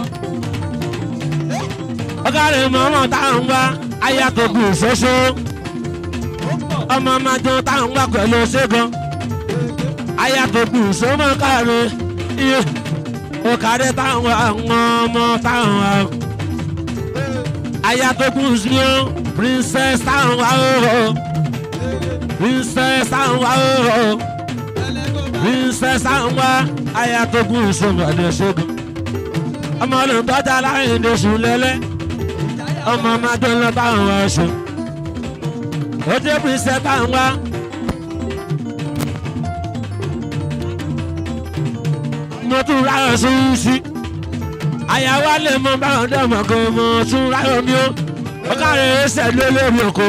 [SPEAKER 3] ọ̀gá rẹ̀ mọ́mọ́ táwọn ń wá ayatogun ṣoṣo ọmọ májọ táwọn wà pẹ̀lú ṣẹ́gun ayatogun ṣọmọ káre iye òkàrẹ táwọn àwọn ọmọ táwọn wà ayatogun ṣíọ princess táwọn wà ó princess táwọn wà ó princess táwọn wà ayatogun ṣọmọ ẹni ṣẹ́gun ọmọ olùtọ́jà láyé ní oṣù lẹ́lẹ́ ọmọ ọmọdé lọ táwọn wá ṣe ó dé pírísẹ táwọn wá. mo tún ráyọ̀ sún sí àyàwó alẹ́ mọ báwọn dẹ́mọ̀ kan mo tún ráyọ̀ mi ó ó káre ẹsẹ̀ lé lórí oko.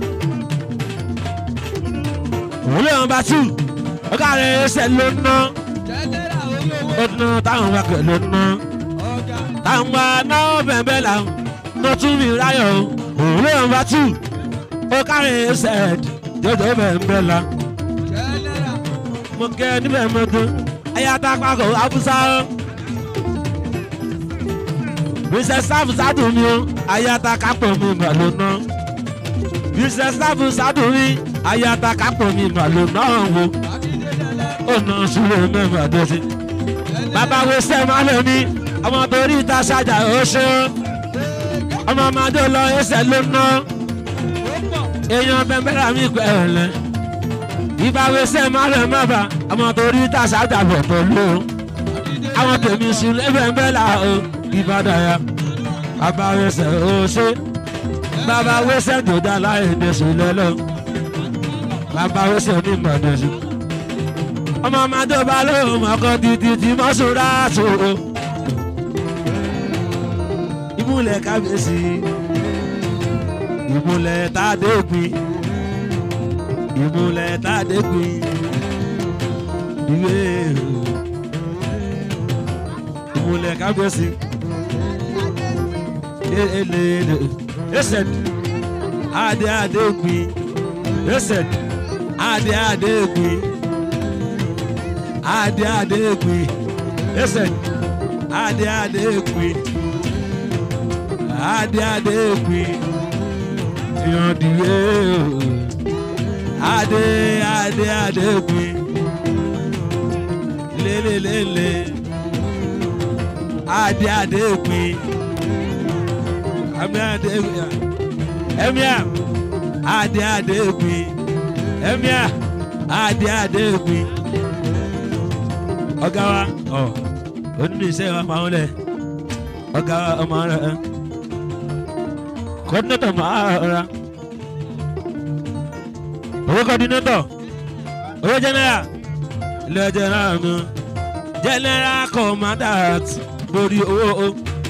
[SPEAKER 3] òun lè wọn bá tù ó káre ẹsẹ̀ ló ná ó ná táwọn wá pẹ̀ ló ná táwọn wá náà bẹ̀ẹ̀ bẹ́ẹ̀ làwọn mo tún mi ráyọ̀ o òun lè wá tù ó kárí ṣẹ́ẹ̀d jọjọ bẹ̀ ń bẹ̀ la mo kẹ́ níbẹ̀ mọ́tò ayáta pàkó abúsá o bíṣẹ́ sáfù sádùn mi o ayáta kápọ̀ mi mà ló ná bíṣẹ́ sáfù sádùn mi ayáta kápọ̀ mi mà ló ná wo ó ná sùúrù mẹ́fà dé sí bàbá wo sẹ́ẹ̀ má lè ní ọmọ torí ìta ṣájà ó ṣe é ọmọ ọmọdé lọ ẹsẹ̀ ló ná èèyàn bẹ́ẹ̀ mi pẹ̀lẹ́ ìbáwẹsẹ̀ má lè má bà ọmọ torí tàṣà dàbọ̀ tó lò ó àwọn tèmi sùn lẹ́bẹ̀ẹ́ là ó ìbàdàyà àbáwẹsẹ̀ ó ṣe bàbá wẹsẹ̀ tó dá láyé dẹ̀sùn lẹ́lọ́ bàbá wẹsẹ̀ ní ìmọ̀dẹ̀sùn ọmọ ọmọdé bá lóun ọkọ títí tí mọ́ṣúra tó. ìmúlẹ̀ kábíyèsí ìmúlẹ̀ tàdégbìn ìmúlẹ̀ tàdégbìn ìwé ìmúlẹ̀ kábíyèsí elele ẹsẹ̀ adé adégbìn ẹsẹ̀ adé adégbìn adé adégbìn ẹsẹ̀ adé adégbìn adé adégbìn yọ̀dìwé adé adé adégbìn lélelélele adé adégbìn àmì adégbìn ẹ̀míà adé adégbìn ẹ̀míà adé adégbìn ọ̀gá wa ọ̀ onínú iṣẹ́ wa máa ń lẹ̀ ọ̀gá wa ọmọ rẹ̀ ẹ̀ coordinator máa ra owó coordinator owó general ilé general mi general commandant lórí owó o.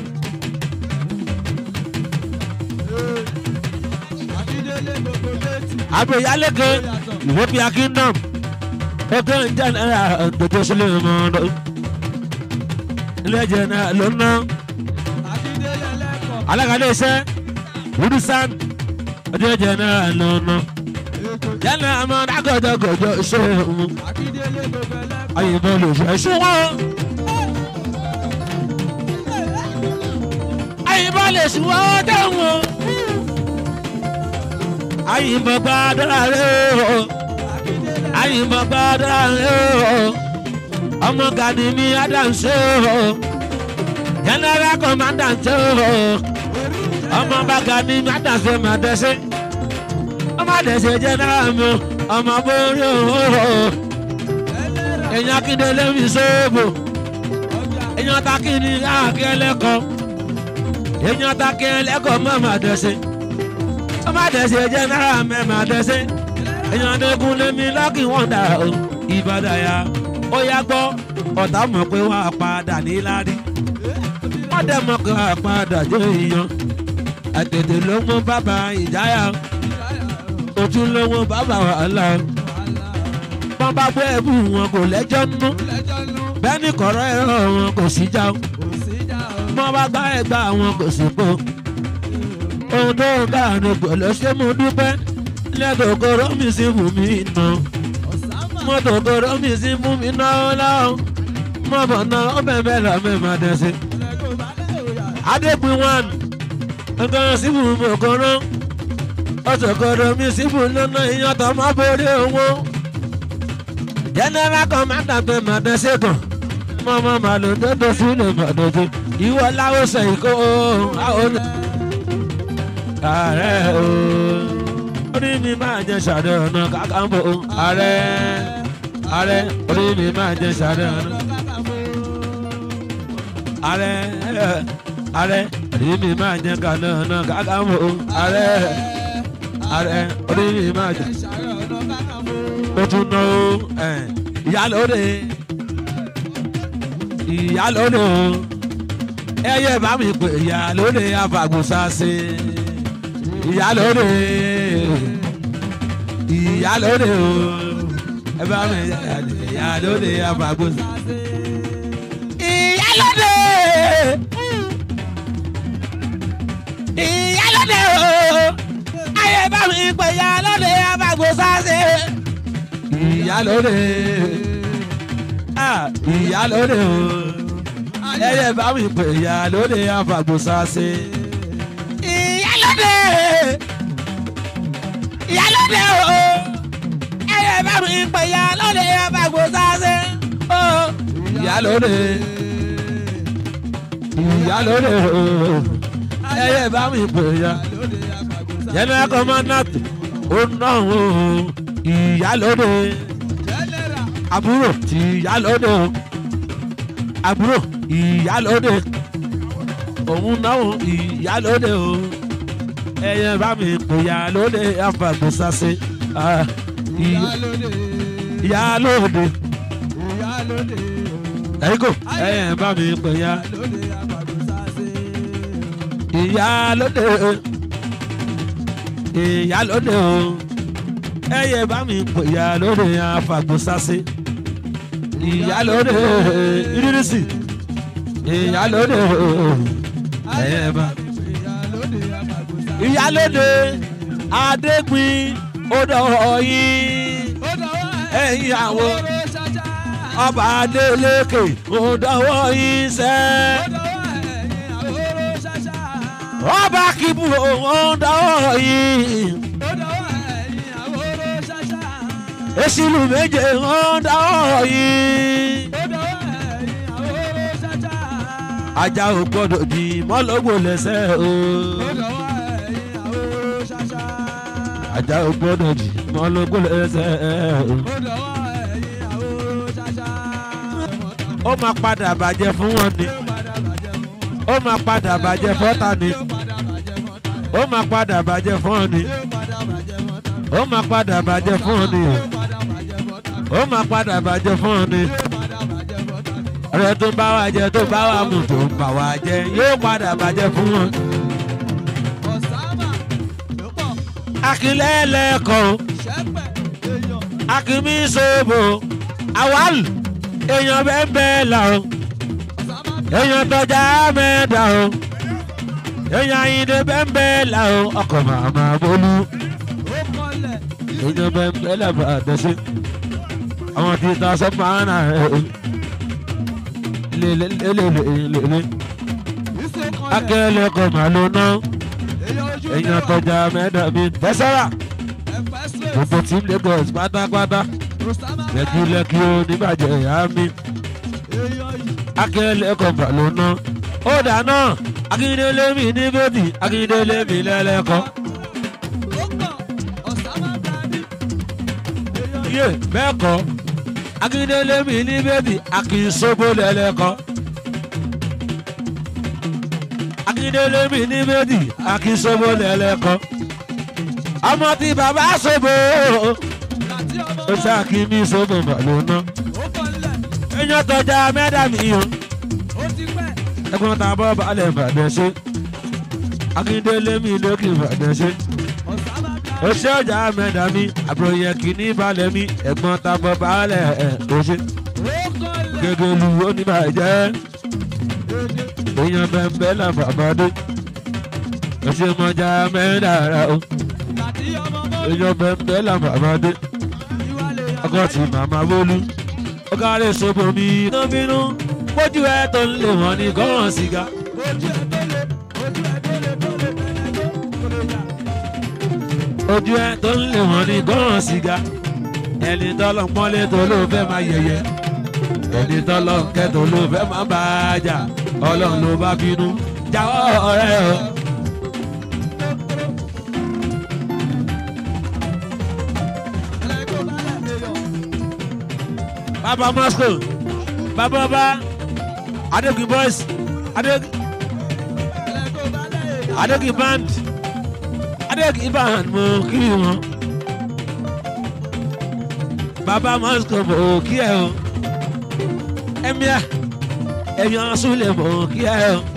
[SPEAKER 2] Akíndélé gbogbo létí.
[SPEAKER 3] àgbéyálégé ìwọ́pìá kingdom ọgọ́ general dodo sílẹ̀ mọ́ ilé general ló ná
[SPEAKER 2] Akíndélé lẹ́kọ̀ọ́.
[SPEAKER 3] alága iṣẹ́ wúdúsán ọjọ́ general ló ná general mọ́ dágọ́jọ́gọ́jọ́ iṣẹ́ òun.
[SPEAKER 2] Akíndélé gbogbo lẹ́kọ̀ọ́.
[SPEAKER 3] ayìnbọn lè fẹ́ ṣúwọ́n. ayìnbọn lè ṣúwọ́n dáhùn. ayìnbọn gbàdúrà rẹ̀ o. ayìnbọn gbàdúrà rẹ̀ o. ọmọ gani mi adams o. general commandant o. ọmọ bá gani mi adams ma dẹ́sẹ̀. ọmọ dẹ́sẹ̀ general mi o. ọmọ borí o èèyàn akíndélé mi sóòbò èèyàn takíní káàkiri ẹlẹ́kọ̀ọ́ èèyàn takíní ẹlẹ́kọ̀ọ́ mọ́ máa dẹ̀sẹ̀ ó máa dẹ̀sẹ̀ jẹ́ náírà mẹ́ máa dẹ̀sẹ̀ èèyàn adékun lémi lọ́kì wọ́n dà o ìbàdàn ya ó yá gbọ́ ọ̀tá mọ̀ pé wọ́n á padà níláárí wọ́n dẹ̀ mọ̀ pé wọ́n á padà jẹ́ èèyàn àtètè ló mú bàbá ìjáyà òtún ló mú bàbá wàhálà wọ́n bá gbé ẹ̀bù wọn kò lẹ́jọ́ nú
[SPEAKER 2] Lẹ́jọ́ nú.
[SPEAKER 3] bẹ́ẹ̀ ni kọ̀rọ̀ ẹ̀rọ wọn kò sí já o
[SPEAKER 2] Kò sí ìjà o.
[SPEAKER 3] wọ́n bá gbá ẹ̀gbá wọn kò sí po ohun tó ń bá àánú pẹ̀lú ṣé mo dúpẹ́ lẹ́tọ̀ọ́kọ́rọ́ mi sí fún mi nà
[SPEAKER 2] Ọ̀sánmà.
[SPEAKER 3] mọ́tòkọ́rọ́ mi sí fún mi náà láwọn mọ́bọ̀ náà ó bẹ̀rẹ̀ là mẹ́ma dẹ́sí.
[SPEAKER 2] Lẹ́kọ̀ọ́ bá lè òyà.
[SPEAKER 3] adépin one nǹkan sí fún mi kọ́rọ́ ọ̀tọ̀kọ́rọ́ mi sí fún lọ́nà ìyàtọ̀ má borí owó general commander bẹ màdẹ́sẹ̀ kan mọ́mọ́ màlúù tó tó sílẹ̀ màdẹ́sẹ̀ ìwọ láwùsẹ̀ ìkó àwọn ààrẹ o orí mi máa jẹ sàdé ọ̀nà kàkàmbò ààrẹ ààrẹ orí mi máa jẹ sàdé ọ̀nà ààrẹ ààrẹ orí mi máa jẹ kàdé ọ̀nà kàkàmbò ààrẹ ààrẹ orí mi máa jẹ
[SPEAKER 2] Ṣàrẹ̀ ọ̀nà kákàmọ́.
[SPEAKER 3] ó tún ná o ẹ̀, ìyálóde ìyálóde o ẹyẹ bá mi pè ìyálóde afàgùsàsì ìyálóde ìyálóde o ẹ bá mi ìyálóde afàgùsàsì ìyálóde ìyálóde o ẹyẹ bá mi pè ìyálóde afàgùsàsì ìyálóde ah, ìyálóde o ẹyẹ bá mi pè ìyálóde afàgbòsàsì. ìyálóde ìyálóde o ẹyẹ bá mi pè ìyálóde afàgbòsàsì. ìyálóde ìyálóde o ẹyẹ bá mi pè ìyá
[SPEAKER 2] Lóde àgbàgbọ́sá.
[SPEAKER 3] general commandant ó náà o ìyálóde
[SPEAKER 2] Jẹ́nẹ́rà.
[SPEAKER 3] àbúrò tí ìyálóde o àbúrò ìyálóde òun náà ìyálóde o ẹyẹ bá mi pè ìyálóde àfàgbèsàsè ah, ìy-
[SPEAKER 2] Lóde.
[SPEAKER 3] ìyálóde
[SPEAKER 2] lóde
[SPEAKER 3] ẹ̀yin kò ẹ̀yẹ̀ bá mi pè ya
[SPEAKER 2] lóde àgbàdo sáṣe.
[SPEAKER 3] ìyá lóde ìyá lóde o ẹ̀yẹ̀ bá mi pè ya lóde àfàgbò sase ìyá lóde ìrírísì ìyá lóde ẹ̀yẹ̀ bá
[SPEAKER 2] ìyá lóde àgbàdo sáṣe.
[SPEAKER 3] ìyá lóde adégbin odò ọyìn
[SPEAKER 2] ó dọ̀wọ́
[SPEAKER 3] ẹ̀yin àwọn
[SPEAKER 2] oró ṣáṣá.
[SPEAKER 3] ọba adélékè odò ọyìn sẹ́ẹ̀.
[SPEAKER 2] ó dọ̀wọ́ ẹ̀yìn àwòrò ṣáṣá.
[SPEAKER 3] ọba kìbù odò ọyìn.
[SPEAKER 2] ó dọ̀wọ́ ẹ̀yìn àwòrò ṣáṣá.
[SPEAKER 3] èsìlú méje odò ọyìn.
[SPEAKER 2] ó dọ̀wọ́ ẹ̀yìn àwòrò ṣáṣá.
[SPEAKER 3] ajá ò gbọdọ̀ di mọ́lọ́gbò lẹ́sẹ̀ o.
[SPEAKER 2] ó dọ̀wọ́ ẹ̀yìn àwòrò ṣáṣá.
[SPEAKER 3] ajá ò gbọdọ̀ di mọ́lọ́gbò lẹ́sẹ̀ o.
[SPEAKER 2] ó dọ̀wọ́ ẹ̀yìn àwòrò ṣáṣá.
[SPEAKER 3] ó máa padà bàjẹ́ fún wọn ni.
[SPEAKER 2] ó padà bàjẹ́
[SPEAKER 3] ó máa padà bàjẹ́
[SPEAKER 2] fún
[SPEAKER 3] fọ́tà ni.
[SPEAKER 2] ó padà bàjẹ́
[SPEAKER 3] ó máa padà bàjẹ́
[SPEAKER 2] fọ́tà
[SPEAKER 3] fún ọ ni.
[SPEAKER 2] ó padà bàjẹ́
[SPEAKER 3] ó máa padà bàjẹ́
[SPEAKER 2] fọ́tà
[SPEAKER 3] fún ọ ni.
[SPEAKER 2] ó padà bàjẹ́
[SPEAKER 3] ó máa padà
[SPEAKER 2] fọ́tà
[SPEAKER 3] bàjẹ́ fún ọ ni.
[SPEAKER 2] ó padà bàjẹ́ fọ́tà
[SPEAKER 3] ọ̀rẹ́ tó bá wa jẹ tó bá wa mú tó ń bà wá jẹ yóò padà bàjẹ́ fún wọn.
[SPEAKER 2] ọ̀sámà ló pọ̀
[SPEAKER 3] akínlẹ́lẹ́kọ̀ọ́
[SPEAKER 2] ṣẹ́pẹ̀ èèyàn
[SPEAKER 3] akínmí sóbò awal èèyàn bẹ́ẹ̀ bẹ́ẹ̀ là o
[SPEAKER 2] ọ̀sámà
[SPEAKER 3] èèyàn tọ́jà mẹ́ta o èèyàn àyìndé bẹ́ẹ̀ bẹ́ẹ̀ là o ọkọ̀ màmá bolú
[SPEAKER 2] ó kọlẹ̀
[SPEAKER 3] èèyàn bẹ́ẹ̀ bẹ́ẹ̀ là bá dẹ́sẹ̀ àwọn tí ta sọ máa ń rà ẹ̀ o lélelelelele
[SPEAKER 2] ìṣó kọlẹ̀
[SPEAKER 3] akẹ́lẹ́kọ̀ọ́ màlúù náà
[SPEAKER 2] èèyàn ojú
[SPEAKER 3] èèyàn tọ́jà mẹ́ta mi tẹ́sẹ̀rà
[SPEAKER 2] ẹ̀fẹ́ straight
[SPEAKER 3] gbogbo team lagos pátápátá
[SPEAKER 2] ọ̀sámà
[SPEAKER 3] lẹ́kí lẹ́kí ó níbàjẹ́ ìyá mi
[SPEAKER 2] èèyàn yìí
[SPEAKER 3] akẹ́lẹ́kọ̀ọ́ màlúù náà ó dáná akíndélé mi ní bébì akíndélé mi lẹ́lẹ́kọ̀ọ́.
[SPEAKER 2] ó pọ̀ ọ̀sámà dání èèyàn yìí
[SPEAKER 3] yé bẹ́ẹ̀ kọ́ akíndélé mi ní bébì akínsógbó lẹ́lẹ́kọ́ akíndélé mi ní bébì akínsógbó lẹ́lẹ́kọ́ ọmọ tí bàbá sóbò
[SPEAKER 2] láti ọmọ
[SPEAKER 3] ó ṣáàkì mí sóbò bàlóná
[SPEAKER 2] ó kọlẹ̀
[SPEAKER 3] èèyàn tọjá mẹ́dà mi o
[SPEAKER 2] ó ti pẹ́
[SPEAKER 3] ẹ̀gbọ́n ta bọ́ balẹ̀ bàdẹ̀ ṣe akíndélé mi lókè bàdẹ̀ ṣe
[SPEAKER 2] ọ̀sámà
[SPEAKER 3] ó
[SPEAKER 2] dání
[SPEAKER 3] ṣe ọjà mẹ́dà mi àbúrò yẹ kí ní balẹ̀ mi ẹ̀gbọ́n ta bọ́ balẹ̀ ẹ̀ ó ṣe.
[SPEAKER 2] ó kọlẹ̀
[SPEAKER 3] gẹ́gẹ́ lu oníbàjẹ́ èèyàn bẹ́ẹ̀ là bàbáde ẹsẹ̀ mọ́jà mẹ́rẹ̀ẹ́ra o
[SPEAKER 2] láti ọmọ mọ́
[SPEAKER 3] èèyàn bẹ́ẹ̀ là bàbáde
[SPEAKER 2] ìwálé
[SPEAKER 3] ọkọ̀ tí màmá wọlú ọkọ̀ rẹ̀ sọ́bọ̀ mi iná bínú pójú ẹ̀ tó ń lè wọ́n ní gọ́ràn sìgá
[SPEAKER 2] ojú ẹ̀ tó lé ojú ẹ̀ tó lé tó lé bẹ̀rẹ̀ tó kò lè yà.
[SPEAKER 3] ojú ẹ̀ tó ń lè wọ́n ní gọ́ràn sìgá ẹni tọ́lọ̀ pọ́nlé tó ló fẹ́ máa yẹyẹ ẹni tọ́lọ̀ kẹ́ tó ló fẹ́ máa bá a jà ọlọ́run ló bá bínú jáwọ́ ọ̀rẹ́ o.
[SPEAKER 2] ẹlẹ́gbẹ́ bá lẹ̀ èèyàn
[SPEAKER 3] Baba Moscow, Baba Ọba, Adegun Boys, Adegun
[SPEAKER 2] ẹlẹ́gbẹ́ bá lẹ̀ èèyàn
[SPEAKER 3] Adegun Band, Adegun Band mo kí wọn. Baba Moscow mo kí ẹ o. Ẹ̀míà, ẹ̀yàn Súlẹ̀ mo kí ẹ o.